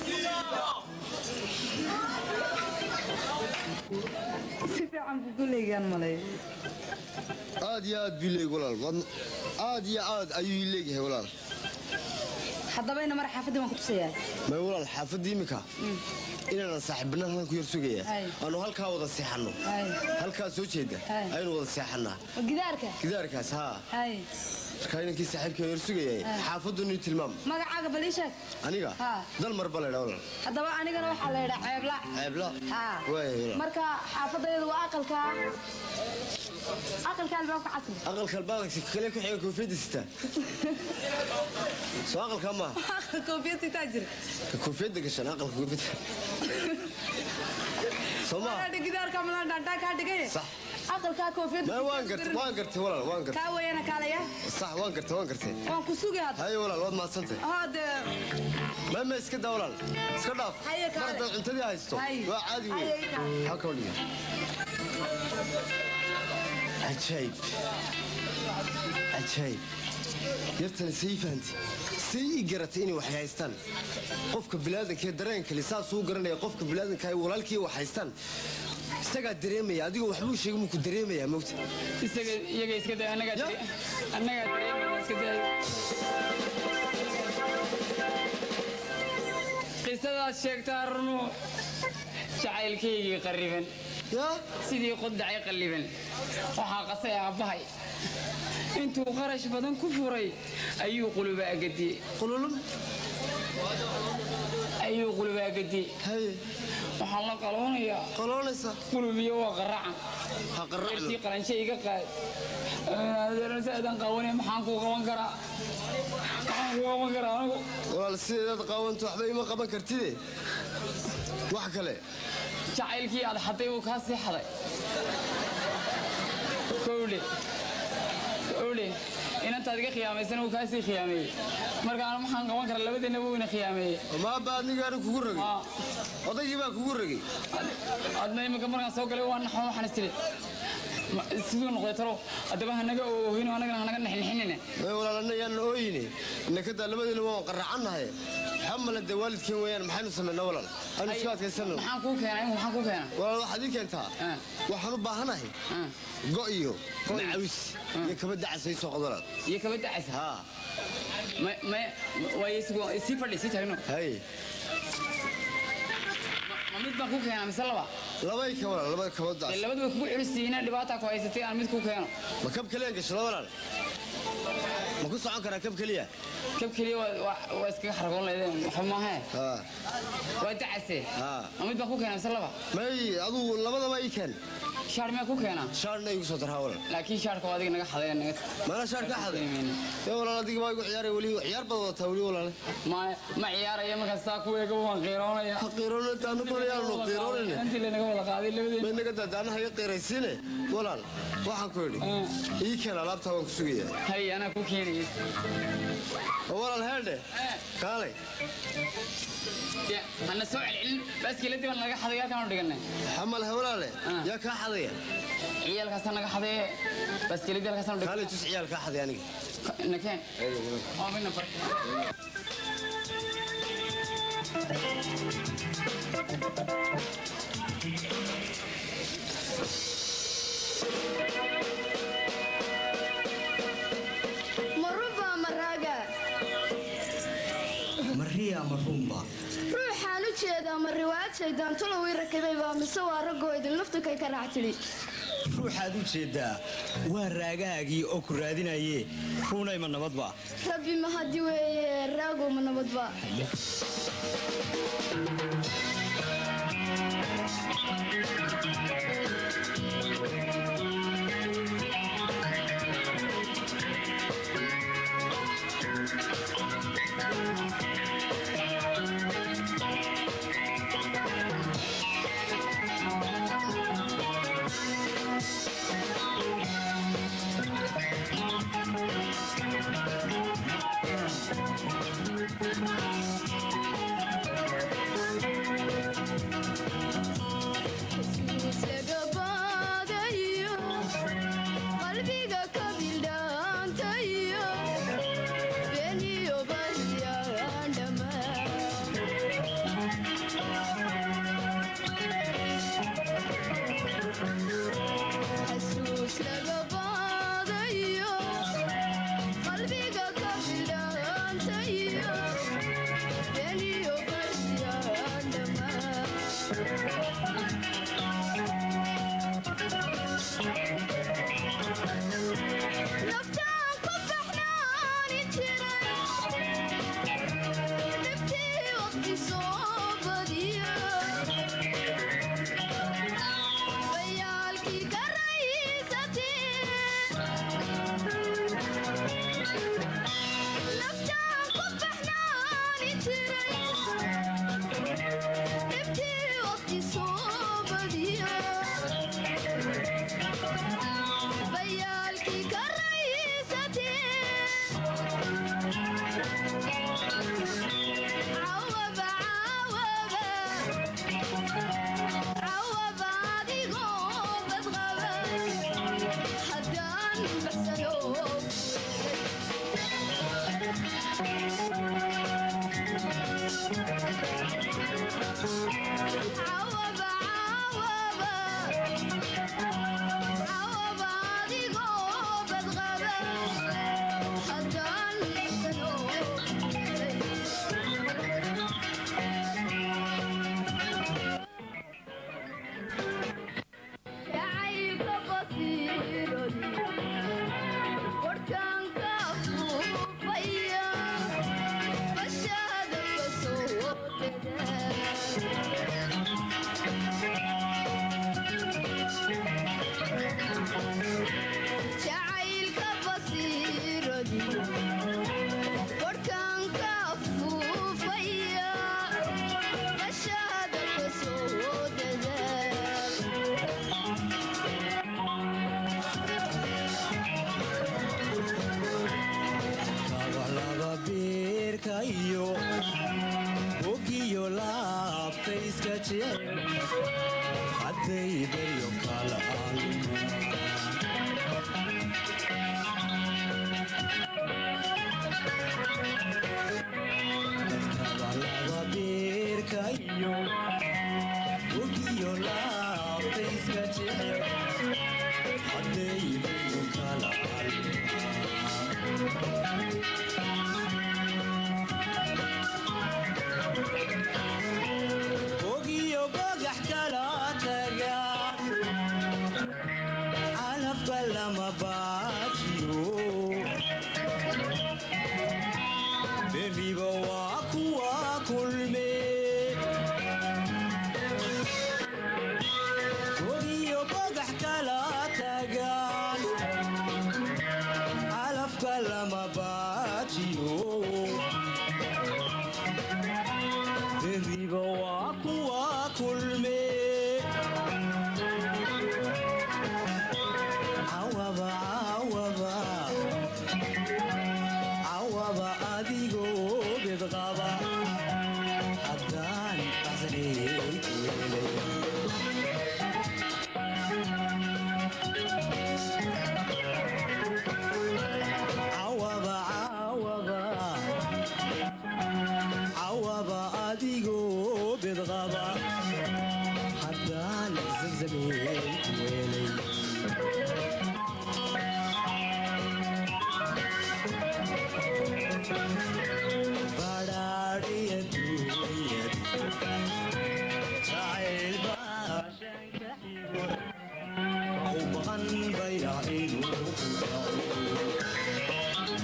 si fiican buu ku leegaan maleeyo
aad iyo aad buu leeg walaal Waad- aad iyo aad ayuu ii leegyahay walaal
haddaba ina mara xaafaddii waan ku tusayaa
may walaal xaafadda imika inaanan saaxiibbanaan halkan ku yar sugaya
Hay.
aanu halkaa wada seexanno
hay
halkaa soo jeeda
Hay.
aynu wada seexannaa
ma gidaarka
gidaarkaas haa
hay
markaa inankii saaxiibkii yar sugayay
Hay.
xaafaddu nii tilmaam
magacaaga bal ii sheeg
aniga
Haa.
dal marba laydhaa walaal
haddaba anigana waxaa la yidhaa ceebla
ceebla
haa
waaya walaal
marka xaafadayadu waa aqalka aqalka albaabka casri
aqalka albaanka kale ku xiga koofiyadda sita soo aqalka maaha
aqal koofiyad sitaa jira
ka koofiyadda gashan aqalka koofiyadda soo maaha
Walaadha gidaarka malaan dhaantaa kaa dhigay
Sax.
aqalkaa koofiyadda
may waan gartay waan gartay walaal waan gartay
kaa weeyana kaalaya
sax waan gartay waan gartay
waan ku sugi hadda
haye walaal waad mahadsantay
hadee
ma ma iska daa walaal iska dhaaf
Haye,
mar
kaale.
haddaad cuntadii haysto
Haye.
waa caadi
Haye,
wey
kaale.
halka dhiga cajaayib cajaayib yartani say fahanti say ii garatay inay wax haystaan qofka bilaadankaee dareenkali saasuu garanaya qofka bilaadanka ay walaalkii wax haystaan isagaa dareemaya adigoo waxbuu sheegay muu ku dareemayaa mogta
isaga iyaga iska day annagaa dare- annagaa dareemaya iska day qisadaad sheegtaa runu jacaylkaygii qarriban sidii qodacay qalliban waxaa qasay aabbahay intuu qarash badan ku furay ayuu qulubaagadiyey ayuu qulubaagadiyey waxaan la qaloonayaa
qaloonaysa
qulubiyo waa qaracan yartii qalanshe iga qaad saadan qawanay maxaan kuu qaban karaa maxaan kuu qaban karaa anigu
walaal sideedaad qaawanto waxba ima qaban kartide wax kale
jacaylkii aad xaday wuu kaa sii xaday kowle kowle inantaad iga khiyaamaysana wuu kaa sii khiyaameeyey marka anu maxaan qaban karaa labadeenna wuu ina khiyaameeyey
maaba adnigaana kugu ragay odaygii baa kugu ragay
adna iminka markaan soo galay waa naxo waxaan istiri siduu noqday talo haddaba hanaga oohino anagana hanaga nexnexinine
walaalana yaan ooyine inakadaa labadeena waan qaracannahay waxaa male dee waalidkeen weeyaan maxaynu samaynaa walaal aynu iska adkaysano
maxaan kuu keenay maxaan kuu keenaa
walaal waxaad ii keentaa waxaan u baahanahay go iyo macawis iyo kaba dacasa ii soo qod walaal
iyo kaba dacasa
haa
waaye sii fadhi sii taagno
hay
ma mid baan kuu keenaa mise laba
labay ka walaal labada kabadaas
dee labadu way kugu culisiina dhibaataa ku haysatay aan mid kuu keeno
ma kab keliyan gashada walaal ma ku socon karaa kab keliya
kab keliya waa iskaga xargoon leedeen waxba maahee waa dacase ma mid baan kuu keenaa mise laba
may aduu labadaba ii keen
shaar miyaa kuu keenaa
shaarna igu soo darhaa walaal
laakiin shaarka waa adiga naga xaday naga
mana shaar ka xaday ee walaal adiga baa igu ciyaaray weli ciyaar baad wadataa weli walaal
ma ma ciyaaraya markaas saa ku eega waan qiiroonaya
ha qiiroona taanu balayaanu qiiroonayne
intii lanaga wada qaaday labadeen
may naga daadaanaha iga qiiraysiine walaal waxaan ku idhi ii keen alaabtaa waan ku sugayaa
hay anaa kuu keenaya
walaal heerdhe kaalay
hana soo celcelin baaskiiladii baan naga xaday halkaanu dhiganay
xamalaha walaale yaa kaa xadaya
ciyaalkaasa naga xadaye baaskiiladii halkaasaanu dhiganay
kaalay tus ciyaal kaa xaday aniga
nakeen waa midna bar
marunbaa maraaga
mariya marunba
ruuxaan u jeedaa ma riwaayad shayddaantolow ii rakibaybaa mise waa raggoo idin laftukay ka raac tidhi
ruuxaad u jeeddaa waa raagaagii oo ku raadinaye ruunay ma nabadba
rabbi mahadi weeye raagow ma nabadba qalbiga ka bildhaantayo beniyo baryaan xasuus laga baadayo qalbiga ka bildhaantayo beniyo baryaan naftaan ku baxnaani jiray dhibtii waqti soo badiya bayaalkii ka raysatee naftaan ku baxnaani jiray dhibtii waqti soo
hadday baryo kala dadkaba laba beerka iyo wegiyo laabta iska jecel hadday baryo kala ogiyo bagax kala taga calafka lama baajiyo beriba waa kuwa kulme ogiyo bagax kala tagaan calafka lama baajiyo beriba waa kuwa kulme cawaba cawaba cawaba adigoo bedqaba haddaan baxsaneyd cawaba cawaba cawaba adigoo bedqaba haddaan zamzameyd weelay badhaadhiya duunyad jacayl baa shanka xigo u maqan bayra inuu ku dhaco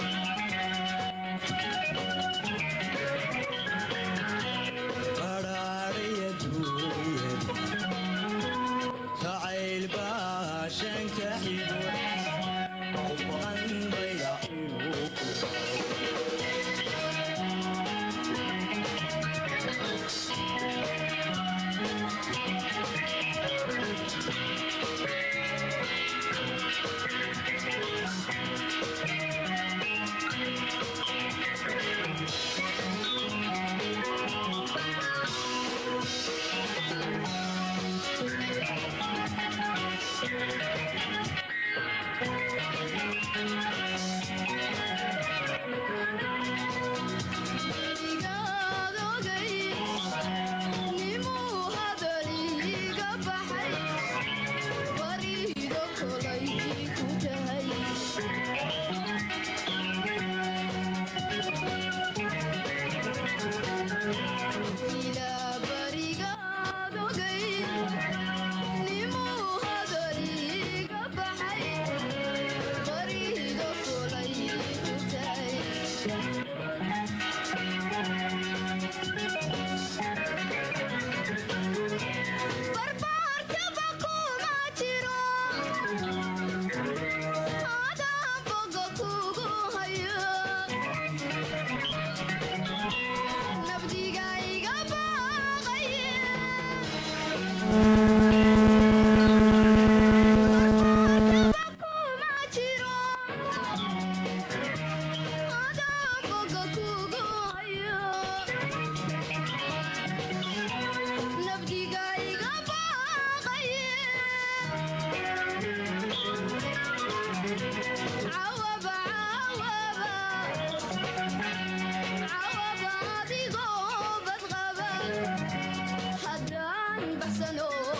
badhaadhiya duunyad jacayl baa shanka xigo u maqan bayra inuu ku dhaco
haddaan baxsano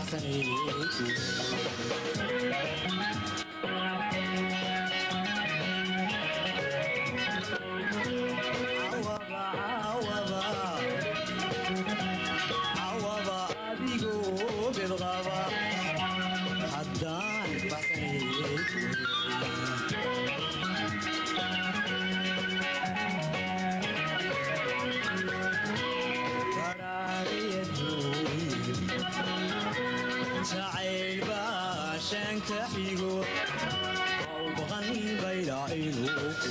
jacayl baa shanka xigo oo u baqan bayla inuu ku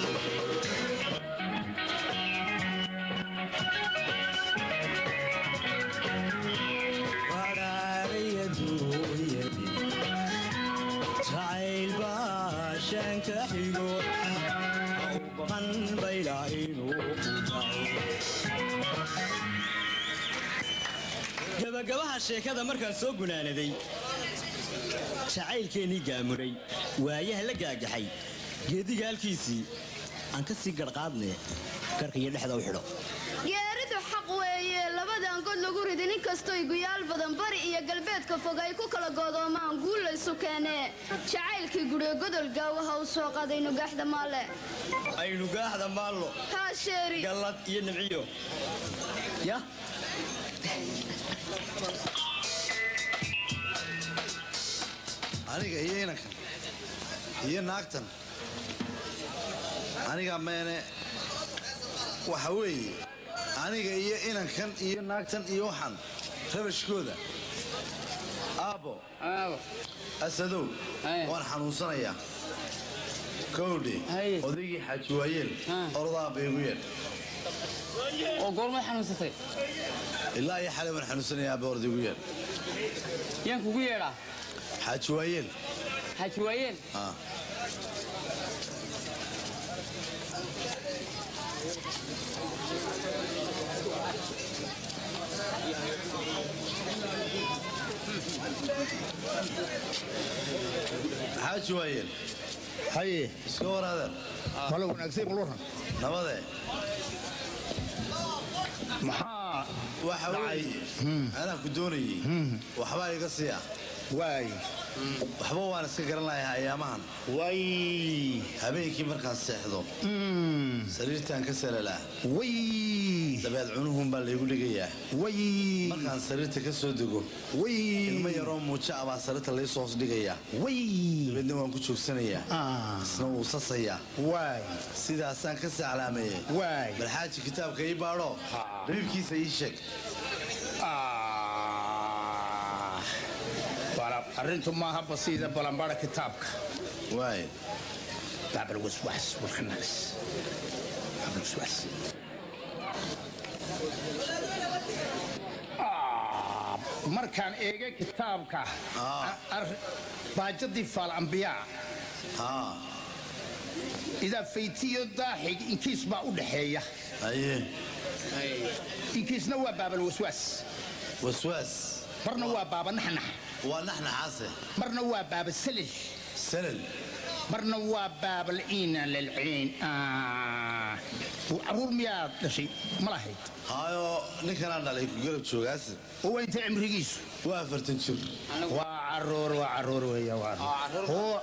jacayl baa shanka xigo oo u baqan bayla inuu ku gabagabaha sheekada markaan soo gunaanaday jacaylkeennii gaamuray waayaha la gaagaxay geediga halkiisii aan ka sii garhqaadne garka iyo dhexda u xidho
geeridu xaq weeye labadaan god lagu ridi nin kastoy guyaal badan bari iyo galbeedka fog ay ku kala godoomaan guulaysu keenee jacaylkii guryo godol gaawaha u soo qadaynu gaaxda maalle
aynu gaaxda maallo
haa sheeri
gallad iyo nimciyo ya
aniga iyo inankan iyo naagtan aniga meene waxa weeye aniga iyo inankan iyo naagtan iyo waxaan rabashkooda aabbo asadow waan xanuunsanayaa kowdhe odaygii xaaji waayeel ordaa baygu yeedh
oo goormay xanuunsatay
ilaa iyo xalay waan xanuunsanayaa aabba orda igu yeedh
yaan kugu yeedhaa
xaaji waayeel
xaaji waayeel
ah xaaji waayeel
haye
iska waraadeer
malo wanaagsan bal waran
nabadee
maxaa
waxa weeye anaa ku doonayey waxbaa iga siiya
waay
waxba waan iska garan lahaa ayaamahan
way
habeenkii markaan seexdo sariirtaan ka salalaa
way
dabeed cunuhun baa laygu dhigayaa
way
markaan sariirta ka soo dego
way
ilmo yaroo muujo ah baa sariirta laysoo hoos dhigayaa
way
dabeedna waan ku joogsanayaa isna wuu sasayaa
waay
sidaasaan ka saclaameeyey
waay
bal xaaji kitaabka ii baadho rabiibkiisa ii sheeg
arrintu maaha basiida balanbara kitaabka
waay
baab alwaswaas walkhannaas baab alwaswaas markaan eegay kitaabka baajadii faal ambiyaa idaa faytiyo daaxig inkiis baa u dhaxeeya inkiisna waa baabal waswaas
waswaas
marna waa baaba naxnax
waa naxnaxaase
marna waa baaba salil
salil
marna waa baabal iina lilciin caruur miyaad dhashay ma lahayd
hayo ninkanaan dhalay ku garab joogaase
oo waa intay cimrigiisu
waa afartan jir
waa caruur waa caruur weeya waa caruur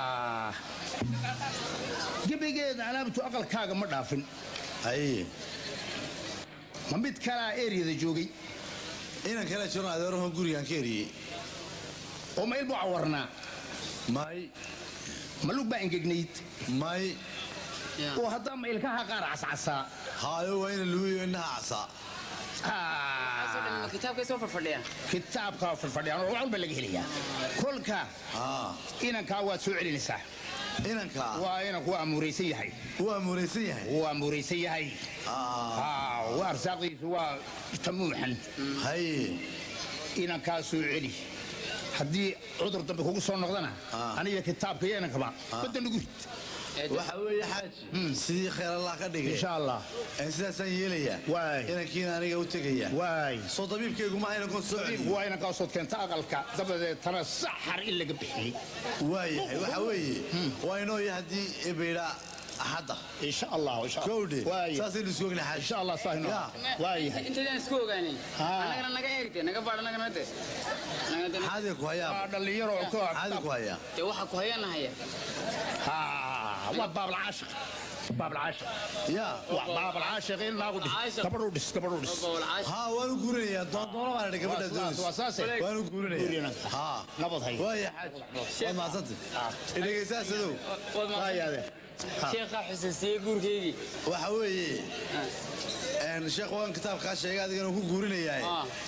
gebigeeda alaabtu aqalkaaga ma dhaafin
haye
ma mid kalaa eryada joogay
inan kale jiro adeeraho gurigaan ka eriyey
oo ma ilbu cawarnaa
may
ma lug baa engegnayd
may
oo haddaa ma ilkaha qaar cascasaa
haayo waa ina lugiyo inaha casaa
kitaabkay soo fadhfadhiyaan
kitaabka fadhfadhiyaan oo walba laga helayaa kolka inankaa waad soo celinaysaa
inankaa
waa inanku waa amuuraysan yahay
waa amuuraysan yahay
waa amuuraysan yahay waa arsaaqdiisu waa tamuuxan
haye
inankaa soo celi haddii cudur dambe kugu soo noqdana aniga kitaabka iyo inankaba badda nagu rid
waxa weeye xaaji sidii khayr allah ka dhigay
insha allah
sidaasaan yeelayaa
waay
inankiina aniga u tegaya
waay
soo dabiibkaygu ma inankoon soo celiyo
waa inankaa sood keenta aqalka dabadeetana saxar in laga bixiyey
waayahay waxa weeye waa inooya haddii ebeydha
axadda
insha allah insha allah
kowdhe
Waaye.
saasaynu isku ogna xaaji
insha allah saahino waayahay
intaydaan isku ogaanin annagana naga eegte naga baadh annagana de
xaadi ku hayaa
dhalinyaro
xaadi ku hayaa
dee waxa ku hayana haya
ها وباب العاشق باب العاشق
يا
باب العاشق إلا قد كبروا دس كبروا دس
ها وانا guurinaya doondoono baan idhi gabadha doonaysa waanu guurinaya ha
nabad hay
waaya xaaji waad mahadsantay idhegaysaashadow
sheekha xusuusiyey guurkeygii
waxa weeye een, sheekh waan kitaabkaa sheegay adigana ku guurinayaa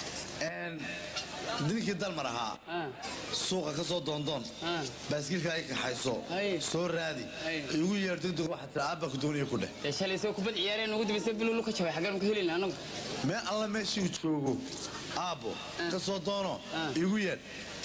ninkii dalmar ahaa suuqa ka soo doondoon baaskiilka ay kaxayso soo raadi igu yeer degdeg waxaa tira aabba ku doonaya ku dheh
dee shalay soo kubad ciyaareen ugu dambaysa bilulu ka jabay xaggaan ka helin anagu
mee alla meeshii joogo aabbo ka soo doono igu yeer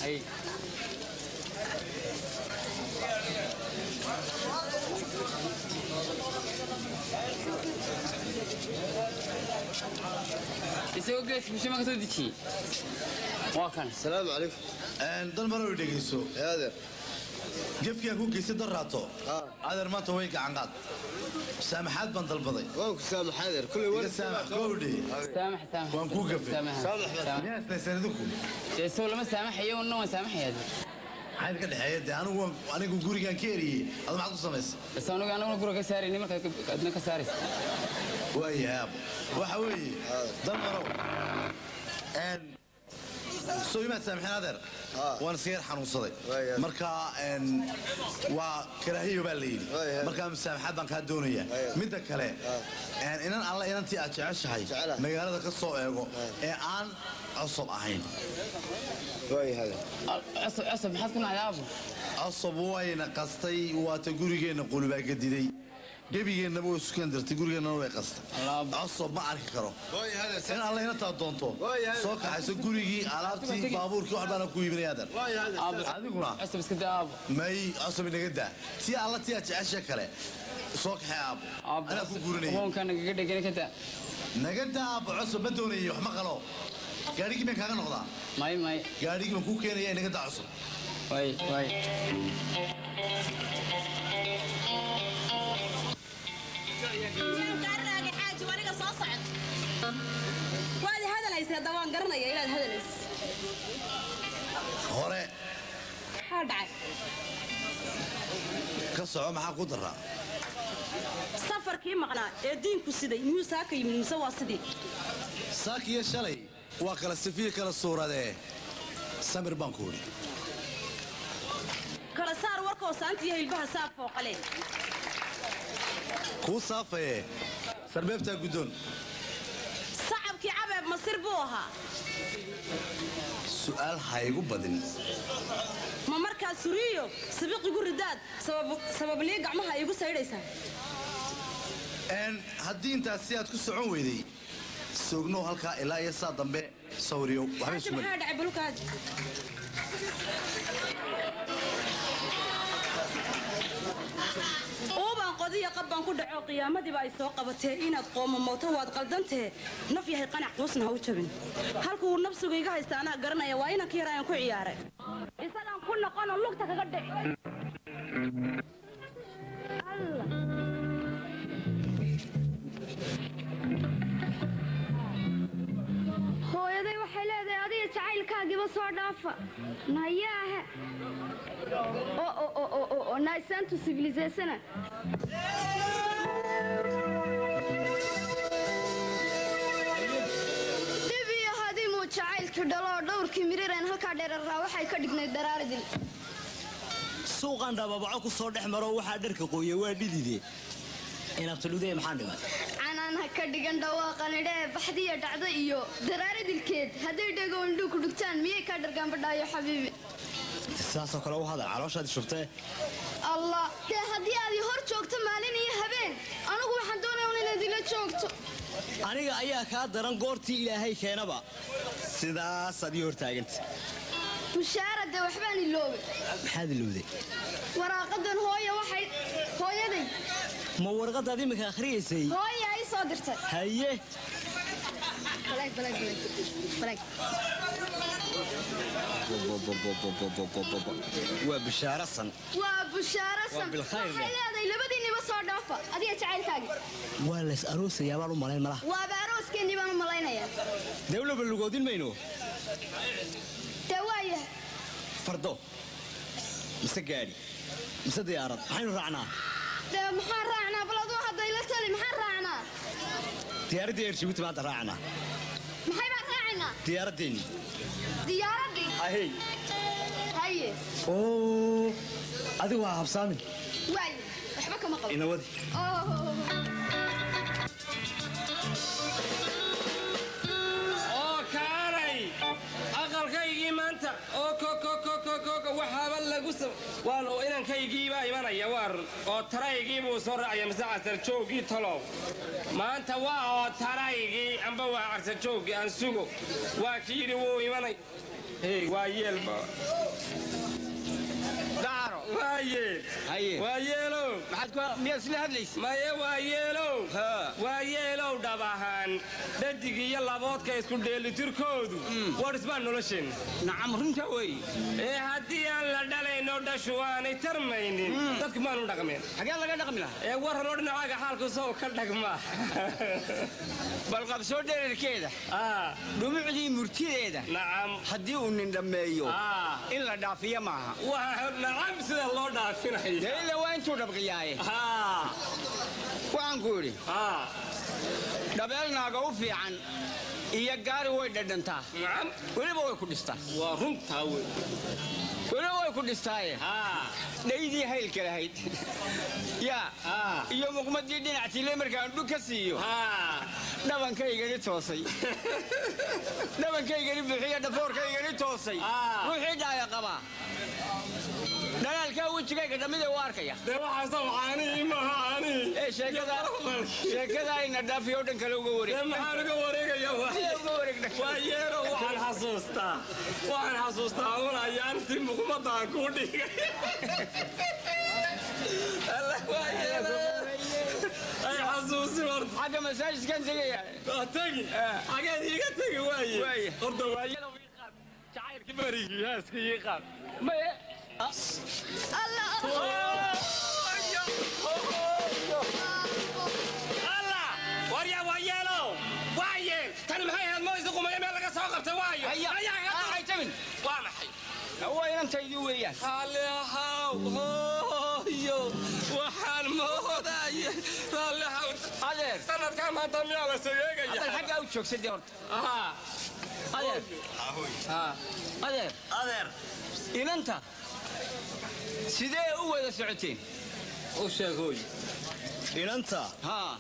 isagoo gees bulshama ka soo dejiyey waa kan
salaamu calaykum
dalmarow dhegayso
adeer
gefkii aan ku geystay darraato adeer maanta way gacan qaad saamaxaad baan dalbaday
waan ku saamaxa adeer kuley
iga saamax gowdhe
saamax saamax
waan kuu gafay miyaa islaysan idinku
dee soo lama saamaxayo una waan saamaxayaa
maxaa idinka dhexeeya dee anigu waan- anigu gurigaan ka eriyey adu maxaad ku samaysay
bas anigu anaguna gura ka saarayni markaad adna ka saaraysa
waayahay aabo waxa weeye dalmarow een, soo imaad saamixin adeer waan iska yar xanuunsaday marka een, waa karaahiyo baa la yidhi markaa musaamaxaad baan kaa doonaya midda kale een, inan alla inantii aad jeceshahay magaalada ka soo eego ee aan cosob ahayn
cosob cosob maxaad ku nacday aabo
cosob wayna qastay waata gurigeenna qulubaa gadiday gebigeennaba way sukan dirtay gurigeennana way qastay cosob ma arki karo in alla inantaa doonto soo kaxayso gurigii alaabtii baabuurkii wax baana ku iibinaya adeer adiguna
cosob iska daa aabo
may cosob inaga daa tii alla tii aad jecesha kale soo kaxee aabo anaa ku guurinaya
hoonka nagaga dhegana ka daa
naga daa aabo cosob ma doonayay wax ma qalo gaadhigii baan kaaga noqdaa
may may
gaadhigii baan kuu keenaya inaga daa cosob
way way
gaarnaaga xaaji waniga soo socod waad hadalaysay hadda waan garanaya inaad hadalays
hore
maxaa dhacay
ka soco maxaa ku daraa
safarkii maqnaa ee diinku siday miyuu saaka yimid mise waa sidii
saakiyo shalay waa kala sifiyo kala suuradee samir baan ku idhi
kala saar warkoo saantiyo hilbaha saaf fooqale
kuu saafaye sarbeebtaa guddoon
sacabkii cabeeb masir buu ahaa
su'aal ha igu badin
ma markaa suriyo sabiqigu ridaad sabablii gacmaha iigu saydhaysaa
n haddii intaas si aad ku socon weyday soognow halkaa ilaa iyo saa dambe sawriyo waxba
xaaji
isku
maxaa dhacay balkaad uubaan qodiya qab baan ku dhaco qiyaamadiiba ay soo qabatee inaad qoomamooto waad qaldantee naf yahay qanac quusna ha u jabin halkuu nafsigu iga haysta anaa garanaya waa inanka yar ayaan ku ciyaaray isagaan ku noqonoo lugta kaga dhici
hooyaday waxay leedahay adiga jacaylkaagiiba soo dhaafa nayaahe naisantu sibilisaysana dhib iyo hadimuu jacaylkii dhalo oo dhowrkii mirireen halkaa dheeraraa waxay ka dhignayd daraaradil
suuqan dhababaco ku soo dhex maro waxaa dharka qooya waa dhidide inabtadhudee maxaan dhimay
canaan ha ka dhigan dhawaaqanidhee baxdiya dhacdo iyo daraaradilkeed hadday dhego indhuu ku dhugtaan miyay kaa dhargaanbadhaayo xabiibi
sidaasoo kale u hadal calooshaadi shubtee
allah dee haddii aad i hor joogto maalin iyo habeen anigu waxaan doonaya un inaad ila joogto
aniga ayaa kaa daran goortii ilaahay keenaba sidaasaad ii hortaaganta
mushaarade waxbaan iloobay
maxaad ilowday
waraaqadan hooya waxay hooyaday
ma warqadaad iminka akhriyaysay
hooya ay soo dirtay
haye
Balaag, balaag, balaag. Balaag.
waa bishaarasan
waa bushaaro
Waa
san
bilkhayr
waxay
leh.
leedahay labadiinniba soo dhaafa adiga jacaylkaagi
waa lays aroosayaa baan u malayn malaha
waaba arooskeenii baan u malaynayaa
dawlaba lugoodin mayno
dee waayahay
fardo mise gaadhi mise diyaarad maxaynu raacnaa
dee maxaan raacnaa bal aduu hadda ila tali maxaan raacnaa
diyaaraddii eer jibuuti maanta raacnaa
maxay baan raacaynaa
diyaaraddeenni
diyaaraddii
ahey
haye
oo adigu waa habsaamin
waaye waxba kama qabo
inawadi
oo kaalay aqalkaygii maanta oo kokokokokoko waxaaba lagu sam waan oo inankaygiibaa imanaya waar oo taraygii buu soo raacaya mise casarjooggii talow maanta waa oo taraygii amba waa casarjooggii aan sugo waa ki yidhi wuu imanay hey waa yeelba
daaro
waa yeel
haye
waa yeelow
maxaad ku miyaad isla hadlaysa
maye waa yeelow waa yeelow dhab ahaan dhadig iyo laboodka isku dheelitirkoodu war isbaa nolosheenna
nacam runta wey
ee haddii aan la dhalayno dhashu aanay tarmaynin dadku maanu dhaqmeen
xagee laga dhaqmi lahaa
ee warranoo dhinacaaga xaalku sow ka dhagma
bal qabsoo dherarkeeda dhumucdii murtideeda
nacam
haddii uu nin dhammeeyo in la dhaafiyo maaha
waa nacam sida loo dhaafinaya
dee ila waa intuu dhabqiyaaye waxaan ku idhi dhabeel naaga u fiican iyo gaari way dhadhantaa weliba way ku dhistaa
waa runtaa wey
weliba way ku dhistaaye dhaydii haylka lahayd yaa iyo muqmadii dhinactiile markaan dhug ka siiyo dhabankaygani toosay dhabankaygani buuxiyo dhafoorkaygani toosay ruuxii dhaaya qabaa dhalaalkaa wejigayga dhammida u arkaya
dee waxaasaw caanii maaha caanii
ee sheekada sheekada ayna dhaafiyo dhan kale uga wareeg
dee maxaan uga wareegaya waa yeero waxaan xasuustaa waxaan xasuustaa un ayaantii muqmadaan kuu dhigay Allah waa yeero ay xasuusi horta
xagga masaajidkan tegaya
waa tegi xageed iiga tegi waaye horta waa yeero jacaylka barigii haaska ii qaad
maye
allah warya waa yeelow waa yeel tani maxay ahayd moysa qumaya meel laga soo qabtay waayo
haytamin
waa maxay
waa inantaydii weeyaan
raalli ahaw hooyo waxaan moodaya raalli ahaw
adeer
sanadkaa maanta miyaa la soo eegaya
adeer xaggaa u joogsadee horta adeer adeer
adeer
inanta sidee u wada socoteen
u sheeg hooy
inanta
haa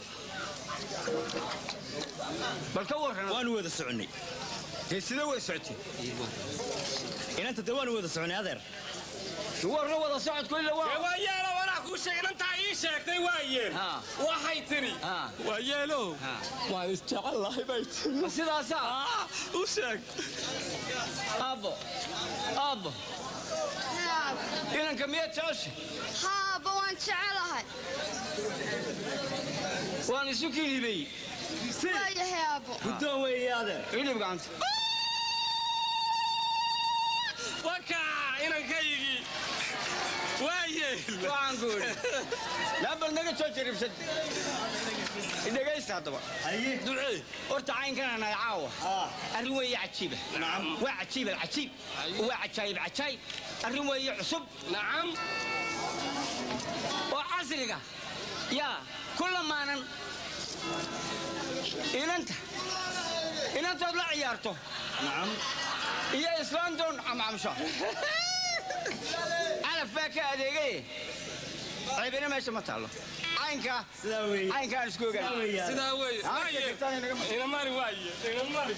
bal ka warran
waanu wada soconnay
dee sidee wada socoteen
inanta dee waanu wada soconnay adeer
warna wada socodku ila waa
waa yeelo walaa kuu sheeg inantaa ii sheegtay waa yeel waxay tiri waa yeelo waan isjecel lahay bay tiri
sidaasaa
u sheeg
aabbo aabbo inanka miyaad jecesha
haaba waan jecelahay
waan isu kilibay
waayahay aabbo
guddoon weeye adeer
cilib gacanta
waka inankaygii waa yeel
waxaan ku idhi laabal naga soo jaribsad dhegaysta haddaba ducee horta caynkan anahay caawa arrin weeye cajiiba waa cajiib alcajiib waa cajaayib cajaayib arrin weeye cusub
nacam
oo casriga yaa ku lamaanan inanta inantood la ciyaarto iyo islaantoon camcamsho calaf baa ka adeegaye ceebina meesha ma taallo caynka caynkaan isku ogaan
sidaa weeye waaye inamari waaye inamari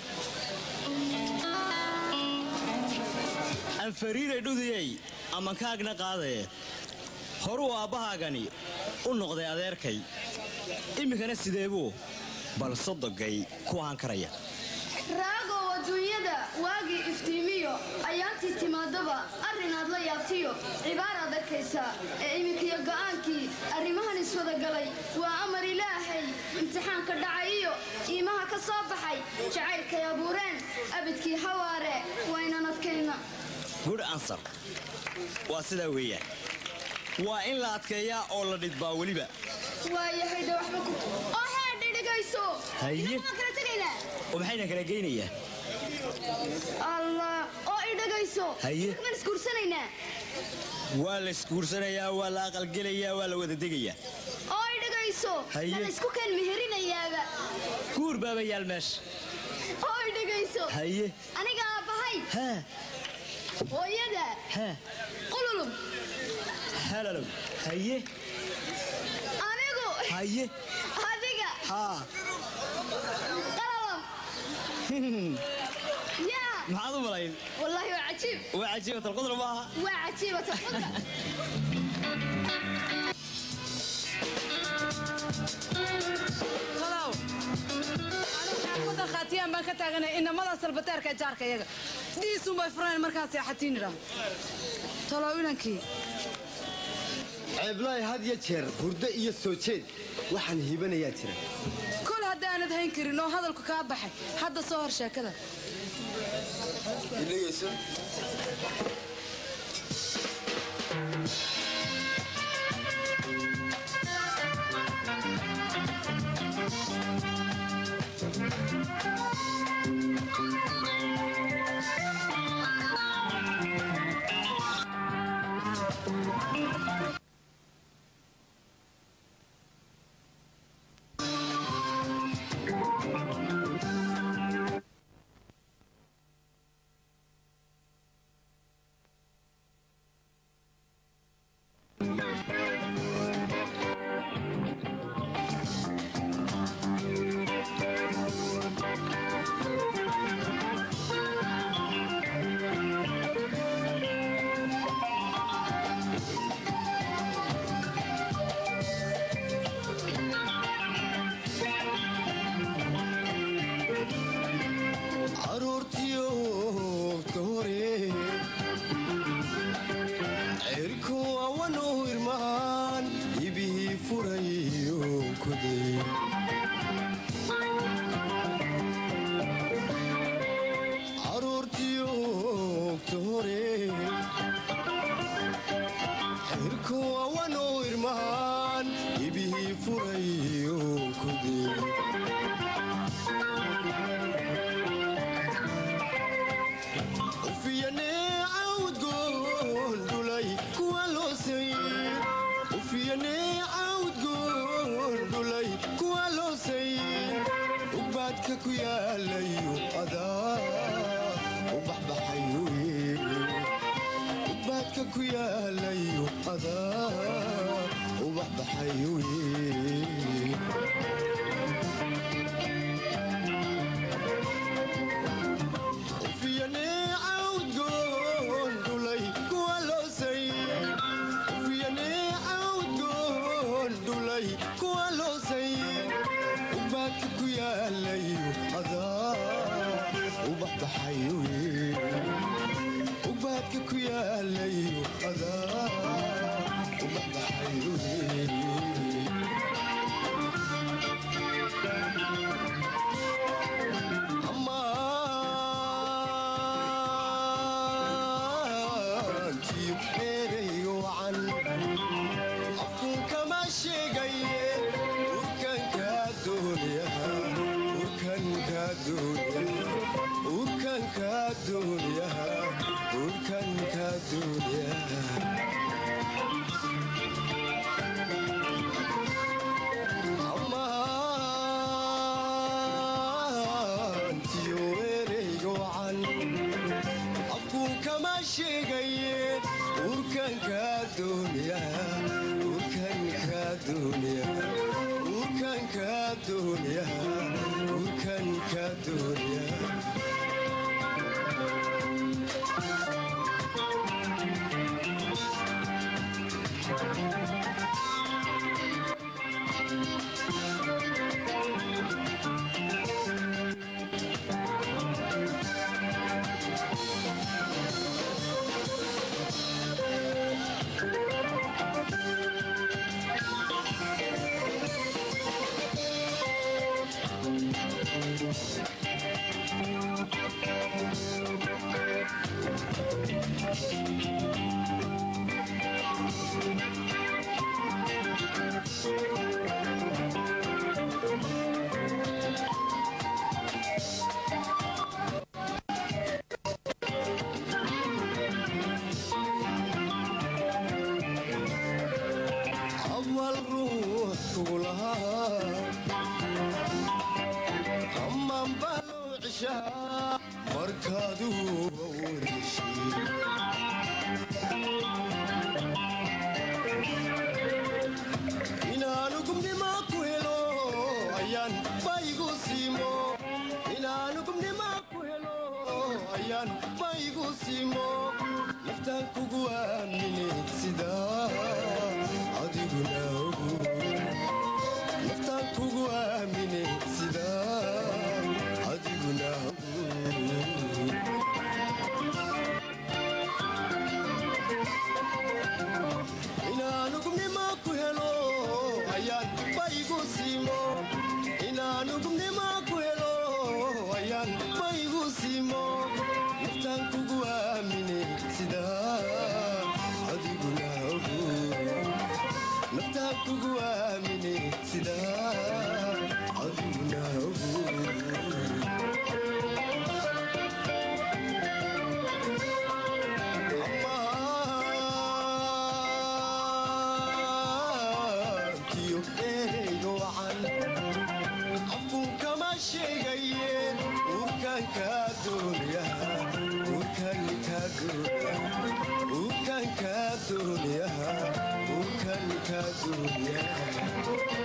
aan fariiray dhudiyey amankaagna qaadaye horuu aabbahaagani u noqday adeerkay iminkana sideebuu bal sodogay ku ahaan karaya
raagow adduunyada waagii iftiimiyo ayaantii timaadaba arrinaad la yaabtiyo cibaaraad arkaysaa ee iminkiyo go'aankii arrimahan iswadagalay waa amar ilaahay imtixaanka dhacay iyo iimaha ka soo baxay jacaylkay abuureen abidkii hawaare waynan adkayna
good answer waa sidaa weeyaan waa in la adkeeyaa oo la dhidbaa weliba
waayahay dhe waxba ku oo heedhe dhigayso
Haye.
inaguma kala tegaynaa
oo maxayna kala geynayaa
allah oo i dhagayso
Haye.
maan isguursanaynaa
waa la isguursanayaa waa la aqalgelayaa waa la wada degayaa
oo i dhagayso
Haye.
ma la isku keen meherinayaaba
guur baaba yaal meesha
oo i dhagayso
haye
aniga aabbahay
haa
hooyada
haa
qululub
halalow haye
anigu
haye
adiga
haa
qalalam yaa
maxaad u malayn
wallaahi waa cajiib
waa cajiibat alqudra maaha
waa cajiibat alqudra
talow anigu xaafadda khaatiyaan baan ka taaganay inamada salbateerka jaarka iyaga dhiisun bay fureen markaas seexatiin idhaa talow inankii
ceeblaay had ya jeer hurdo iyo soo jeed waxaan hiibanayaa jira
kol haddaanad hayn karin oo hadalku kaa baxay hadda soo hor sheekada
caruurtiyo hore cirku awanu irmaan ibihii furayo kuday caruurtiyo hore cirku awanu irmaan ibihii furayo kuday ufiyane cawdgoon dhulay kuwa loosay ufiyane cawdgoon dhulay kuwa loosay ugbaadka ku yaalayo adaa u baxbaxayo ugbaadka ku yaalayo adaa u baxbaxayo ufiyane cawdgoon dhulay kuwa loosay ufiyane cawdgoon dhulay kuwa loosay ugbaadka ku yaalayo adaa u baxbaxayo ugbaadka ku yaalayo adaa u baxbaxayo ammaantii ereyga wacan afkun kama sheegaye urkankaa doonyaha urkankaa doonyaha urkankaa doonyaha urkankaa doonyaha ammaantiyo ereyga wacan afkun kama sheegaye urkankaa doonyaha urkankaa doonyaha urkankaa doonyaha urkankaa doonyaha markaadu inaanu gubnima ku helo ayaan baygu siimo inaanu gubnima ku helo ayaan baygu siimo naftaan kugu aamine sidaa adiguna ogu naftaan kugu aamine sidaa adiguna ogu inaanu gubnima ku helo ayaan baygu siimo inaanu gubnima ku helo ayaan baygu siimo naftaan kugu aamine sidaa adiguna ogu naftaan kugu aamine sidaa adiguna ogu kiyo ereyga wacan afkuun kama sheegaye uurkaan kaa doonaya uurkaan kaa doonaya uurkaan kaa doonaya uurkaan kaa doonaya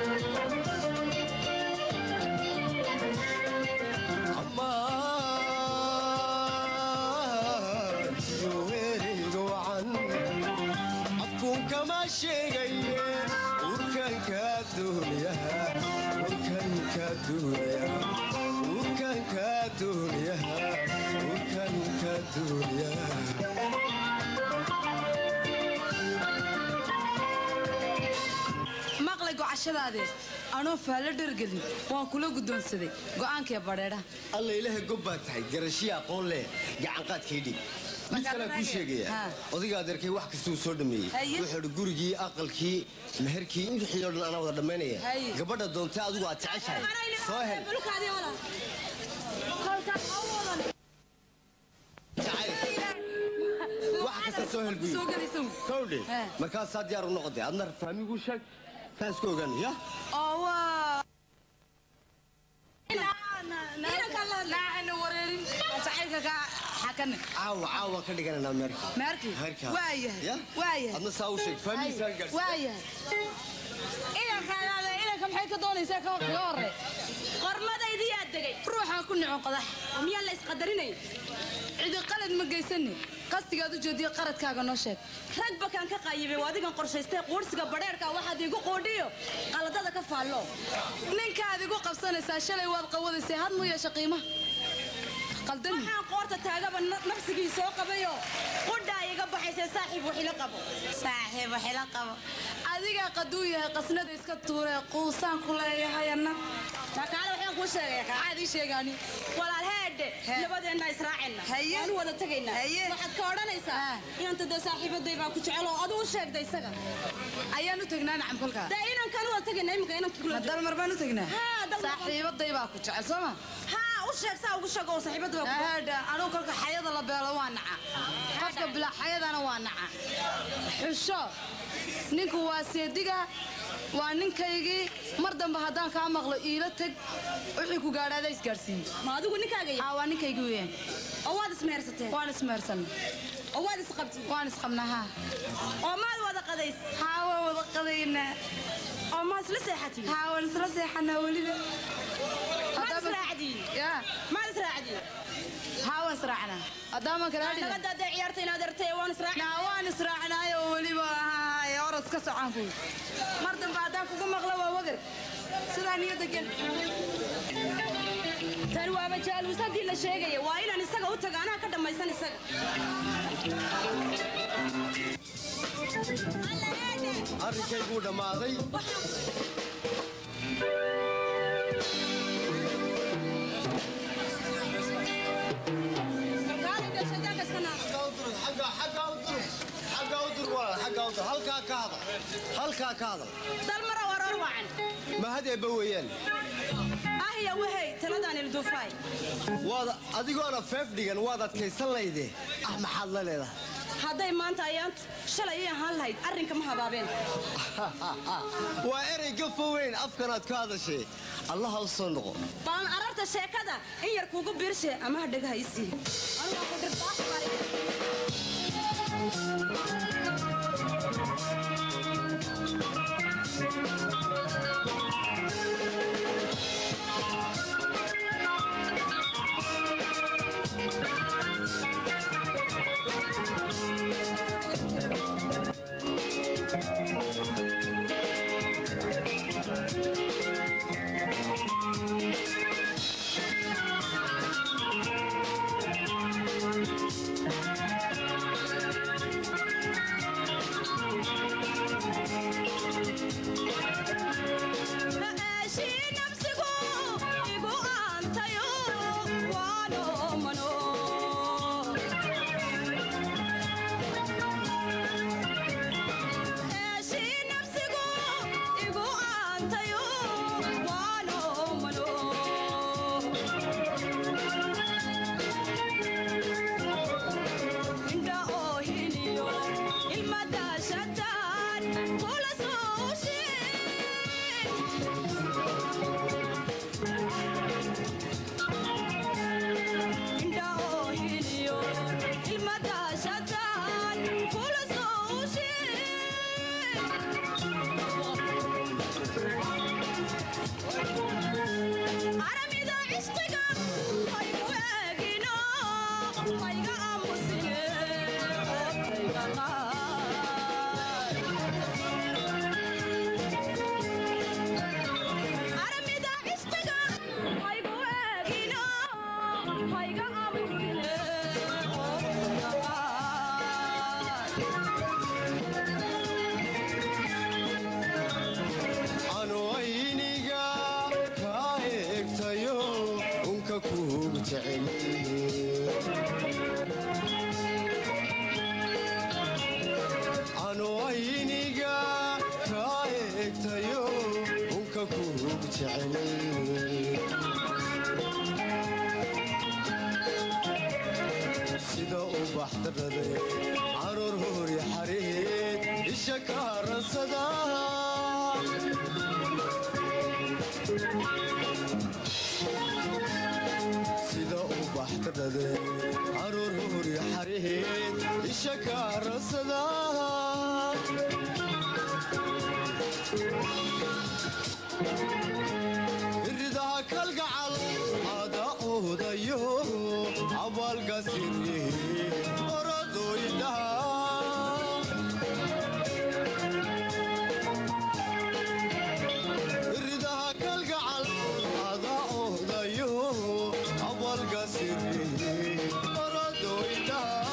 amaan kiyo ereyga wacan afkuun kama sheegaye uurkaan kaa doonaya uurkaan kaa doonaya uurkaan kaa doonaya uurkaan kaa doonaya
maqlay gocashadaadee anoo faallo dhergelin waan kula guddoonsaday go'aankee badheedha
alla ilaaha gob baa tahay garashiya aqoon leh gacanqaadkay dhig mid kalea kuu sheegaya odayga adeerkay wax kastuu soo dhameeyey
Haye.
wuxuu idhi gurigii aqalkii meherkii wixii oo dhan anaa wada dhammaynaya
Haye.
gabadha doontay adigu aad jeceshahay soo hel wax kasta soo hel buyu kowdhe markaasaa diyaar u noqotay adna faamigu sheeg saan isku ogaan ya
oo waa
caawa caawa ka dhigananaa meerka
meerkii
Meerka.
waayahay
Ya?
waayahay
adna saa u sheeg faamigiisaan gaarsi
waayahay inankaadaada inanka maxay ka doonaysaa ka kaga horre
qormadaydiyaa degay
ruuxaan ku nicon qadax
miyaa la isqadarinay
cidi qalad ma geysani qastigaad u jeediyo qaradkaaga noo sheeg
rag bakaan ka qaayibay waa adigan qorshaystay quursiga badheerka waxaad iigu quudhiyo qaladada ka faallo
ninkaad igu qabsanaysaa shalay waad qawadaysay had mu yeesha qiimaha qaldan
waxaan qoorta taagaba na- nafsigii soo qabayo qudhaa iga baxaysay saaxiib waxila qabo
saaxiib waxila qabo adigaa qaduu yahay qasnada iska tuuree quusaan ku leeyahay anna
kaale waxaan kuu sheegaya
maxaad ii sheegaani
walaal heedhe labadeenna israacayna
Haye.
waanu wada tegaynaa
Haye.
waxaad ka odhanaysaa inanta dee saaxiibaday baa ku jecel oo aduu sheegda isaga
ayaan u tagnaa nacam kolkaa
dee inankaan wada tegayna iminka inanka kula
ma dalmar baan u tagnaa
Haa, dalmar baan-
saaxiibaday baa ku jecel soo ma
haa u sheeg saa ugu sheeg oo saaxiibada baa ku
haadha anugu kolka xayada la beelo waa naca qofka bilaa xayadana waa naca xusho ninku waa seediga waa ninkaygii mar dambe haddaan kaa maqlo iila teg wixii ku gaadhaada isgaadhsiiye
ma adigu ninkaaga
aa waa ninkaygii weeyaan
oo waad ismehersateen
waan ismehersanay
oo waad isqabtiin
waan isqabnaa haa
oo maad wada qadays
haa waan wada qadaynaa
oo maad isla seexatiin
haa waan isla seexanaa weliba
maad israacdiin
yaa
maad israacdiin
haa waan israacnaa haddaaman kala hadhina
nabadda hadday ciyaarta inaad artay waan israacnaa
naa waan israacnaayo weliba haay oras ka socon ku mar dambe haddaan kugu maqlo waa wagar sidaa niyadda gel
tani waaba jaalus haddii la sheegaya waa inaan isaga u taga anaa ka dhammaysan isaga
arrinkayguu dhammaaday halkaa ka hadal halkaa ka hadal
dalmara waroor wacan
mahad eebba weeyaan
ahya wahey taladaan ilduufaay
waad adigoona feef dhigan waad adkaysan layde ah maxaad la leedahay
hadday maanta ayaantu shalay ii ahaan lahayd arrinka ma habaabeen
waa erey gafo weyn afkanaad ka hadashay allaha u soo noqo
balan ararta sheekada in yar kuugu biirshe ama ha dhagaha isii
anu ayniga kaa eegtayo unka kuugu jecel anu ayniga kaa eegtayo unka kuugu jecel sida ubax darade caruur hori xareed isha ka rasada sida ubax darade caruur hori xareed isha ka rasada iridaha kalgacal ada oodayo abaalgasiri oradoydhaha iridaha kalgacal ada oodayo abaalgasiri oradoydhaha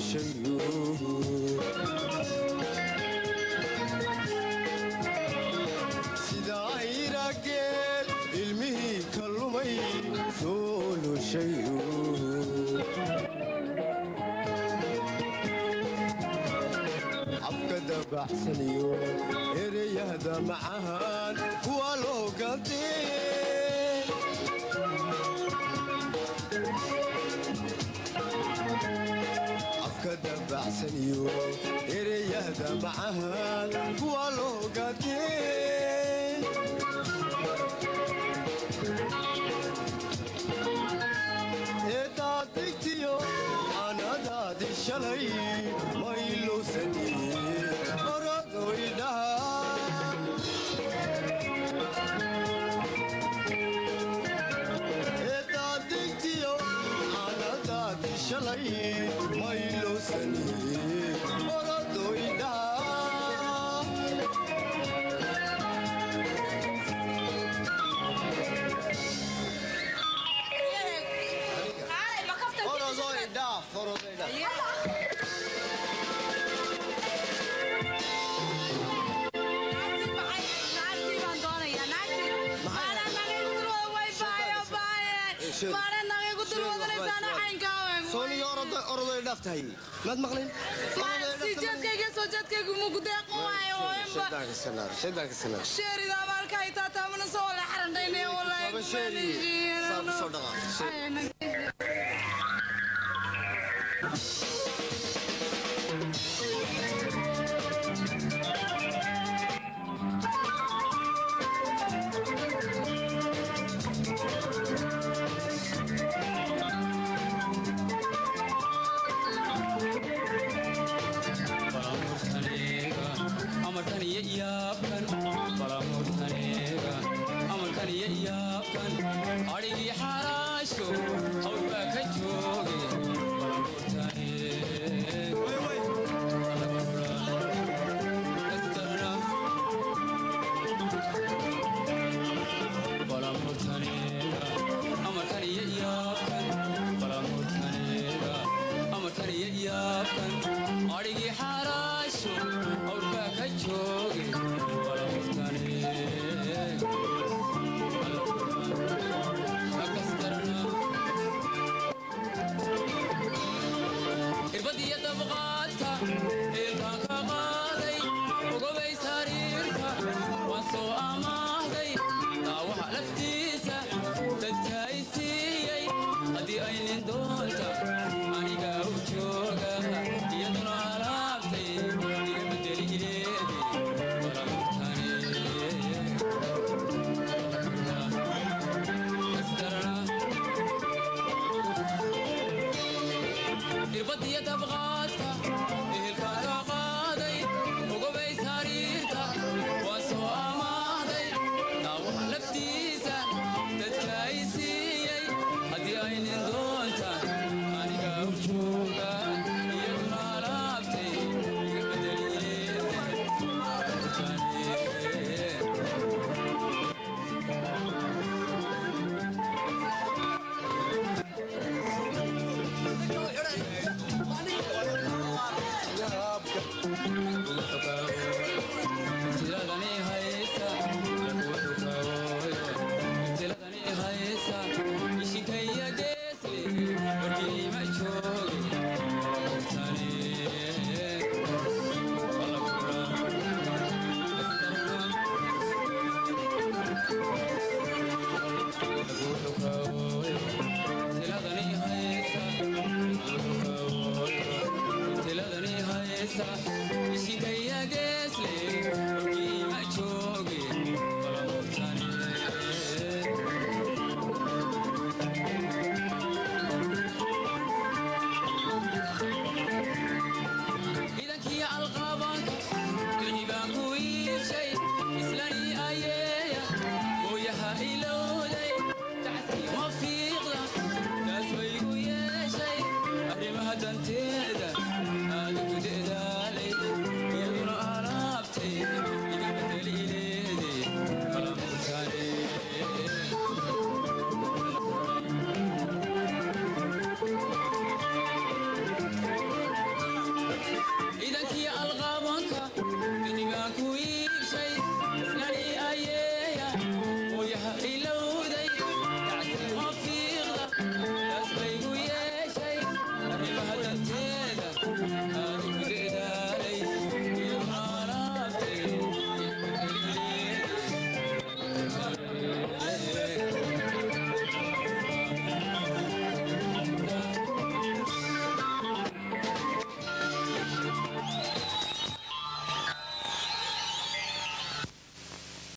sida ayrageel ilmihii ka lumay soolushayo afka dabacsaniyo ereyahda macahan kuwa loo gantee afka dabacsaniyo ereyahda macahan kuwa loo gantee eedaadigtiyo anadaadi shalay maylowsani oradoydhaha eedaadigtiyo anadaadi shalay maylowsani oradoydhaha oroday dhaaftahay maad maqlin
adhigii xaraasho hawlbaa ka jooge adhigii xaraasho hawlbaa ka jooge irbadiyo dabqaadka eelkaan ka qaaday ogobay sariirka waan soo amaahday daawaha laftiisa dadka ay siiyey haddii ay nin doonta aniga u jooga iyaduna alaabtay iga bedeli irbadiyo dabqaadka ehelkaan ka qaaday ogobay sariirta waan soo amaahday daawaha laftiisa dadka ay siiyey haddii ay nin doonta aniga u jooga iyaduna alaabtay iga tiladani haysa tiladani haysa ishinkaya geesli warkiima jooge tiladani haysa tiladani haysa